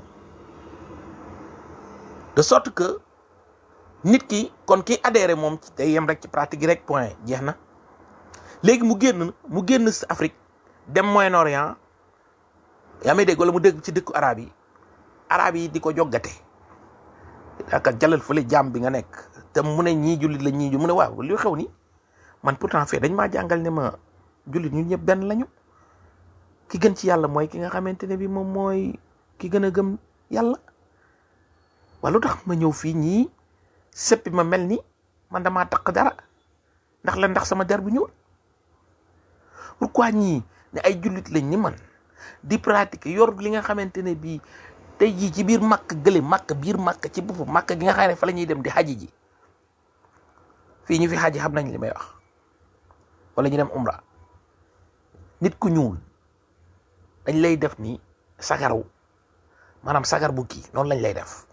de sorte que nit ki kon ki adhéré moom day yem rek ci pratique yi rek point jeex na léegi mu génn mu génn si Afrique dem Moyen-Orient yaa may dégg wala mu dégg ci dëkku arab yi arab yi di ko joggate aka jalal fële jàmm bi nga nekk te mu ne ñii jullit la ñii ju mu ne waaw li xew ni man pourtant fee dañ maa jàngal ne ma jullit ñun ñëpp benn lañu ki gën ci yàlla mooy ki nga xamante ne bi moom mooy ki gën a gëm yàlla wala lu tax ma ñëw fii ñii seppi ma mel ni man damaa taq dara ndax la ndax sama der bu ñuul pourquoi ñii ne ay jullit lañ ni man di pratiquer yor li nga xamante ne bii tey jii ci biir màkk gële màkk biir màkk ci boppam màkk gi nga xam ne fa la ñuy dem di xaji ji fii ñu fi xaji xam nañ li may wax wala ñu dem umra nit ku ñuul dañ lay def ni sagaru maanaam sagar bu kii noonu lañ lay def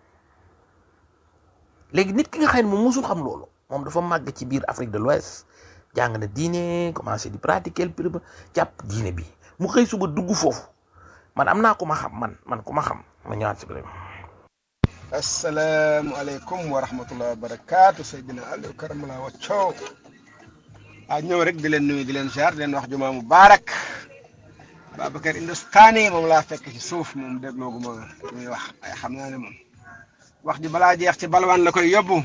léegi nit ki nga xam ne moom musul xam loolu moom dafa màgg ci biir Afrique de l'Ouest jàng na diine commencé di pratiquer le jàpp diine bi mu xëy suba dugg foofu man am naa ku ma xam man man ku ma xam ma ñëwaat si biir. asalaamualeykum wa rahmatulah wa barakaatu Seydina Aliou Karamala Wacco ah ñëw rek di leen nuyu di leen ziar di leen wax jumaa mubaarak Babacar Hindustani moom laa fekk ci suuf moom dégloogu ma muy wax ay xam naa ne moom wax ji balaa jeex ci balwaan la koy yóbbu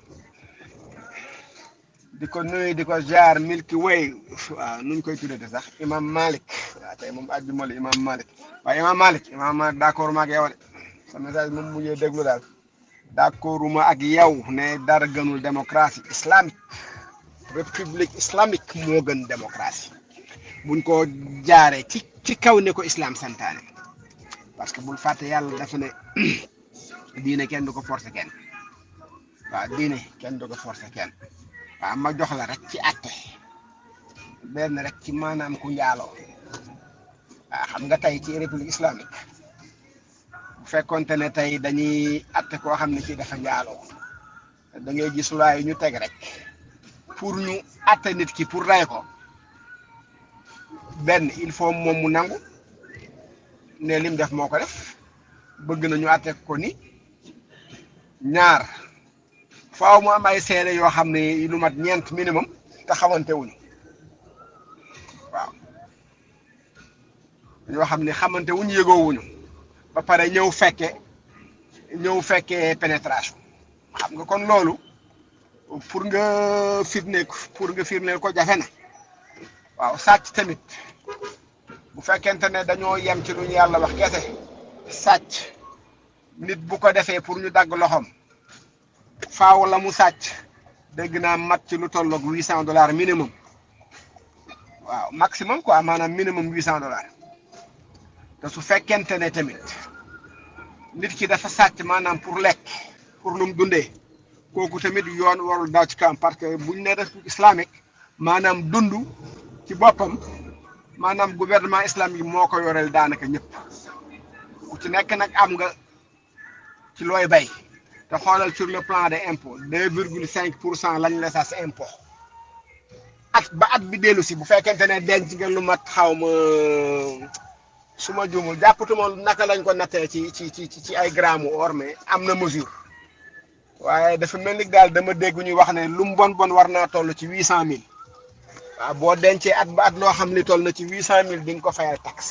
di ko nuyu di ko ziar Milky Way waaw nuñ koy tuddee sax Imam Malik waaw tey moom àjjuma la Imam Malik waaye Imam Malik Imam Malik d'accord ma ak yow de sa message moom mujjee déglu daal d'accord ma ak yow ne dara gënul démocratie islamique république islamique moo gën démocratie buñ ko jaaree ci ci kaw ne ko islam santaane parce que bul fàtte yàlla dafa ne diine kenn du ko forcer kenn waaw diine kenn du ko forcer kenn waaw ma jox la rek ci àtte benn rek ci maanaam ku njaaloo waaw xam nga tey ci république islamique bu fekkonte ne tey dañuy àtte koo xam ne ci dafa njaaloo da ngay gis loi yi ñu teg rek pour ñu àtte nit ki pour rey ko benn il faut moom mu nangu ne lim def moo ko def bëgg na ñu àtte ko ni ñaar faaw mu am ay seede yoo xam ne lu mat ñeent minimum te xamante wuñu waaw yoo xam ne xamante wuñu yëgoo wuñu ba pare ñëw fekke ñëw fekkee pénétration xam nga kon loolu pour nga firnde pour nga firndeel ko jafe na waaw sàcc tamit bu fekkente ne dañoo yem ci lu ñu yàlla wax kese sàcc nit bu ko defee pour ñu dagg loxoom faaw la mu sàcc dégg naa mat ci lu tolloog huit cent dollars minimum waaw maximum quoi maanaam minimum huit cent dollars te su fekkente ne tamit nit ki dafa sàcc maanaam pour lekk pour lu mu dundee kooku tamit yoon warul daw ci kam parce que buñ ne république islamique maanaam dund ci boppam maanaam gouvernement islamique moo ko yoreel daanaka ñëpp ku ci nekk nag am nga ci looy bay te xoolal sur le plan des impôts deux virgule cinq pour cent lañ la sas impôt at ba at bi dellu si bu fekkente ne denc nga lu mat xaw ma su ma juumul jàppatuma naka lañ ko nattee ci ci ci ci ay grammes or mais am na mesure waaye dafa mel ni daal dama dégg ñuy wax ne lu mu bon bon war naa toll ci huit cent mille waaw boo dencee at ba at loo xam ni toll na ci huit cent mille di nga ko fayal taxe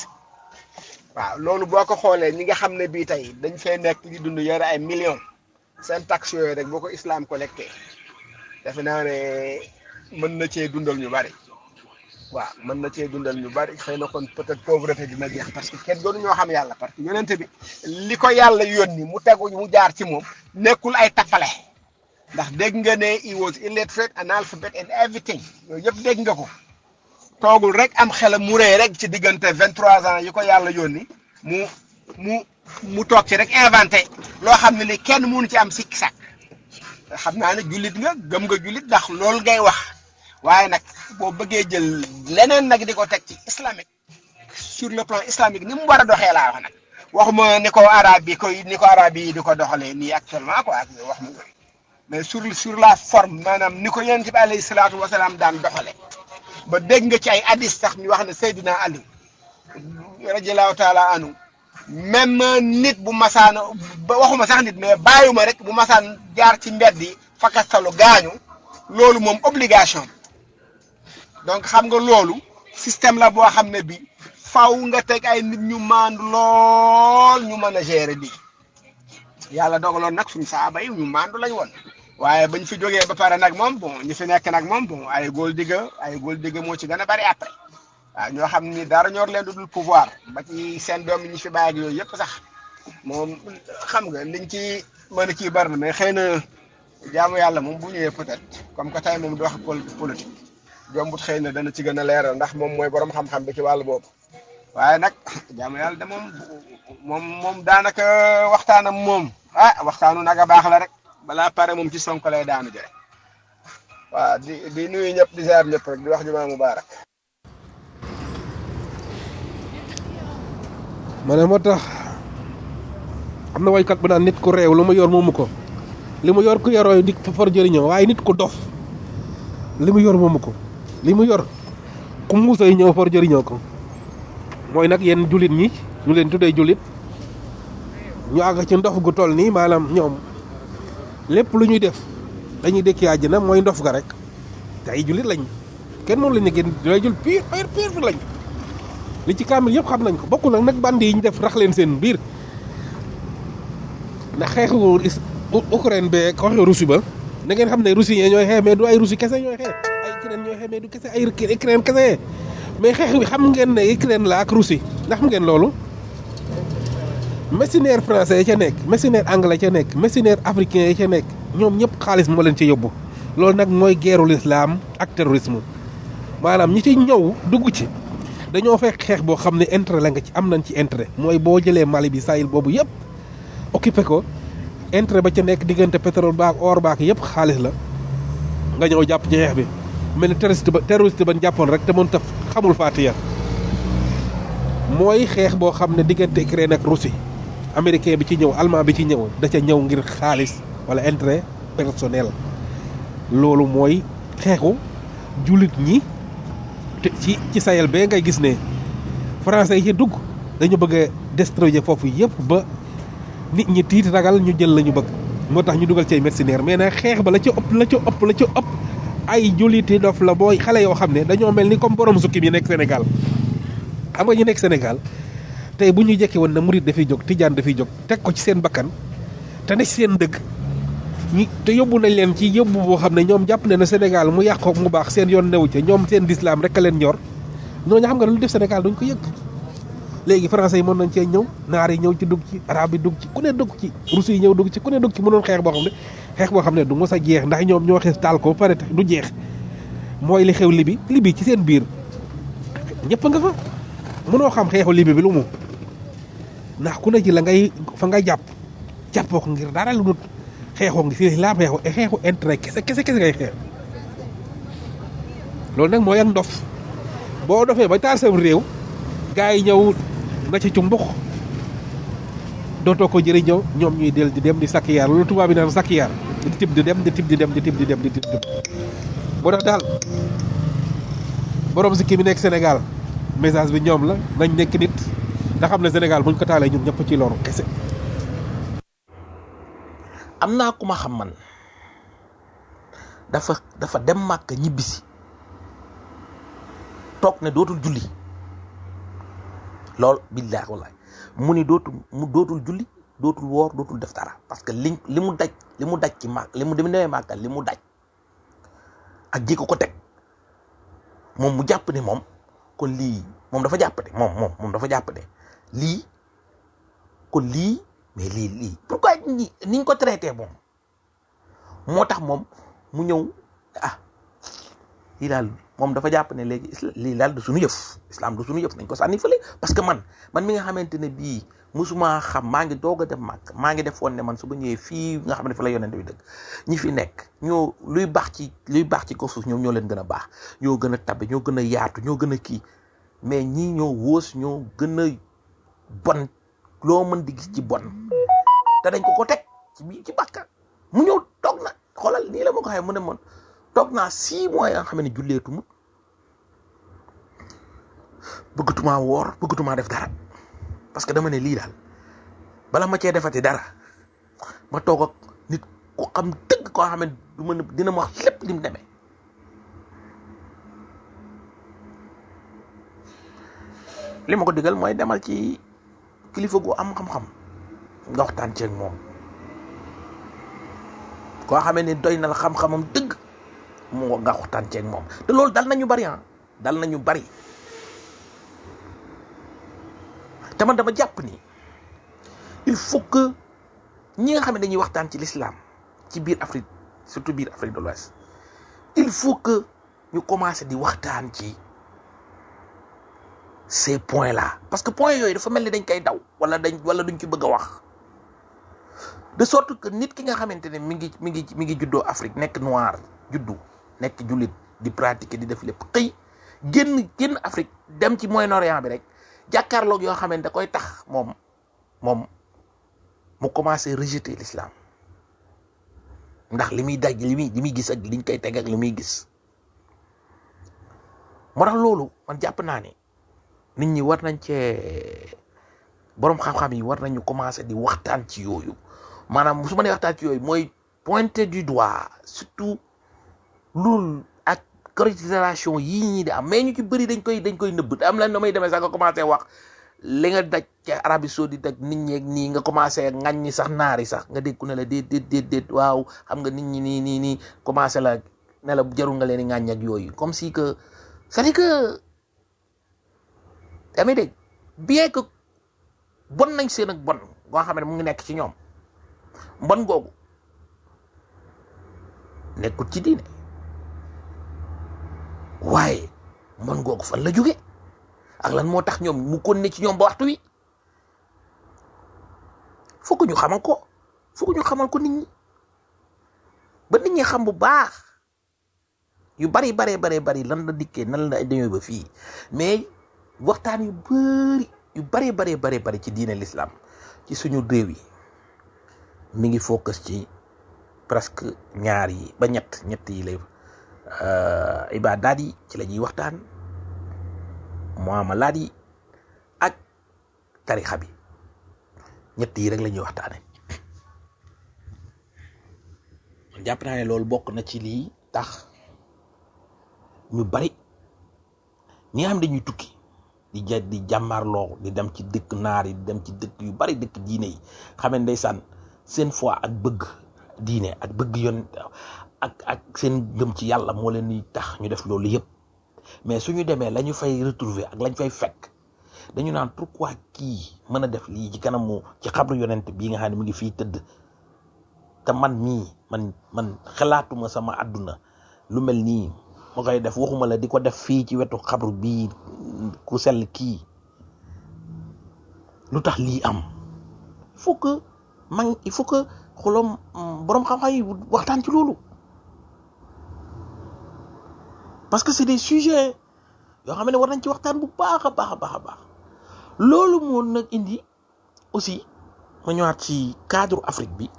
waaw loolu boo ko xoolee ñi nga xam ne bii tey dañ fay nekk di dund yore ay millions seen taxe yooyu rek boo ko islam collecté defe naa ne mën na cee dundal ñu bari waaw mën na cee dundal ñu bari xëy na kon peut-être pauvreté dina jeex parce que kenn doonu ñoo xam yàlla parce que yonente bi li ko yàlla yónni mu tegu mu jaar ci moom nekkul ay tappale ndax dégg nga ne he was illiterate analphabet and everything yooyu yëpp dégg nga ko toogul rek am xelam mu rëy rek ci diggante vingt trois ans yi ko yàlla yónni mu mu mu toog ci rek inventé loo xam ne ni kenn mënu ci am sikki sàkk xam naa ne jullit nga gëm nga jullit ndax loolu ngay wax waaye nag boo bëggee jël leneen nag di ko teg ci islamique sur le plan islamique ni mu war a doxee laa wax nag waxuma ni ko arab yi koy ni ko arab yi di ko doxalee nii actuellement quoi ak wax mu mais sur sur la forme maanaam ni ko yonent bi alayhi salaatu wasalaam daan doxale ba dégg nga ci ay hadis sax ñu wax ne Seydina Ali radiallahu taala anu même nit bu masaan ba waxuma sax nit mais bàyyuma rek bu masaan jaar ci mbedd yi fakastalu gaañu loolu moom obligation donc xam nga loolu système la boo xam ne bi faw nga teg ay nit ñu maandu lool ñu mën a gérer lii yàlla dogaloon nag suñu saaba yi ñu maandu lañ woon waaye bañ fi jógee ba pare nag moom bon ñi fi nekk nag moom bon ay góol digga ay góol digga moo ci gën a bari après waaw ñoo xam ni dara ñor leen du dul pouvoir ba ci seen doom yi ñu fi bàyyi ak yooyu yëpp sax moom xam nga liñ ci mën a kii bari na mais xëy na jaamu yàlla moom bu ñëwee peut-être comme que tey moom di wax politique jombut xëy na dana ci gën a leeral ndax moom mooy borom xam-xam bi ci wàllu boobu waaye nag jaamu yàlla de moom moom moom daanaka waxtaanam moom ah waxtaanu nag a baax la rek balaa pare moom ci sonko lay daanu jëre waaw di di nuyu ñëpp di ziar ñëpp rek di wax jumaa mubaarak ma ne moo tax am na waykat bu naan nit ku réew lu mu yor moomu ko li mu yor ku yoroo di for jëriñoo waaye nit ku dof li mu yor moomu ko li mu yor ku muusay ñëw for jëriñoo ko mooy nag yenn jullit ñi ñu leen tuddee jullit ñu àgg ci ndof gu toll nii maanaam ñoom lépp lu ñuy def dañuy dëkki àjjana mooy ndof ga rek te ay jullit lañ kenn moom lañ ne gën day jul pire pire pire lañ li ci kaamil yëpp xam nañ ko bokkul nag nag bandi yi ñu def rax leen seen biir ndax xeexu is Ukraine be xeexu Russie ba da ngeen xam ne Russie yi ñooy xeex mais du ay Russie kese ñooy xeex ay Ukraine ñooy xeex mais du kese ay Ukraine kese mais xeex bi xam ngeen ne Ukraine la ak Russie ndax xam ngeen loolu mercenaire français ya ca nekk mercenaire anglais ca nekk mercenaire africain ya ca nekk ñoom ñëpp xaalis moo leen ci yóbbu loolu nag mooy guerru l'islam ak terrorisme maanaam ñi ci ñëw dugg ci dañoo fekk xeex boo xam ne intérêt la nga ci am nañ ci intérêt mooy boo jëlee Mali bi Sahel boobu yëpp occupé ko intérêt ba ca nekk diggante pétrole baak or baak yëpp xaalis la nga ñëw jàpp ci xeex bi mel ni terroriste ba terroriste ba jàppoon rek te mën taf xamul Fatiha mooy xeex boo xam ne diggante Ukraine ak Russie américain bi ci ñëw allemand bi ci ñëw da ca ñëw ngir xaalis wala intérêt personnel loolu mooy xeexu jullit ñi te ci ci Sahel bee ngay gis ne français yi ci dugg dañu bëgg a destroyer foofu yëpp ba nit ñi tiit ragal ñu jël la ñu bëgg moo tax ñu dugal ci ay mercenaires mais nag xeex ba la ca ëpp la ca ëpp la ca ëpp ay julliti dof la booy xale yoo xam ne dañoo mel ni comme borom sukkim yi nekk Sénégal xam nga ñu nekk Sénégal tey bu ñu jekki woon na murit dafay jóg tijaan dafay jóg teg ko ci seen bakkan te ne ci seen dëgg ñi te yóbbu nañ leen ci yóbbu boo xam ne ñoom jàpp ne na Sénégal mu yàqoo mu baax seen yoon newu ca ñoom seen lislaam rek a leen ñor ñooñu xam nga lu def Sénégal duñ ko yëg léegi français yi mën nañ cee ñëw naar yi ñëw ci dugg ci arabe yi dugg ci ku ne dugg ci russes yi ñëw dugg ci ku ne dugg ci mënoon xeex boo xam ne xeex boo xam ne du mos a jeex ndax ñoom ñoo xees taal ko pare du jeex mooy li xew libi libi ci seen biir ñëpp nga fa mënoo xam xeexu libi bi lu mu ndax ku ne ci la ngay fa nga jàpp jàppoo ko ngir dara lu dul xeexoo ngi si laa xeexu xeexu intérêt kese kese kese ngay xeex loolu nag mooy ak ndof boo dofee ba taal sam réew gars yi ñëw nga ci cumbux dootoo ko jëriñoo ñoom ñuy del di dem di sakkiyaar loolu tubaab bi naan sakkiyaar di tib di dem di tib di dem di tib di dem di tib di dem moo tax daal borom si kii bi nekk Sénégal message bi ñoom la nañ nekk nit nga xam ne Sénégal buñ ko taalee ñun ñëpp ci loru kese. am naa ku ma xam man dafa dafa dem màkk ñibbisi toog ne dootul julli lool billaahi wallahi mu ni dootul mu dootul julli dootul woor dootul def dara parce que li li mu daj li mu daj ci màkk li mu demee màkk li mu daj ak ji ko ko teg moom mu jàpp ne moom kon lii moom dafa jàpp ne moom moom moom dafa jàpp ne lii kon lii mais lii lii pourquoi ni niñ ko traité moom moo tax moom mu ñëw ah lii daal moom dafa jàpp ne léegi isla lii daal du suñu yëf islam du suñu yëf nañ ko sànni fële parce que man man mi nga xamante ne bii musuma xam maa ngi doog a dem màkk maa ngi defoon ne man su ma ñëwee fii nga xam ne fa la yonent bi dëgg ñi fi nekk ñoo luy baax ci luy baax ci kaw suuf ñoom ñoo leen gën a baax ñoo gën a tabe ñoo gën a yaatu ñoo gën a kii mais ñii ñoo wóos ñoo gën a bon loo mën di gis ci bon te dañ ko ko teg ci biir ci bàkka mu ñëw toog na xoolal nii la ma ko xamee mu ne man toog naa six mois yoo xam ne julleetuma bëggatumaa woor bëggatumaa def dara parce que dama ne lii daal bala ma cee defati dara ma toog ak nit ku xam dëgg koo xam ne du mën dina ma wax lépp li mu demee li ma ko digal mooy demal ci kilifa gu am xam-xam nga waxtaan ceeg moom koo xamee ne doy na la xam-xamam dëgg mu nga waxtaan ceeg moom te loolu dal nañu bari ah dal nañu bari te man dama jàpp ni il faut que ñi nga xam ne dañuy waxtaan ci l'islam ci biir Afrique surtout biir Afrique de l'Ouest il faut que ñu commencer di waxtaan ci ces points là parce que points yooyu dafa mel ni dañ koy daw wala dañ wala duñ ci bëgg a wax de sorte que nit ki nga xamante ne mi ngi mi ngi mi ngi juddoo Afrique nekk noir juddu nekk jullit di pratiquer di def lépp xëy génn génn Afrique dem ci Moyen-Orient bi rek jàkkaarloog yoo xamante da koy tax moom moom mu commencé rejeter l'islam ndax li muy daj li muy li muy gis ak liñ koy teg ak li muy gis moo tax loolu man jàpp naa ne nit ñi war nañ cee boroom xam-xam yi war nañu commencé di waxtaan ci yooyu maanaam su ma nee waxtaan ci yooyu mooy pointer du doigt surtout loolu ak considération yii ñii di am mais ñu ci bëri dañ koy dañ koy nëbb am lan na may demee sax nga commencé wax li nga daj ca Arabie Saoudite ak nit ñi ak nii nga commencé ŋaññi sax naari sax nga dégg ku ne la déet déet déet déet waaw xam nga nit ñi nii nii nii commencé la ne la jarul nga leen di ŋàññ ak yooyu comme si que c'est-à-dire que damay dégg bien que bon nañ seen ak bon goo xam ne mu ngi nekk ci ñoom mbon googu nekkul ci diine waaye mbon googu fan la jóge ak lan moo tax ñoom mu kon ne ci ñoom ba waxtu wi fokk ñu xamal ko fokk ñu xamal ko nit ñi ba nit ñi xam bu baax yu bari baree baree bari lan la dikkee nan la dañoo ba fii mais waxtaan yu bari yu bari baree baree bari ci diine l'islam ci suñu réew yi mi ngi focus ci presque ñaar yi ba ñett ñett yi lay ibaadaat yi ci la ñuy waxtaan muamalaat yi ak tarixa bi ñett yi rek la ñuy waxtaane man jàpp naa ne loolu bokk na ci lii tax ñu bari ñi nga xam dañuy tukki di ja di jàmmarloo di dem ci dëkk naar yi di dem ci dëkk yu bari dëkk diine yi xam ne ndeysaan seen foi ak bëgg diine ak bëgg yoon ak ak seen gëm ci yàlla moo leen di tax ñu def loolu yëpp mais suñu demee la ñu fay retrouver ak lañ fay fekk dañu naan pourquoi kii mën a def lii ci kanamu ci xabru yonent bii nga xam ne mu ngi fii tëdd te man mii man man xalaatuma sama àdduna lu mel nii ma koy def waxuma la di ko def fii ci wetu xabru bii ku sell kii lu tax lii am il faut que man il faut que xolom boroom xam-xam yi waxtaan ci loolu parce que c'est des sujets yoo xam ne war nañ ci waxtaan bu baax a baax a baax a baax loolu moo nag indi aussi ma ñëwaat ci cadre Afrique bi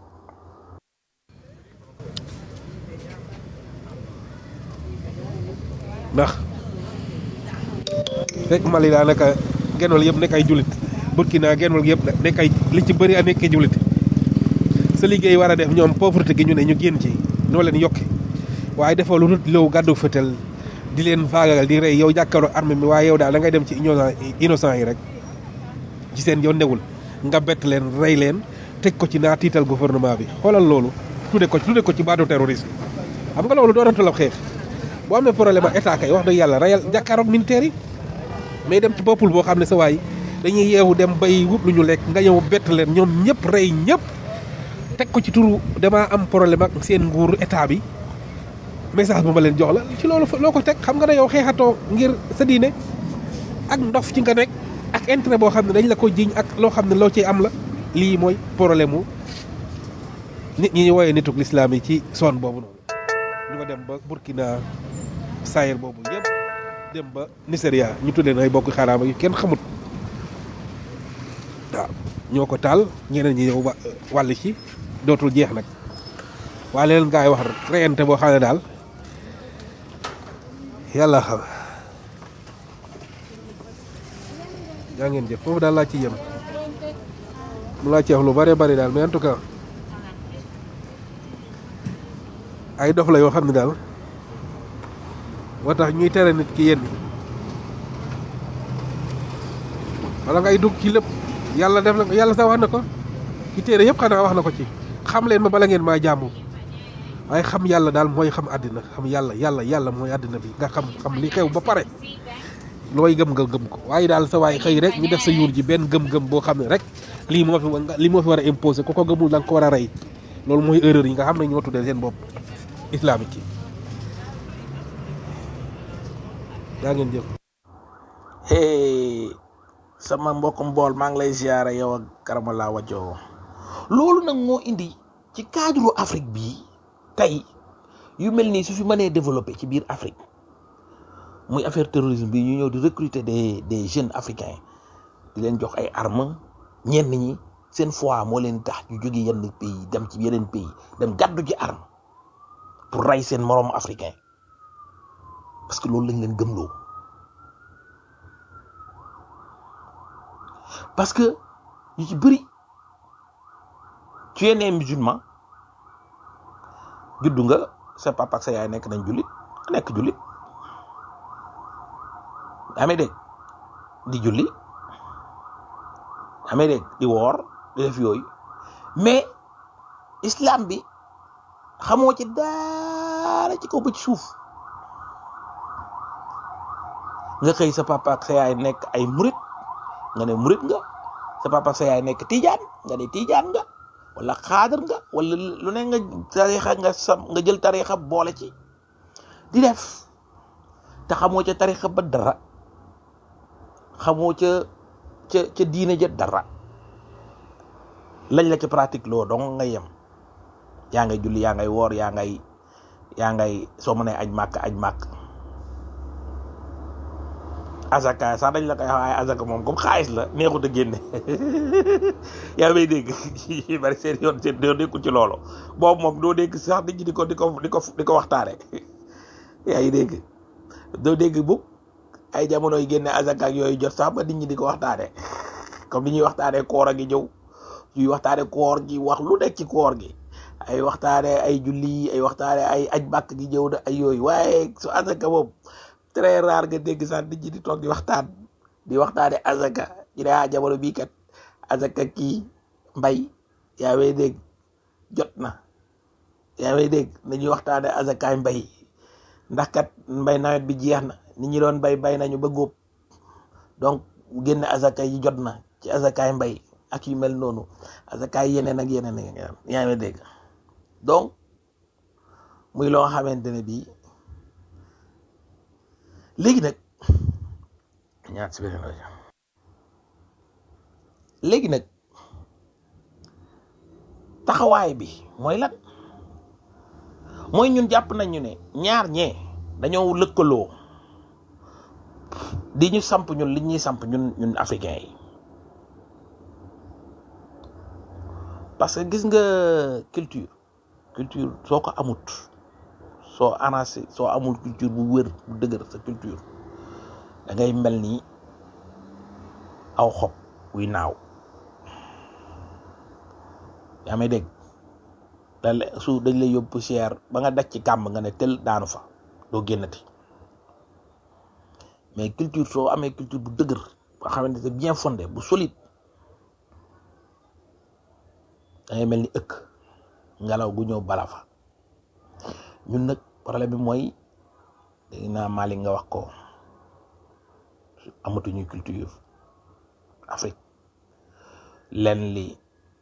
ndax fekk Mali daanaka genn wàll yëpp nekk ay jullit Burkina genn wàll yëpp nekk ay li ci bëri a nekk jullit sa liggéey war a def ñoom pauvreté gi ñu ne ñu génn ci noo leen yokke waaye defoo lu dul low gàddu fëtal di leen faagagal di rey yow jàkkaarloo armée mi waaye yow daal da ngay dem ci innocent innocent yi rek ci seen yoon newul nga bett leen rey leen teg ko ci naa tiital gouvernement bi xoolal loolu tudde ko tudde ko ci baatu terroriste xam nga loolu doonatul ab xeex boo amee problème ak état kay wax dëgg yàlla reyal jàkkaaroog militaire yi mais dem ci peuple boo xam ne sa waay dañuy yeewu dem bay wut lu ñu lekk nga ñëw bett leen ñoom ñëpp rey ñëpp teg ko ci turu damaa am problème ak seen nguur état bi message bu ma leen jox la ci loolu loo ko teg xam nga ne yow xeexatoo ngir sa diine ak ndof ci nga nekk ak intérêt boo xam ne dañ la ko jiñ ak loo xam ne loo ciy am la lii mooy problème mu nit ñi ñu woowee nituk lislaam yi ci zone boobu noonu ñu ko dem ba Burkina Sahel boobu yëpp dem ba Nigeria ñu tuddee ay bokk xaraama yu kenn xamut waaw ñoo ko taal ñeneen ñi ñëw wàll ci dootul jeex nag waaye leen gaa yi wax reyante boo xam ne daal yàlla xam yaa ngeen jëf foofu daal laa ci yem mu laa ci wax lu bare bari daal mais en tout cas ay dof la yoo xam ne daal moo tax ñuy tere nit ki yenn wala ngay dugg ci lépp yàlla def na ko yàlla sax wax na ko ci téere yëpp xanaa wax na ko ci xam leen ma bala ngeen maa jaamu waaye xam yàlla daal mooy xam àddina xam yàlla yàlla yàlla mooy àddina bi nga xam xam li xew ba pare looy gëm nga gëm ko waaye daal sa waay xëy rek ñu def sa yuur ji benn gëm-gëm boo xam ne rek lii moo fi lii moo fi war a imposer ku ko gëmul da nga ko war a rey loolu mooy erreur yi nga xam ne ñoo tuddee seen bopp islamique yi yaa ngeen jëf hey sama mbokkum bool maa ngi lay ziare yow ak karamala wajoo loolu nag moo indi ci cadre Afrique bii tey yu mel nii su fi mënee développé ci biir Afrique muy affaire terrorisme bi ñu ñëw di recruter des des jeunes africains di leen jox ay armes ñenn ñi seen foi moo leen tax ñu jóge yenn pays dem ci yeneen pays dem gàddu ci arme pour rey seen moroom africain parce que loolu lañ leen gëmloo parce que ñu ci bëri tu es né musulman juddu nga sa papa ak sa yaay nekk nañ jullit nga nekk jullit amee dégg di julli amee dégg di woor di def yooyu mais islam bi xamoo ci dara ci kaw ba ci suuf nga xëy sa papa ak sa yaay nekk ay murit nga ne murit nga sa papa ak sa yaay nekk tijaan nga ne tijaan nga wala xaadar nga wala lu ne nga tarixa nga sam nga jël tarixa boole ci di def te xamoo ca tarixa ba dara xamoo ca ca ca diine ja dara lañ la ca pratique loo dong nga yem yaa ngay julli yaa ngay woor yaa ngay yaa ngay soo mënee aj màkk aj màkk azaka sax dañ la koy wax waaye azaka moom comme xaalis la neexut a génne yaa may dégg bari seen yoon seen yoon nekkul ci loolu boobu moom doo dégg sax nit ñi di ko di ko di ko di ko waxtaane yaa ngi dégg doo dégg bu ay jamono yi génne azaka ak yooyu jot sax ba nit ñi di ko waxtaane comme ni ñuy waxtaane koor a gi ñëw ñuy waxtaane koor gi wax lu nekk ci koor gi ay waxtaane ay julli ay waxtaane ay aj bàkk gi ñëw na ay yooyu waaye su azaka moom très rare nga dégg sax nit ñi di toog di waxtaan di waxtaane azaka ñu ne ah jamono bii kat azaka kii mbay yaa may dégg jot na yaa may dégg nañuy waxtaane azakaay mbay ndax kat mbay nawet bi jeex na nit ñi doon bay bay nañu ba góob donc génne azaka yi jot na ci azakaay mbay ak yu mel noonu azakaay yeneen ak yeneen ak yeneen yaa may dégg donc muy loo xamante ne bii léegi nag ñaar si beneen rajo léegi nag taxawaay bi mooy lan mooy ñun jàpp nañu ne ñaar ñee dañoo lëkkaloo di ñu samp ñun li ñuy samp ñun ñun africains yi parce que gis nga culture culture soo ko amut soo anacé soo amul culture bu wër bu dëgër sa culture da ngay mel ni aw xob wuy naaw yaa may dégg da su dañ lay yóbbu poussière ba nga daj ci kàmb nga ne tel daanu fa doo génnati mais culture soo amee culture bu dëgër boo xamante ne bien fondé bu solide da ngay mel ni ëkk ngelaw gu ñëw bala fa ñun nag problème bi mooy dégg naa Malick nga wax ko amatuñu culture Afrique len li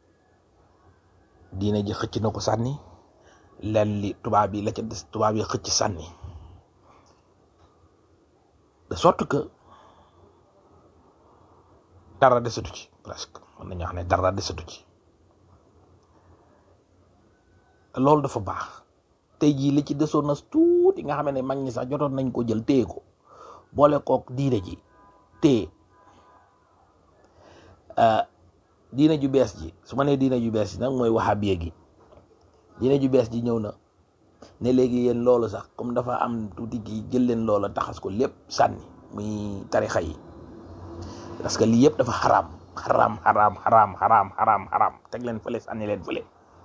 diine ji xëcc na ko sànni len li tubaab yi la ca des tubaab yi xëcc sànni de sorte que dara desatu ci presque mën nañu wax ne dara desatu ci loolu dafa baax tey jii li ci desoon na tuuti nga xam ne mag ñi sax jotoon nañ ko jël téye ko boole kook diine ji téye diine ju bees ji su ma nee diine ju bees ji nag mooy wahabiya gi diine ju bees ji ñëw na ne léegi yéen loolu sax comme dafa am tuuti gi jël leen loola taxas ko lépp sànni muy tarixa yi parce que lii yëpp dafa xaraam xaraam xaraam xaraam xaraam xaraam xaraam teg leen fële sànni leen fële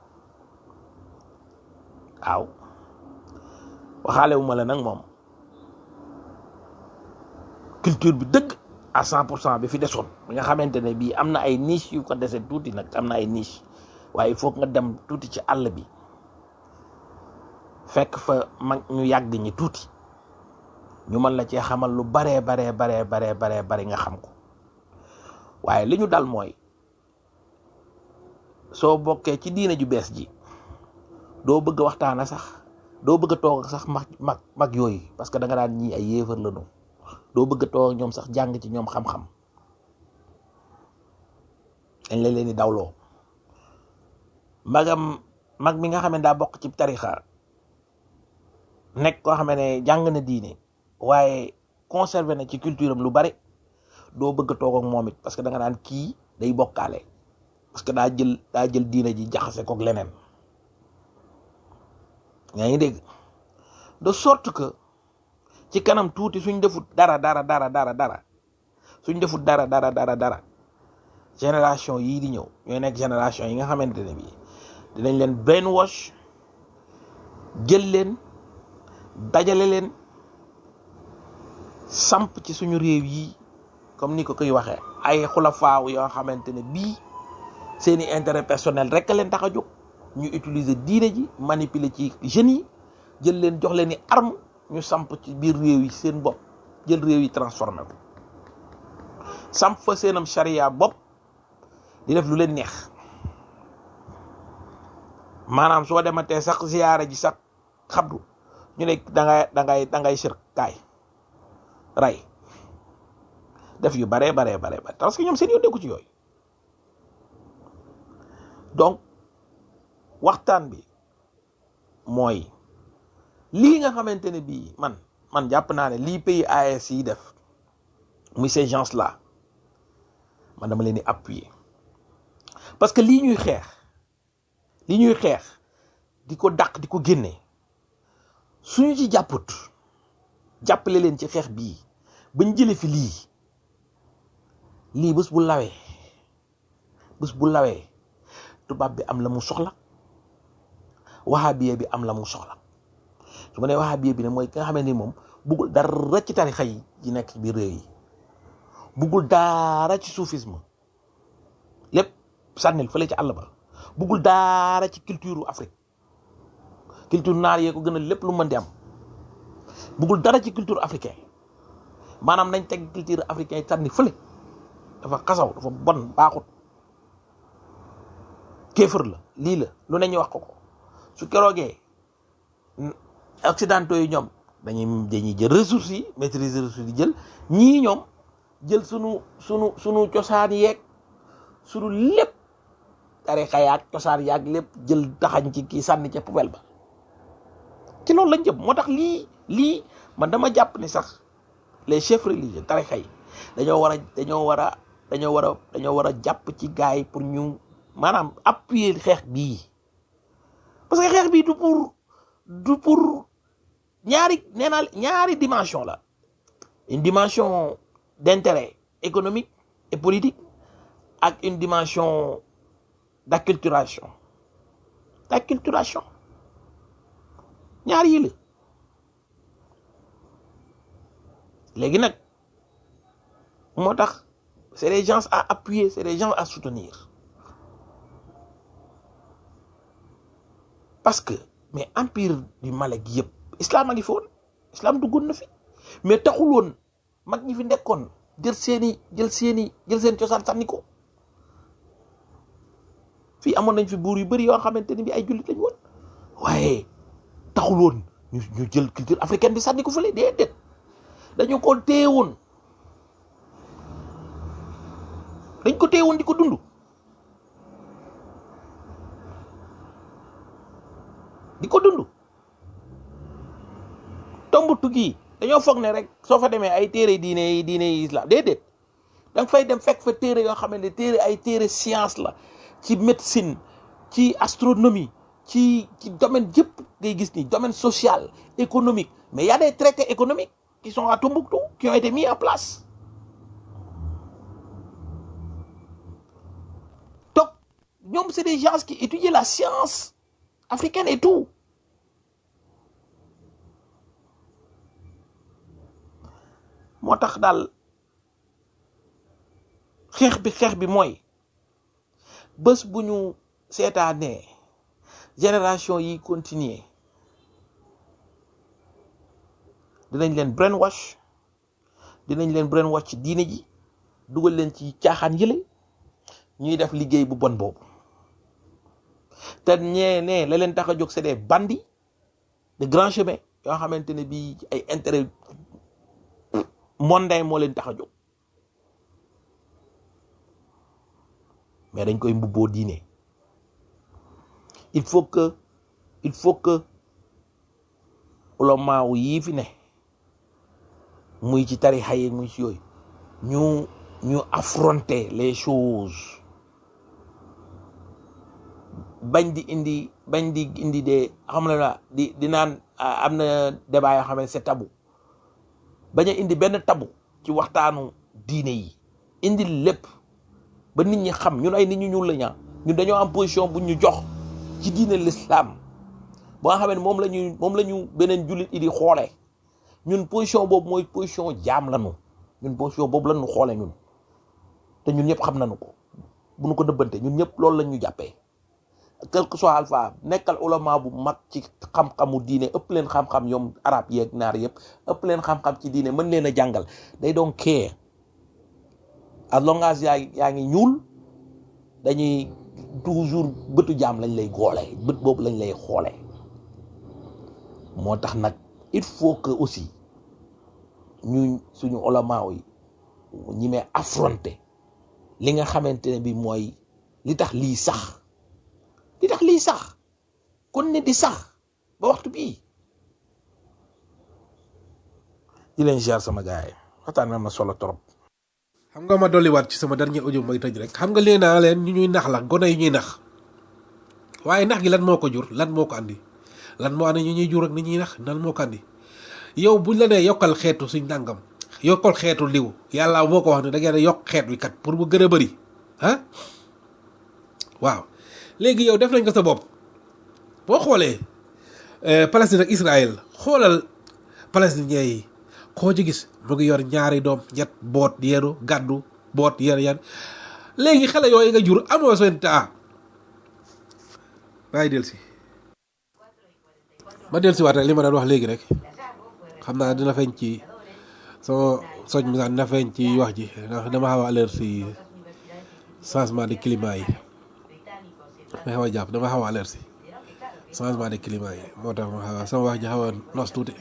waaw waxaale wu ma la nag moom culture bi dëgg à cent pour cent bi fi desoon bi nga xamante ne bii am na ay niche yu ko dese tuuti nag am na ay niche waaye il faut nga dem tuuti ci àll bi fekk fa mag ñu yàgg ñi tuuti ñu mën la cee xamal lu baree baree baree baree baree bari nga xam ko waaye li ñu dal mooy soo bokkee ci diine ju bees ji doo bëgg a waxtaana sax doo bëgg a toog sax mag mag mag yooyu parce que da nga daan ñii ay yéefar la ñu doo bëgg a toog ak ñoom sax jàng ci ñoom xam-xam dañ la leen di dawloo magam mag mi nga xam ne daa bokk ci tarixa nekk koo xam ne jàng na diine waaye conservé na ci culture am lu bari doo bëgg a toog ak moom it parce que da nga naan kii day bokkaale parce que daa jël daa jël diine ji jaxase kook leneen yaa ngi dégg de sorte que ci kanam tuuti suñ defut dara dara dara dara dara suñ defut dara dara dara dara génération yii di ñëw ñooy nekk génération yi nga xamante ne bii dinañ leen brainwash jël leen dajale leen samp ci suñu réew yi comme ni ko koy waxee ay xulafaaw yoo xamante ne bii seeni intérêt personnel rek a leen tax a jóg ñu utiliser diine ji manipuler ci jeunes yi jël leen jox leen ni arme ñu samp ci biir réew yi seen bopp jël réew yi transformé ko samp fa seenam charia bopp di def lu leen neex maanaam soo dematee sax ziyaara ji sax xabdu ñu ne da ngay da ngay da ngay sir kaay ray def yu baree baree baree bare parce que ñoom seen yoon nekku ci yooyu donc waxtaan bi mooy lii nga xamante ne bii man man jàpp naa ne lii pays AES yi def muy ces gens là man dama leen di appuyer parce que lii ñuy xeex lii ñuy xeex di ko dàq di ko génne suñu ci jàpput jàppale leen ci xeex bii bañ jële fi lii lii bés bu lawee bés bu lawee tubaab bi am la mu soxla wahabiye bi am la mu soxla su ma nee wahabiye bi ne mooy ki nga xamante ni moom buggul dara ci tarixa yi yi nekk ci biir réew yi buggul dara ci soufisme lépp sànnil fële ci àll ba buggul dara ci culture Afrique culture naar yee ko gën a lépp lu mën di am buggul dara ci culture africain maanaam nañ teg culture africain yi sànni fële dafa xasaw dafa bon baaxut kéefër la lii la lu ne ñu wax ko ko su keroogee occidentaux yi ñoom dañuy dañuy jël ressources yi maîtriser ressources yi jël ñii ñoom jël sunu sunu sunu cosaan yeeg sunu lépp tarixa yaag cosaan yaag lépp jël taxañ ci kii sànni ca poubelle ba ci loolu lañ jëm moo tax lii lii man dama jàpp ni sax les chefs religieux tarixa yi dañoo war a dañoo war a dañoo war a dañoo war a jàpp ci gars yi pour ñu maanaam appuyer xeex bii parce que xeex bii du pour du pour ñaari nee naa ñaari dimension la une dimension d'intérêt économique et politique ak une dimension d'acculturation d'acculturation ñaar yi la léegi nag moo tax c'est des gens à appuyer c'est des gens à soutenir parce que mais empire du Malek yëpp islam a ngi fi woon islam duggoon na fi mais taxul woon mag ñi fi nekkoon jël seeni jël seeni jël seen cosaan sànni ko fii amoon nañ fi buur yu bëri yoo xamante ni bi ay jullit lañ woon waaye taxul woon ñu ñu jël culture africaine bi sànni ko fële déedéet dañu ko téye woon dañ ko téye woon di ko dund di ko dund Tombouctou gi dañoo foog ne rek soo fa demee ay téere diine yi diine yi islam déedéet da nga fay dem fekk fa téere yoo xam ne téere ay téere science la ci médecine ci astronomie ci ci domaine yëpp ngay gis ni domaine social économique mais y a des traités économiques qui sont à Tombouctou qui ont été mis en place donc ñoom c'est des gens qui étudient la science africaine et tout moo tax daal xeex bi xeex bi mooy bés bu ñu seetaanee génération yi continuer dinañ leen brainwash dinañ leen brainwash ci diine ji dugal leen ci caaxaan yële ñuy def liggéey bu bon boobu te ñee ne la leen tax a jóg c'est des bandits de grand chemin yoo xamante ne bii ay intérêt mondain moo leen tax a jóg mais dañ koy mbubboo diine il faut que il faut que ulama yii fi ne muy ci tarixa yi muy ci yooyu ñu ñu affronter les choses bañ di indi bañ di indi de xam na di di naan ah, am na débat yoo xam ne c'est tabou bañ a indi benn tabu ci waxtaanu diine yi indi lépp ba nit ñi xam ñun ay nit ñu ñuul la ñaa ñun dañoo am position bu ñu jox ci diine l'islam boo nga xam ne moom la ñu moom la ñu beneen jullit yi di xoolee ñun position boobu mooy position jaam lañu ñun position boobu la ñu xoolee ñun te ñun ñëpp xam nañu ko bu ñu ko dëbbante ñun ñëpp loolu la ñu jàppee quel que soit alpha nekkal ulama bu mag ci xam-xamu diine ëpp leen xam-xam ñoom arab yeeg naar yëpp ëpp leen xam-xam ci diine mën leen a jàngal day doon kee as long as yaa yaa ngi ñuul dañuy toujours bëtu jaam lañ lay goolee bët boobu lañ lay xoolee moo tax nag il faut que aussi ñu suñu ulama yi ñi may affronter li nga xamante ne bi mooy li tax lii sax li tax lii sax kon ne di sax ba waxtu bii di leen ziar sama gars yi waxtaan bi am na solo trop. xam nga ma dolliwaat ci sama dernier audio may tëj rek xam nga lee naa leen ñu ñuy nax la gone yi ñuy nax waaye nax gi lan moo ko jur lan moo ko andi lan moo andi ñu ñuy jur ak ni ñuy nax lan moo ko andi yow buñ la nee yokkal xeetu suñ nangam yokkal xeetu liw yàlla moo ko wax ne da ngeen a yokk xeet wi kat pour mu gën a bëri ah waaw léegi yow def nañ ko sa bopp boo xoolee eh, Palestine ak Israël xoolal palestinien yi koo ci gis mu ngi yor ñaari doom ñett boot yeenu gàddu boot yen yan léegi xale yooyu nga jur amoo seen taa maay del si ma del si waat rek li ma doon wax léegi rek xam naa dina feeñ ci sama soj mi sax dina feeñ ci wax ji ndax dama xaw a alerte si changement de climat yi ma xaw a jàpp dama xaw a alerte si changement de climat yi moo tax ma xaw a sama wax ji xaw a nos tuuti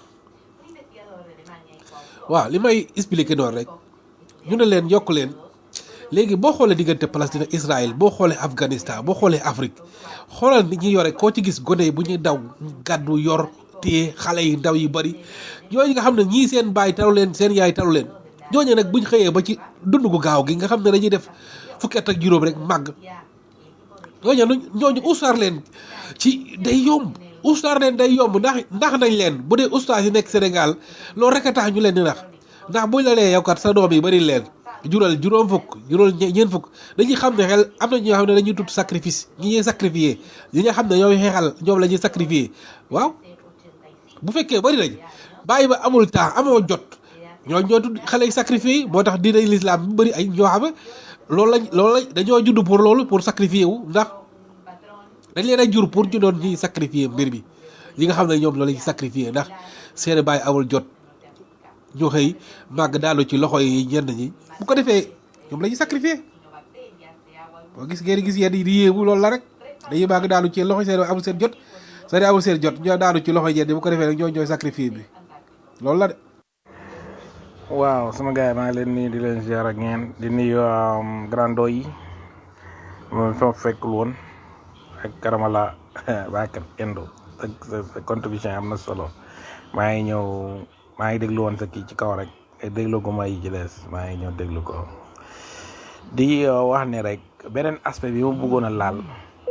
waaw li may expliquer noonu rek ñu ne leen yokk leen léegi boo xoolee diggante Palestine ak Israël boo xoolee Afghanistan boo xoolee Afrique xoolal nit ñi yore koo ci gis gone yi bu ñuy daw gàddu yor téye xale yi ndaw yi bari ñooñu nga xam ne ñii seen baay talu leen seen yaay talu leen ñooñu nag buñ xëyee ba ci dund gu gaaw gi nga xam ne dañuy def fukki at ak juróom rek màgg ñooñu ñooñu ustaar leen ci day yomb ustaar leen day yomb ndax ndax nañ leen bu dee ustaas yi nekk Sénégal loolu rek a tax ñu leen di nax ndax buñ la nee yow kat sa doom yi bari leen jural juróom fukk jural ñe- ñeent fukk dañuy xam ne xel am na ñoo xam ne dañuy tudd sacrifice ñi ñuy sacrifier ñi nga xam ne ñooy xeexal ñoom la ñuy sacrifier waaw bu fekkee bari nañ bàyyi ba amul temps amoo jot ñoo ñoo tudd xale yi sacrifier yi moo tax diine l'islam bu bëri ay ñoo xam ne loolu lañ loolu lañ dañoo judd pour loolu pour sacrifier wu ndax dañ leen a jur pour ñu doon ñuy sacrifier mbir mi ñi nga xam ne ñoom loolu lañuy sacrifier ndax seen bàyyi amul jot ñu xëy màgg daanu ci loxo yi ñenn ñi bu ko defee ñoom la ñuy sacrifier boo gis ngeen gis yenn yi di yéemu loolu la rek dañuy màgg daanu ci loxo seen amul seen jot seen amul seen jot ñoo daanu ci loxo ñenn ñi bu ko defee rek ñoo ñooy sacrifier bi loolu la de waaw sama gars yi maa ngi leen nuyu di leen ziar ak ngeen di nuyu grando yi moom fa fekkul woon ak karamala baakat endo ak sa sa contribution am na solo maa ngi ñëw maa ngi déglu woon sa kii ci kaw rek déglu ko ma yi ci des maa ngi ñëw déglu ko di uh, wax ne rek beneen aspect bi ma bëggoon a laal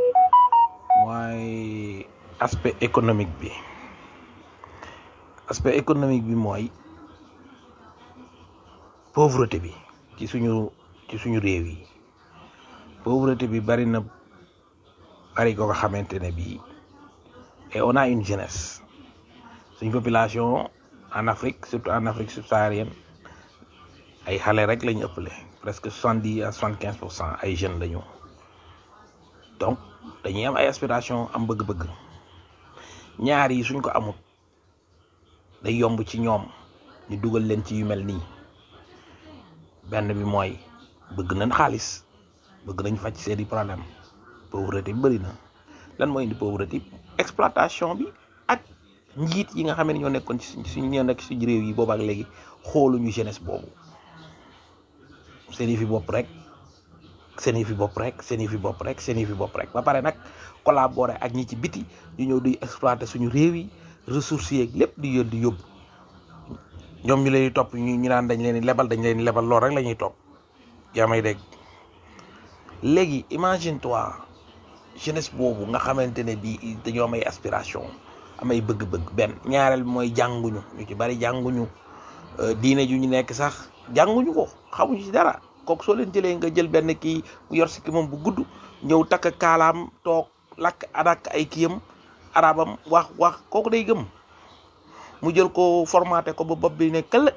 mooy aspect économique bi aspect économique bi mooy pauvreté bi ci suñu ci suñu réew yi pauvreté bi bari na bari ko nga xamante ne bii et on a une jeunesse suñ population en Afrique surtout en Afrique subsaharienne ay xale rek la ñu ëppale presque soixante dix à soixante quinze pour cent ay jeunes la ñu donc dañuy am ay aspiration am bëgg-bëgg ñaar yi suñ ko amut day yomb ci ñoom ñu dugal leen ci yu mel nii benn bi mooy bëgg nañ xaalis bëgg nañ faj seeni problème pauvreté bi bëri na lan mooy indi pauvreté exploitation bi ak njiit yi nga xam ne ñoo nekkoon ci suñ ñoo nekk suñu réew yi boobu ak léegi xooluñu jeunesse boobu seen yi fi bopp rek seen yi fi bopp rek seen yi fi bopp rek seen yi fi bopp rek ba pare nag collaborer ak ñi ci biti ñu ñëw di exploiter suñu réew yi ressources yeeg lépp di yóbbu di yóbbu ñoom ñu leen di topp ñu ñu naan dañ leen di lebal dañ leen di lebal lool rek la ñuy topp yaa may dégg léegi imagine toi jeunesse boobu nga xamante ne bii dañoo am ay aspiration am ay bëgg-bëgg benn ñaareel bi mooy jànguñu ñu ci bari jànguñu euh, diine ju ñu nekk sax jànguñu ko xamuñu ci dara kooku soo leen jëlee nga jël benn kii mu yor si ki moom bu gudd ñëw takk kaalaam toog lakk adak ay kiyam arabam wax wax kooku day gëm mu jël ko formaté ko ba bopp bi ne këll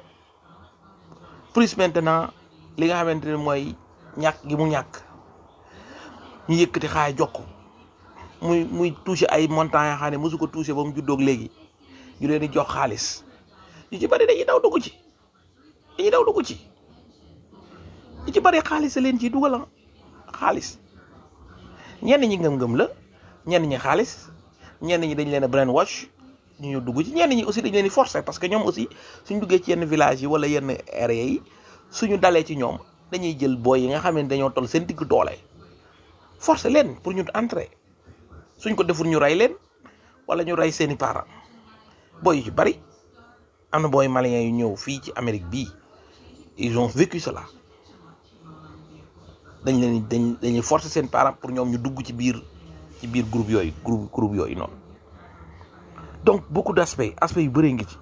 plus maintenant li nga xamante ne mooy ñàkk gi mu ñàkk ñu yëkkati xaay jox ko muy muy touché ay montants yoo xam ne mosu ko touché ba mu juddoog léegi ñu leen di jox xaalis ñu ci bari dañuy daw dugg ci dañuy daw dugg ci ñu ci bari xaalis a leen ciy dugal ah xaalis ñenn ñi ngëm-ngëm la ñenn ñi xaalis ñenn ñi dañ leen a brainwash ñu ñu dugg ci ñenn ñi aussi dañ leen di forcer parce que ñoom aussi suñ duggee ci yenn village yi wala yenn area yi suñu dalee ci ñoom dañuy jël booy yi nga xam ne dañoo toll seen digg doole forcer leen pour ñu entrer suñ ko deful ñu rey leen wala ñu rey seeni parents booy yu ci bari am na booy maliens yu ñëw fii ci Amérique bii ils ont vécu cela dañ leen dañ dañuy forcer seen parents pour ñoom ñu dugg ci biir ci biir groupe yooyu groupe groupe yooyu noonu donc beaucoup d'aspects aspects yu bëree ngi ci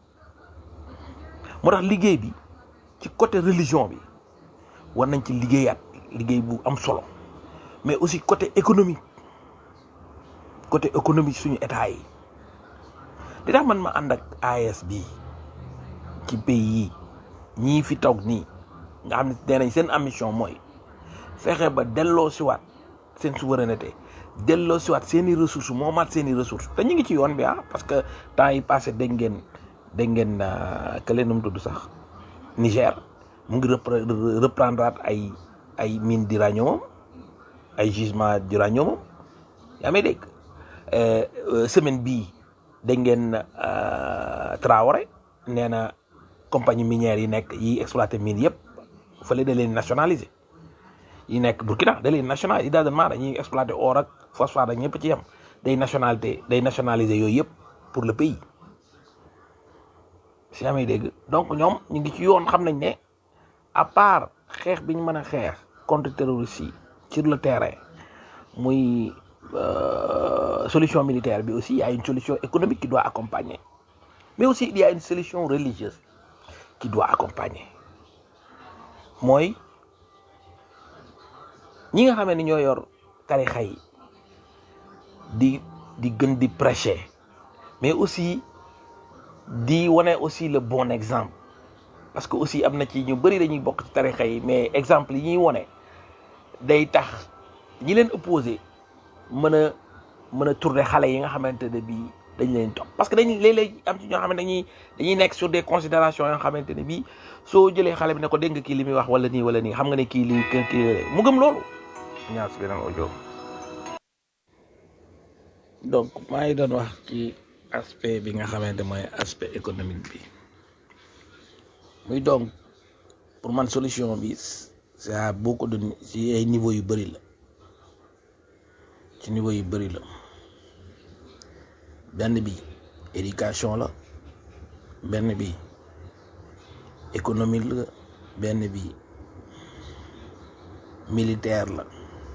moo tax liggéey bi ci côté religion bi war nañ ci liggéeyaat liggéey bu am solo mais aussi côté économique côté économique suñu état yi di tax man ma ànd ak AES bi ci pays yi ñii fi toog nii nga xam ne nee nañ seen ambition mooy fexe ba delloo siwaat seen souveraineté delloo siwaat seen i ressources moomaat seen i ressources te ñu ngi ci yoon bi ah parce que temps yi passé dégg ngeen dégg ngeen kële nu mu tudd sax Niger mu ngi repre reprendre ay ay mine d'uranium ay gisement d'uranium yaa may dégg semaine bii dégg ngeen Traoré nee na compagnie minière yi nekk yi exploité mine yëpp fële da leen nationaliser yi nekk Burkina da leen national yi daal maa dañuy exploité or ak phosphate ak ñëpp ci yem day nationalité day nationaliser yooyu yëpp pour le pays si yaa may dégg donc ñoom ñu ngi ci yoon xam nañ ne à part xeex bi ñu mën a xeex contre terroristes yi sur le terrain muy euh, solution militaire bi aussi il y a une solution économique qui doit accompagner mais aussi il y a une solution religieuse qui doit accompagner mooy ñi nga xamee ni ñoo yor tarixa yi di di gën di prêcher mais aussi di wane aussi le bon exemple parce que aussi am na ci ñu bëri dañuy bokk ci tarixa yi mais exemple yi ñuy wane day tax ñi leen opposé mën a mën a tourner xale yi nga xamante ne bii dañ leen topp parce que dañ léeg-léeg am ci ñoo xam ne dañuy dañuy nekk sur des considérations yoo xamante ne bii soo jëlee xale bi ne ko dégg nga kii li muy wax wala nii wala nii xam nga ne kii lii kii kii mu gëm loolu ñaar si beneen audio donc maa ngi doon wax ci aspect bi nga xamante mooy aspect économique bi muy donc pour man solution bi c'est à beaucoup de ci ay niveau yu bëri la ci niveau yu bëri la benn bi éducation la benn bi économique la benn bi militaire la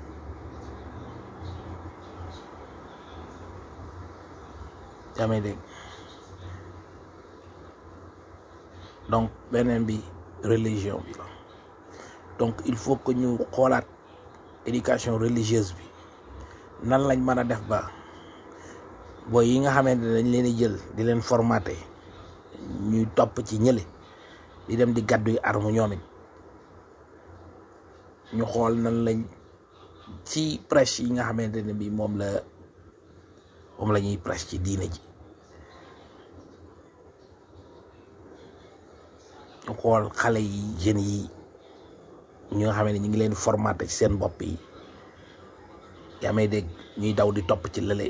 yaa may dégg donc beneen bi religion bi la donc il faut que ñu xoolaat éducation religieuse bi nan lañ mën a def ba booy yi nga xamante ne dañ leen di jël di leen formaté ñuy topp ci ñële di dem di gàddu yi arme ñoom it ñu xool nan lañ ci prêche yi nga xamante ne bi moom la moom la ñuy prêche ci diine ji ñu xool xale yi jeunes yi ñi nga xam ne ñu ngi leen formaté ci seen bopp yi yaa may dégg ñuy daw di topp ci lële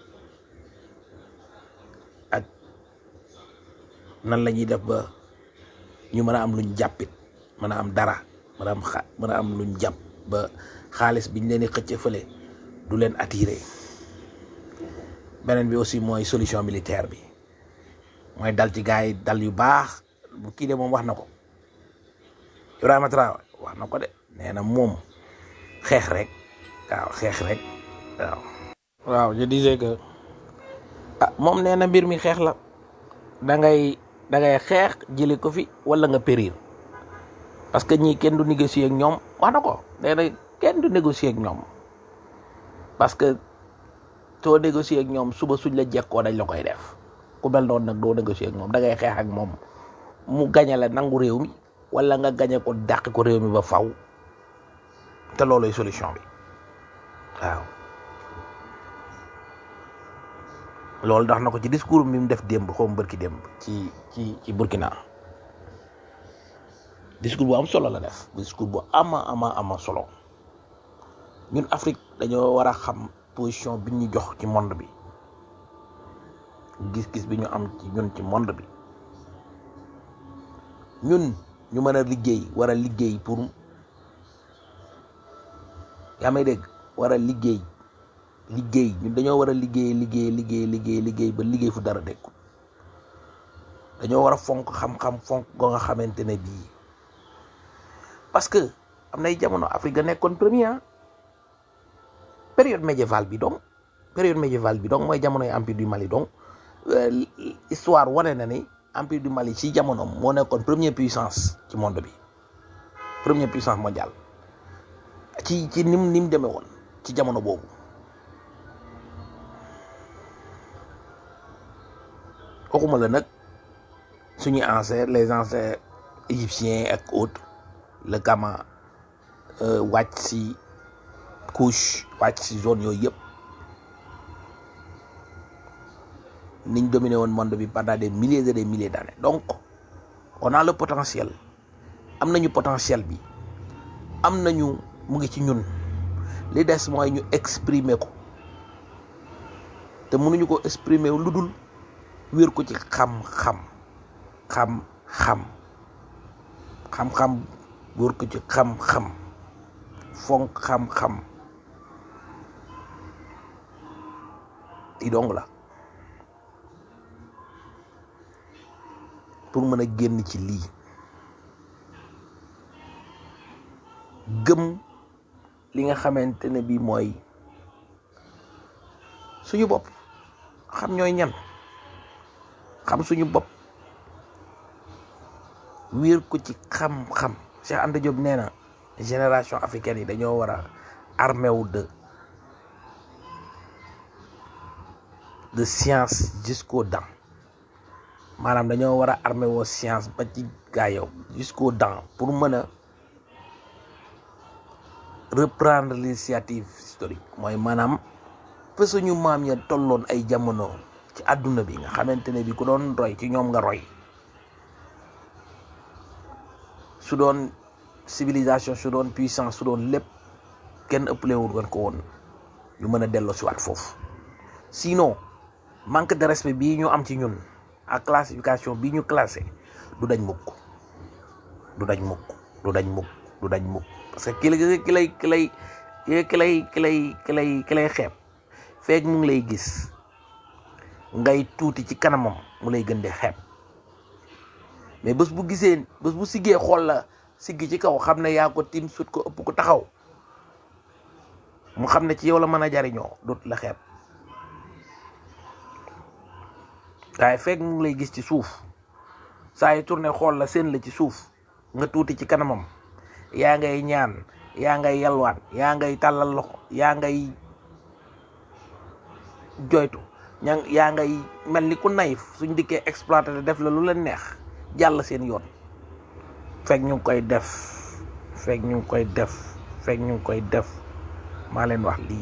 ak nan la ñuy def ba ñu mën a am luñ jàppit mën a am dara mën a am xa mën a am luñ jàpp ba xaalis biñ leen di xëcc fële du leen attiré beneen bi aussi mooy solution militaire bi mooy dal ci gars yi dal yu baax bu kii de moom wax na ko Ibrahima Traoré wax na ko de nee na moom xeex rek waaw xeex rek waaw. waaw je disais que ah moom nee na mbir mi xeex la da ngay da ngay xeex jëlee ko fi wala nga périr parce que ñii kenn du négocier ak ñoom wax na ko nee na kenn du négocier ak ñoom parce que soo négocier ak ñoom suba suñ la jekkoo dañ la koy def ku mel noonu nag doo négocier ak moom da ngay xeex ak moom mu gañe la nangu réew mi wala nga gañe ko dàq ko réew mi ba faw te looloy solution bi waaw loolu tax na ko ci discours bi mu def démb xaw ma bërki démb ci ci ci Burkina discours bu am solo la def discours bu ama ama ama solo ñun Afrique dañoo war a xam position bi ñu jox ci monde bi gis-gis bi ñu am ci ñun ci monde bi ñun ñu mën a liggéey war a liggéey pour yaa may dégg war a liggéey liggéey ñun dañoo war a liggéey liggéey liggéey liggéey liggéey ba liggéey fu dara dekkul dañoo war a fonk xam-xam fonk go nga xamante ne bii parce que am nay jamono Afrique ga nekkoon premier période médiévale bi donc période médiévale bi donc mooy jamonoy empire du Mali donc histoire wane na ni empire du Mali ci jamono moo nekkoon première puissance ci monde bi première puissance mondiale ci ci nim ni mu demee woon ci jamono boobu waxuma la nag suñuy ancêtres les ancêtres égyptiens ak autres le Kama wàcc si couche wàcc si zone yooyu yëpp niñ dominé woon monde bi pendant des milliers et des milliers d'années donc on a le potentiel am nañu potentiel bi am nañu mu ngi ci ñun li des mooy ñu exprimer ko te mënuñu ko exprimer lu dul wér ko ci xam-xam xam-xam xam-xam wér ko ci xam-xam fonk xam-xam i dong la pour mën a génn ci lii gëm li nga xamante ne bii mooy suñu bopp xam ñooy ñan xam suñu bopp wéer ko ci xam-xam Cheikh Anta Diop nee na génération africaine yi dañoo war a armé wu de de science jusqu'aux dents maanaam dañoo war a armé woo science ba ci gaa yow jusqu'aux dents pour mën a reprendre l'initiative historique mooy maanaam fa suñu maam ya tolloon ay jamono ci àdduna bi nga xamante ne bi ku doon roy ci ñoom nga roy su doon civilisation su doon puissance su doon lépp kenn ëppalewul woon ko woon ñu mën a delloo si waat foofu sinon manque de respect bii ñu am ci ñun ak classification bii ñu classé du dañ mukk du dañ mukk du dañ mukk du dañ mukk parce que ki lay ki lay ki lay ki lay ki lay ki lay ki lay xeeb feeg mu ngi lay gis ngay tuuti ci kanamam mu lay gën di xeeb mais bés bu gisee bés bu siggee xool la siggi ci kaw xam ne yaa ko tim sut ko ëpp ko taxaw mu xam ne ci yow la mën a jariñoo dootu la xeeb waaye feeg mu ngi lay gis ci suuf saa yu tourné xool la seen la ci suuf nga tuuti ci kanamam yaa ngay ñaan yaa ngay yalwaan yaa ngay tàllal loxo yaa ngay joytu ña yaa ngay mel ni ku nayif suñ dikkee exploité te def la lu leen neex jàll seen yoon fekk ñu ngi koy def fekk ñu ngi koy def fekk ñu ngi koy def maa leen wax lii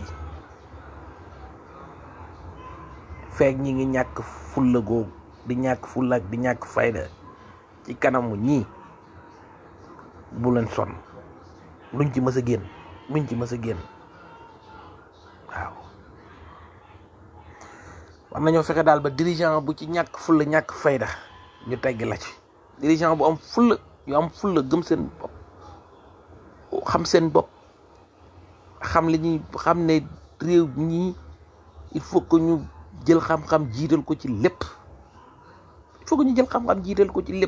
fekk ñi ngi ñàkk fulla googu di ñàkk fulla ak di ñàkk fayda ci kanamu ñii bu leen sonn luñ ci mës a génn luñ ci mës a génn waaw war nañoo fexe daal ba dirigeant bu ci ñàkk fulla ñàkk fayda ñu tegg la ci dirigeant bu am fulla yu am fulla gëm seen bopp xam seen bopp xam li ñuy xam ne réew ñii il faut que ñu jël xam-xam jiital ko ci lépp il faut que ñu jël xam-xam jiital ko ci lépp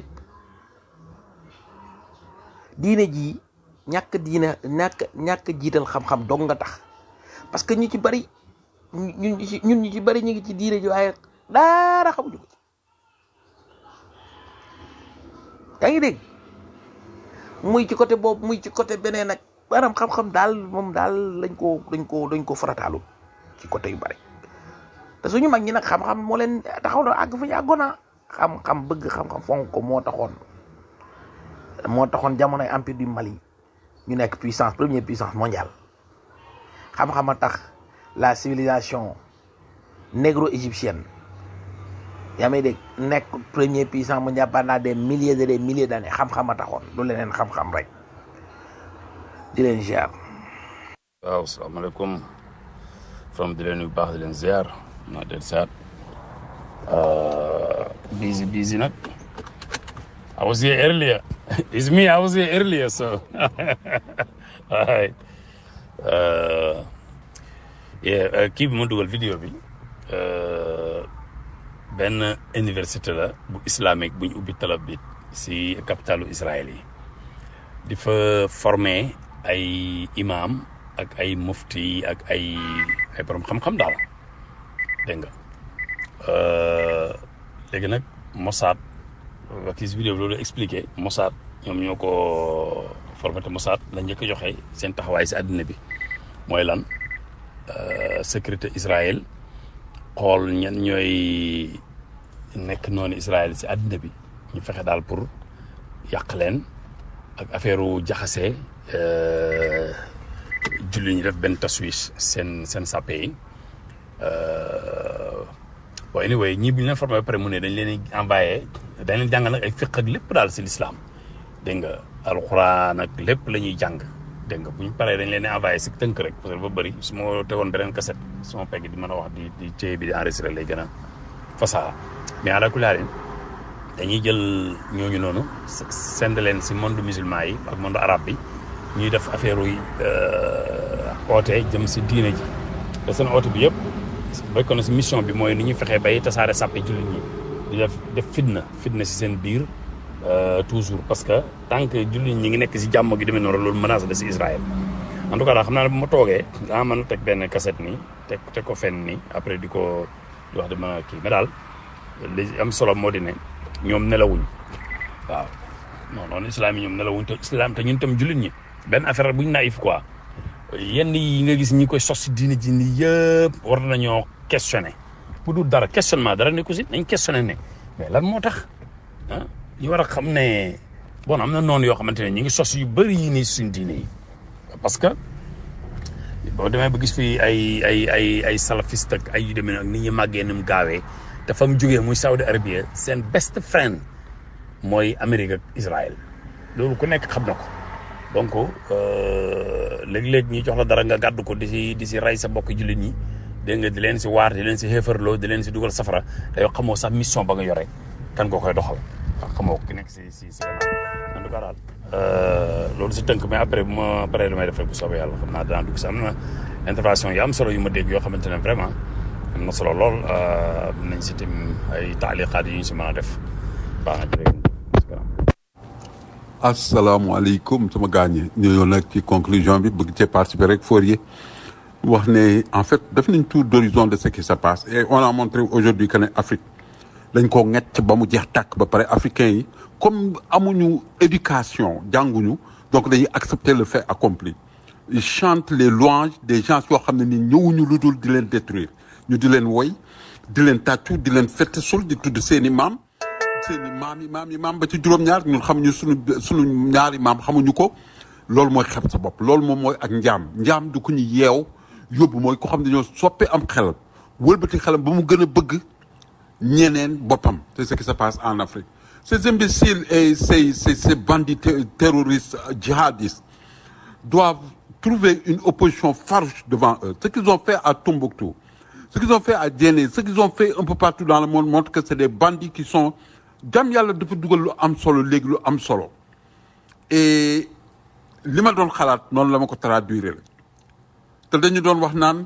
diine jii ñàkk diine ñàkk ñàkk jiital xam-xam dong nga tax parce que ñu ci bari ñun ñu ci ñun ñu ci bari ñu ngi ci diine ji waaye dara xamuñu ko ci yaa ngi dégg muy ci côté boobu muy ci côté beneen nag maanaam xam-xam daal moom daal lañ ko dañ ko dañ ko farataalu ci côté yu bari te suñu mag ñi nag xam-xam moo leen taxaw na àgg fa ñu àggoon naa xam-xam bëgg xam-xam fonk ko moo taxoon moo taxoon jamonoy empire du Mali ñu nekk puissance première puissance mondiale xam-xam a tax la civilisation négro-égyptienne yaa may dégg nekk premier puissance mondiale pendant des milliers et des milliers d'années xam-xam a taxoon du leneen xam-xam rek di leen ziar. waaw salaamaaleykum from di leen yu baax di leen ziar naa del saat busy busy nag I was here earlier it's me I was here earlier so alright uh, yeah uh, kii bi ma dugal vidéo bi uh, benn université la bu islamique bu ñu ubbi Tel Aviv si capitalu Israël yi di fa former ay imam ak ay mufti ak ay ay borom xam-xam daal dégg nga léegi nag Mossad kii si vidéo bi loolu expliqué Mossad ñoom ñoo ko formaté Mossad la njëkk a joxe seen taxawaay si àddina bi mooy lan sécurité Israël xool ñan ñooy nekk noonu Israël si àddina bi ñu fexe daal pour yàq leen ak affaire u jaxase julli ñu def benn taswis seen seen sàppe yi bon anyway ñii bi ñu leen formé ba pare mu ne dañ leen envoyé dañ leen jàng nag ay fiq ak lépp daal si l'islam dégg nga alxuraan ak lépp la ñuy jàng dégg nga bu ñu paree dañ leen di envoyé si tënk rek parce que dafa bëri su ma tegoon beneen cassette su ma pegg di mën a wax di di téye bi di enregistré lay gën a fasaa mais ala kulli haal dañuy jël ñooñu noonu send leen si monde musulman yi ak monde arabe bi ñuy def affaire yi oote jëm si diine ji te seen oote bi yëpp bokk na si mission bi mooy ni ñuy fexee bay tasaare sàppe jullit ñi di def def fitna fitna si seen biir toujours parce que tant que jullit ñi ngi nekk si jàmm gi demee noonu loolu menace la si Israël en tout cas daal xam naa ne bu ma toogee daa mën a teg benn cassette nii teg teg ko fenn nii après di ko di wax di mën a kii mais daal li am solo moo di ne ñoom nelawuñ waaw non non islam yi ñoom ne la wuñ te islam te ñun tam jullit ñi benn affaire bu ñu naïf quoi yenn yi nga gis ñi koy sos si diine ji nii yëpp war nañoo questionner bu dul dara questionnement dara ne ko si nañ questionner ne mais lan moo tax ah ñu war a xam ne bon am na noonu yoo xamante ne ñu ngi sos yu bëri yi nii suñ diine yi parce que boo demee ba gis fii ay ay ay ay salafiste ak ay yu demee ak nit ñi màggee ni mu gaawee te fa mu jógee muy Saudi Arabia seen best friend mooy Amérique ak Israël loolu ku nekk xam na ko donc léeg-léeg ñi jox la dara nga gàddu ko di si di si rey sa mbokk jullit ñi dégg nga di leen si waar di leen si xeefarloo di leen si dugal safara te yow xamoo sax mission ba nga yore kan nga koy doxal waaw xamoo ki nekk si si si en tout cas daal loolu si tënk mais après bu ma paree lu may def rek bu soobee yàlla xam naa dinaa dugg si am na intervention yu am solo yu ma dégg yoo xamante ne vraiment am na solo lool am nañ si tim ay taaliqaat yu ñu si mën a def baax na jërëjëf asalaamaaleykum sama gaañe ñëw nag ci conclusion bi bëgg cee participer rek Fourier wax ne en fait def nañ tour d'horizon de ce qui se passe et on a montré aujourd'hui que ne Afrique dañ ko ŋecc ba mu jeex tàkk ba pare africains yi comme amuñu éducation jànguñu donc dañuy accepter le fait accompli ils chantent les louanges des gens yoo xam ne ni ñëwuñu lu dul di leen détruire ñu di leen woy di leen tàccu di leen fett sul di tudd seeni maam seeni maam yi maam yi maam ba ci juróom-ñaar ñun xamuñu suñu suñu ñaari maam xamuñu ko loolu mooy xeb sa bopp loolu moom mooy ak njaam njaam du ku ñu yeew yóbbu mooy ko xam ne ñoo soppee am xelam wëlbati xelam ba mu gën a bëgg ñeneen boppam c'est ce qui se passe en Afrique ces imbéciles et ces ces ces bandits ter- terroristes euh, djihadistes doivent trouver une opposition farouche devant eux ce qu'ils ont fait à Tombouctou ce qu'ils ont fait à Djenné ce qu'ils ont fait un peu partout dans le monde montre que c'est des bandits qui sont jam yàlla dafa dugal lu am solo léegi lu am solo et li ma doon xalaat noonu la ma ko traduire la te dañu doon wax naan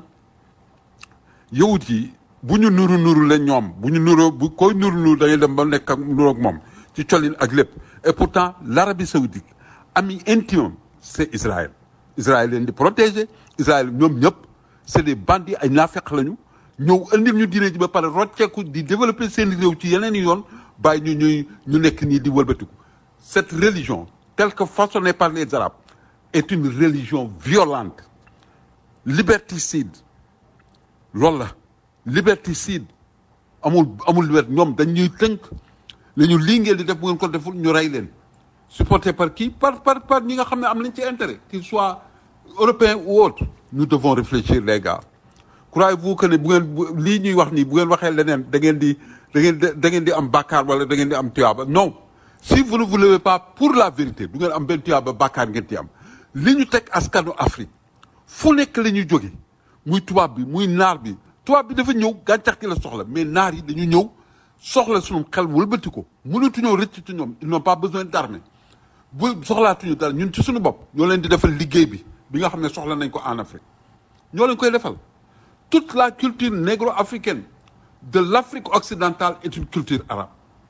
yawut yi bu ñu nuru nuru la ñoom bu ñu nuroo bu koy nuru nuru da ngay dem ba nekk ak nuroog moom ci colin ak lépp et pourtant l'Arabie saoudite ami intime c'est Israël Israël leen di protéger Israël ñoom ñëpp c'est des bandits ay naafeq lañu ñëw indil ñu diine ji ba pare rocceeku di développer seen réew ci yeneen i yoon bàyyi ñu ñuy ñu nekk nii di wëlbatiku cette religion telle que façonnée par les Arabes est une religion violente liberticide loolu la liberticide amul amul wet ñoom dañuy tënk ne ñu lii ngeen di def bu ngeen ko deful ñu rey leen supporté par qui par par par ñi nga xam ne am nañ ci intérêt qu'ils soient européens ou autres nous devons réfléchir les gars croyez-vous que ne bu ngeen bu lii ñuy wax nii bu ngeen waxee leneen da ngeen di da ngeen di da ngeen di am bàkkaar wala da ngeen di am tuyaaba non si vous ne vous levez pas pour la vérité du ngeen am benn tuyaaba bàkkaar ngeen ci am li ñu teg askanu Afrique fu nekk la ñuy jóge muy tubaab bi muy naar bi tubaab bi dafa ñëw gàncax gi la soxla mais naar yi dañu ñëw soxla suñu xel wëlbati ko mënatuñoo rëcc ci ñoom ils n'ont pas besoin d'armée bu soxlaatuñu dara ñun ci suñu bopp ñoo leen di defal liggéey bi bi nga xam ne soxla nañ ko en Afrique ñoo leen koy defal toute la culture négro-africaine de l'Afrique occidentale est une culture arabe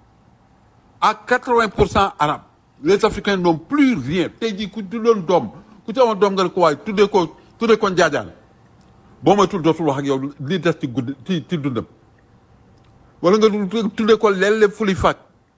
à 80 pour cent arabe les Africains n'ont plus rien tey jii ku tuddoon doom ku ci amoon doom nga ne ko waaye tuddee ko tuddee ko njaajaan boo moytul dootul wax ak yow li des ci gudd ci ci dundam wala nga tuddee ko lelle fuli faaj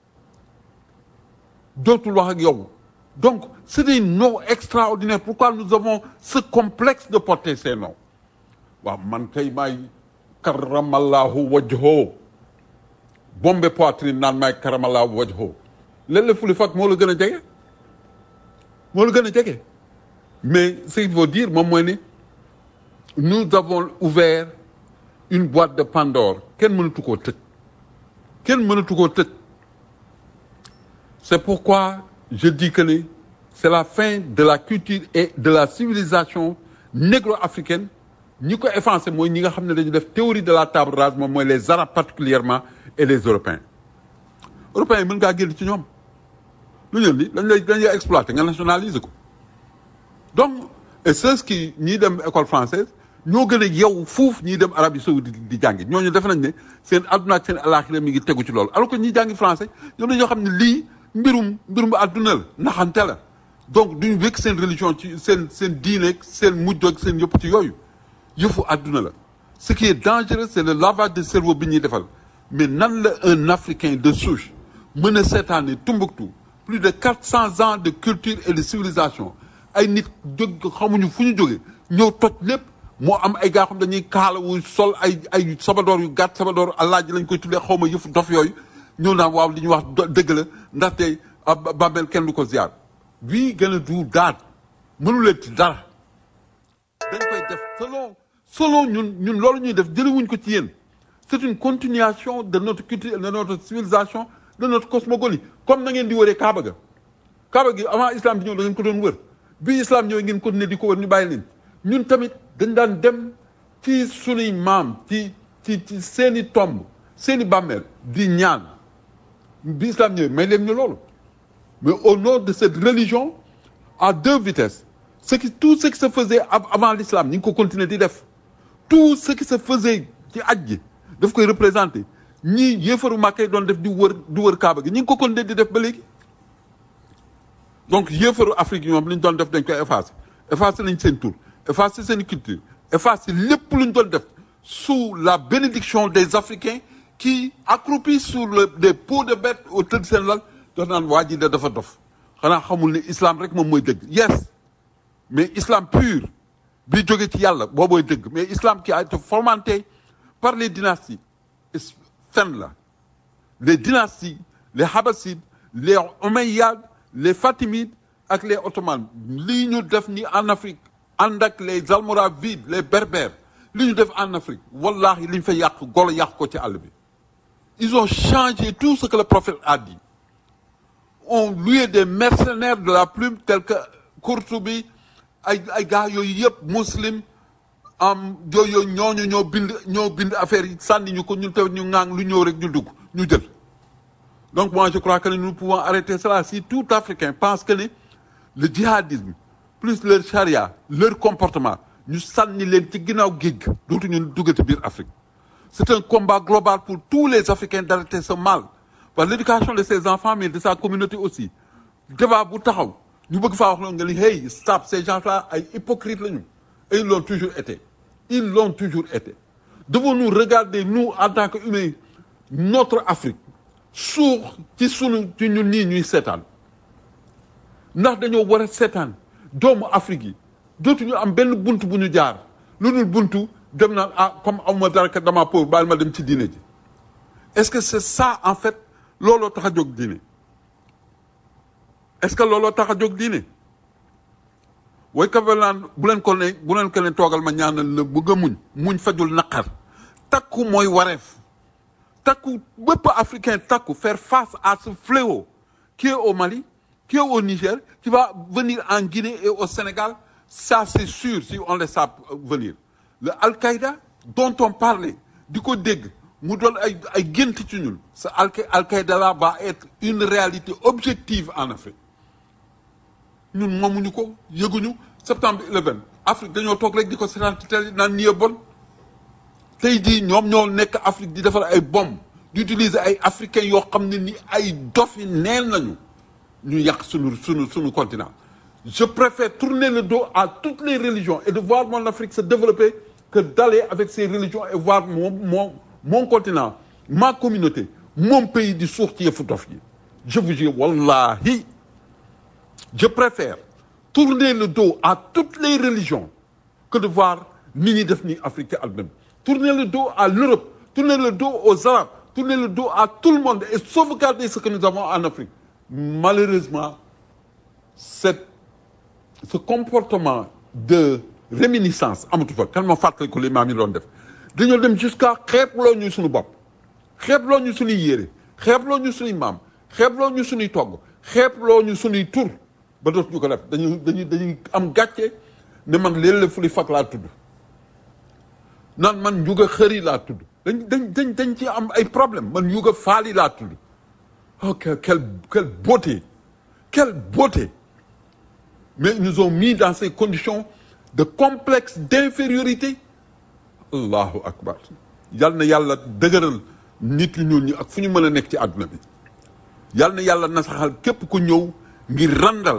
dootul wax ak yow donc c'est des noms extraordinaires pourquoi nous avons ce complexe de porter ces noms waaw man kay maay karamallahu wajho bombe poitrine naan maay karamallahu wajho lelle fuli faaj moo la gën a jege moo la gën a jege mais ce qu'il faut dire moom mooy ne nous avons ouvert une boîte de Pandore kenn mënatu koo tëj kenn mënatu koo tëj c'est pourquoi je dis que ne c'est la fin de la culture et de la civilisation négro-africaine ñi ko effacé mooy ñi nga xam ne dañu def théorie de la table rase moom mooy les arabes particulièrement et les européens européens yi mën ngaa génn ci ñoom lu ñëw ni dañ lay dañ lay exploiter nga nationaliser ko donc et ceux qui ñiy dem école française ñoo gën a yow fuuf ñiy dem Arabie saoudite di jàngi ñooñu def nañ ne seen adduna ak seen alaxira mi ngi tegu ci loolu alors que ñiy jàngi français ñoom dañoo xam ne lii mbirum mbirum adduna la naxante la donc duñu wékk seen religion ci seen seen diine ak seen mujj ak seen yëpp ci yooyu yëfu adduna la ce qui est dangereux c'est le lavage de cerveau bi ñuy defal mais nan la un africain de souche mën a seetaane Tombouctou plus de quatre cents ans de culture et de civilisation ay nit jóg xamuñu fu ñu jóge ñëw toj lépp moo am ay gaa xam dañuy kaalawu sol ay ay sabadoor yu gàtt sabadoor alaaji lañ koy tuddee xaw ma yëfu dof yooyu ñëw naan waaw li ñuy wax do- dëgg la ndaxte ah, ba- bàmmeel kenn du ko ziar bii gën a du daal mënu leen ci dara dañ koy def selon selon ñun ñun loolu ñuy def jëlewuñ ko ci yéen c'est une continuation de notre culture de notre civilisation de notre cosmogonie comme na ngeen di wëree Kaaba ga Kaaba gi avant islam di ñëw da ngeen ko doon wër bi islam ñëwee ngeen continuer di ko wër ñu bàyyi leen ñun tamit dañ daan dem ci sunuy maam ci ci ci seeni tomb seeni bàmmeel di ñaan bi islam ñëwee may leen ñu loolu mais au nom de cette religion à deux vitesses ce qui tout ce qui se faisait av- avant l'islam ñu ngi ko continuer di def tout ce qui se faisait ci aj gi daf koy représenter ñii yéefaru Màkka yi doon def di wër di wër Kaaba gi ñu ngi ko continuer di def ba léegi donc yéefaru Afrique yi ñoom li ñu doon def dañ koy effacer effacer nañ seen tur effacer seen culture effacer lépp lu ñu doon def sous la bénédiction des Africains qui accroupis sur le des peaux de bête au tëdd seen lal doon naan waa ji de dafa dof xanaa xamul ne islam rek moom mooy dëgg yes mais islam pur bi jóge ci yàlla boobooy dëgg mais islam qui a été fomenté par les dynasties is- fen la les dynasties les Habassides les Omeyyades les Fatimides ak les Ottomans lii ñu def ni en Afrique ànd ak les Almoravides les Berbères li ñu def en Afrique wallahi li ñu fa yàq golo yàq ko ci àll bi ils ont changé tout ce que le prophète a dit ont loué des mercenaires de la plume tels que Kourtoubi ay ay gars yooyu yëpp muslim am yooyu ñooñu ñoo bind ñoo bind affaire yi sànni ñu ko ñun tamit ñu ŋaang lu ñëw rek ñu dugg ñu jël donc moi je crois que nous pouvons arrêter cela si tout Africain pense que ne le djihadisme plus leur charia leur comportement ñu sànni leen ci ginnaaw géej gi dootu ñu duggati biir Afrique c'est un combat global pour tous les Africains d'arrêter ce mal par l'éducation de ses enfants mais de sa communauté aussi débat bu taxaw ñu bëgg faa wax loolu nga ni hey stop ces gens-là ay hypocrites lañu et ils l'ont toujours été ils l'ont toujours été devons-nous regarder nous en tant qu'humains notre Afrique suux ci sunu ci ñun nii ñuy seetaan ndax dañoo war a seetaan doomu Afrique yi dootuñu am benn bunt bu ñu jaar lu dul buntu dem naan ah comme amuma dara kat dama pauvre baal ma dem ci diine ji est-ce que c'est ça en fait looloo tax a jóg diine est-ce que looloo tax a jóg diine way ka ba naan bu leen ko ne bu leen ko ne toogal ma ñaanal la bëgg a muñ muñ fajul naqar takku mooy wareef takku bépp africain takku faire face à ce fléau qui est au Mali qui est au Niger qui va venir en Guinée et au Sénégal ça c'est sûr si on laisse ça venir le Al-Qaïda dont on parlait di ko dégg mu doon ay ay gént ci ñun ce Al Al-Qaïda là va être une réalité objective en Afrique ñun moomuñu ko yëguñu septembre 11 Afrique dañoo toog rek di ko seetaan ci télé naan nii bon tey jii ñoom ñoo nekk Afrique di defar ay bombes di utiliser ay africains yoo xam ne ni ay dof yi neen nañu ñu yàq sunu sunu sunu continent je préfère tourner le dos à toutes les religions et de voir mon Afrique se développer que d'aller avec ces religions et voir mon mon mon continent ma communauté mon pays di suux ci yëfu dof yi je vous jure wallahi je préfère tourner le dos à toutes les religions que de voir nit ñi def ni Afrique ci àdduna bi tourner le dos à l'Europe tourner le dos aux Arabes tourner le dos à tout le monde et sauvegarder ce que nous avons en Afrique malheureusement cette ce comportement de réminiscence amatu fa kan ma fàttali ko li maam yi doon def dañoo dem jusqu'à xeebloo ñu suñu bopp xeebloo ñu suñuy yére xeebloo ñu suñuy maam xeebloo ñu suñuy togg xeebloo ñu suñuy tur ba dootuñu ko def dañuy dañuy dañuy am gàcce ne man léeg la fuli fak laa tudd naan man njuga xëri laa tudd dañ dañ dañ dañ ci am ay problème man njuga faali laa tudd oh quelle quelle quelle beauté quelle beauté mais ils nous ont mis dans ces conditions de complexe d'infériorité allahu akbar yal na yàlla dëgëral nit ñu ñuul ñi ak fu ñu mën a nekk ci àdduna bi yal na yàlla nasaxal képp ku ñëw ngir randal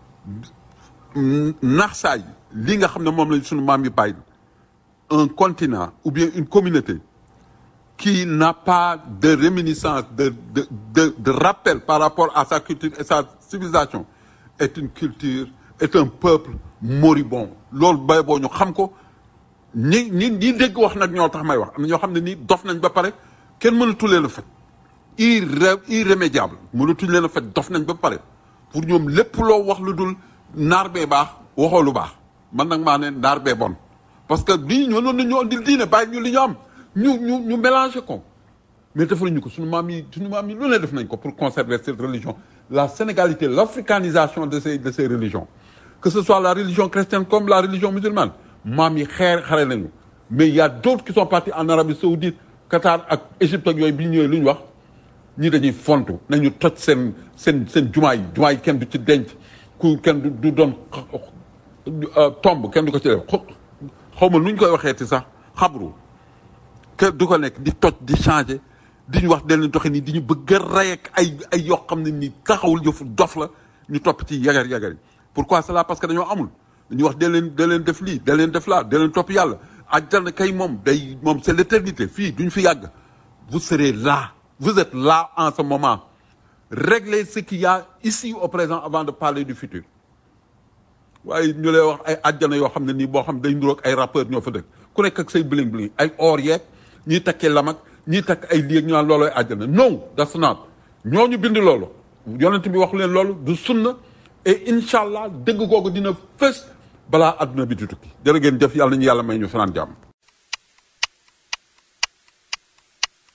naxsaay li nga xam ne moom lañ sunu maam yi bàyyi un continent ou bien une communauté qui n'a pas de réminiscence, de, de, de, de rappel par rapport à sa culture et sa civilisation, est une culture, est un peuple moribond. loolu bay boo ñu xam ko ñi ñi ñi dégg wax nag ñoo tax may wax am na ñoo xam ne nii dof nañ ba pare kenn mënatu leen a faj irré irrémédiable mënatuñ leen a faj dof nañ ba pare pour ñoom lépp loo wax lu dul naar bee baax waxoo lu baax man nag maa ne naar bee bon parce que lii ñoo noonu ñoo di diine bàyyi ñu li ñu am ñu ñu ñu mélangé ko mais defaluñu ko suñu maam yi suñu maam yi lu ne def nañ ko pour conserver cette religion la sénégalité l'africanisation de ces de ces religions que ce soit la religion chrétienne comme la religion musulmane maam yi xeer xare nañu mais il y a d'autres qui sont partis en Arabie Saoudite Qatar ak Égypte ak yooyu bi ñu ñëwee lu ñu wax ñi dañuy fontu nañu toj seen seen seen jumaa yi jumaa yi kenn du ci denc ku kenn du du doon tomb kenn du ko ci def xaw ma nu ñu koy waxee ti sax xabru kenn du ko nekk di toj di changer di ñu wax den leen doxe nii di ñu bëgg a rey ak ay ay yoo xam ne nii taxawul yëfu dof la ñu topp ci yagar yagar yi pourquoi cela parce que dañoo amul dañuy wax da leen da leen def lii da leen def laa da leen topp yàlla àjjana kay moom day moom c'est l'éternité fii duñ fi yàgg vous serez là vous êtes là en ce moment réglez ce qu'il y a ici au présent avant de parler du futur waaye ñu lay wax ay àjjana yoo xam ne nii boo xam day nduroog ay rappeurs ñoo fa dëkk ku nekk ak say bling bling ay or yeeg ñiy takkee lamak ñiy takk ay lii ak ñu naan loolooy àjjana non that's not ñooñu bind loolu yonent bi wax leen loolu du sunna et incha allah dëgg googu dina fës balaa adduna bi di tukki jërë ngeen jëf yàlla nañu yàlla may ñu fanaan jàmm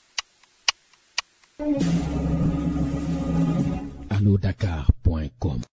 allo dakar point com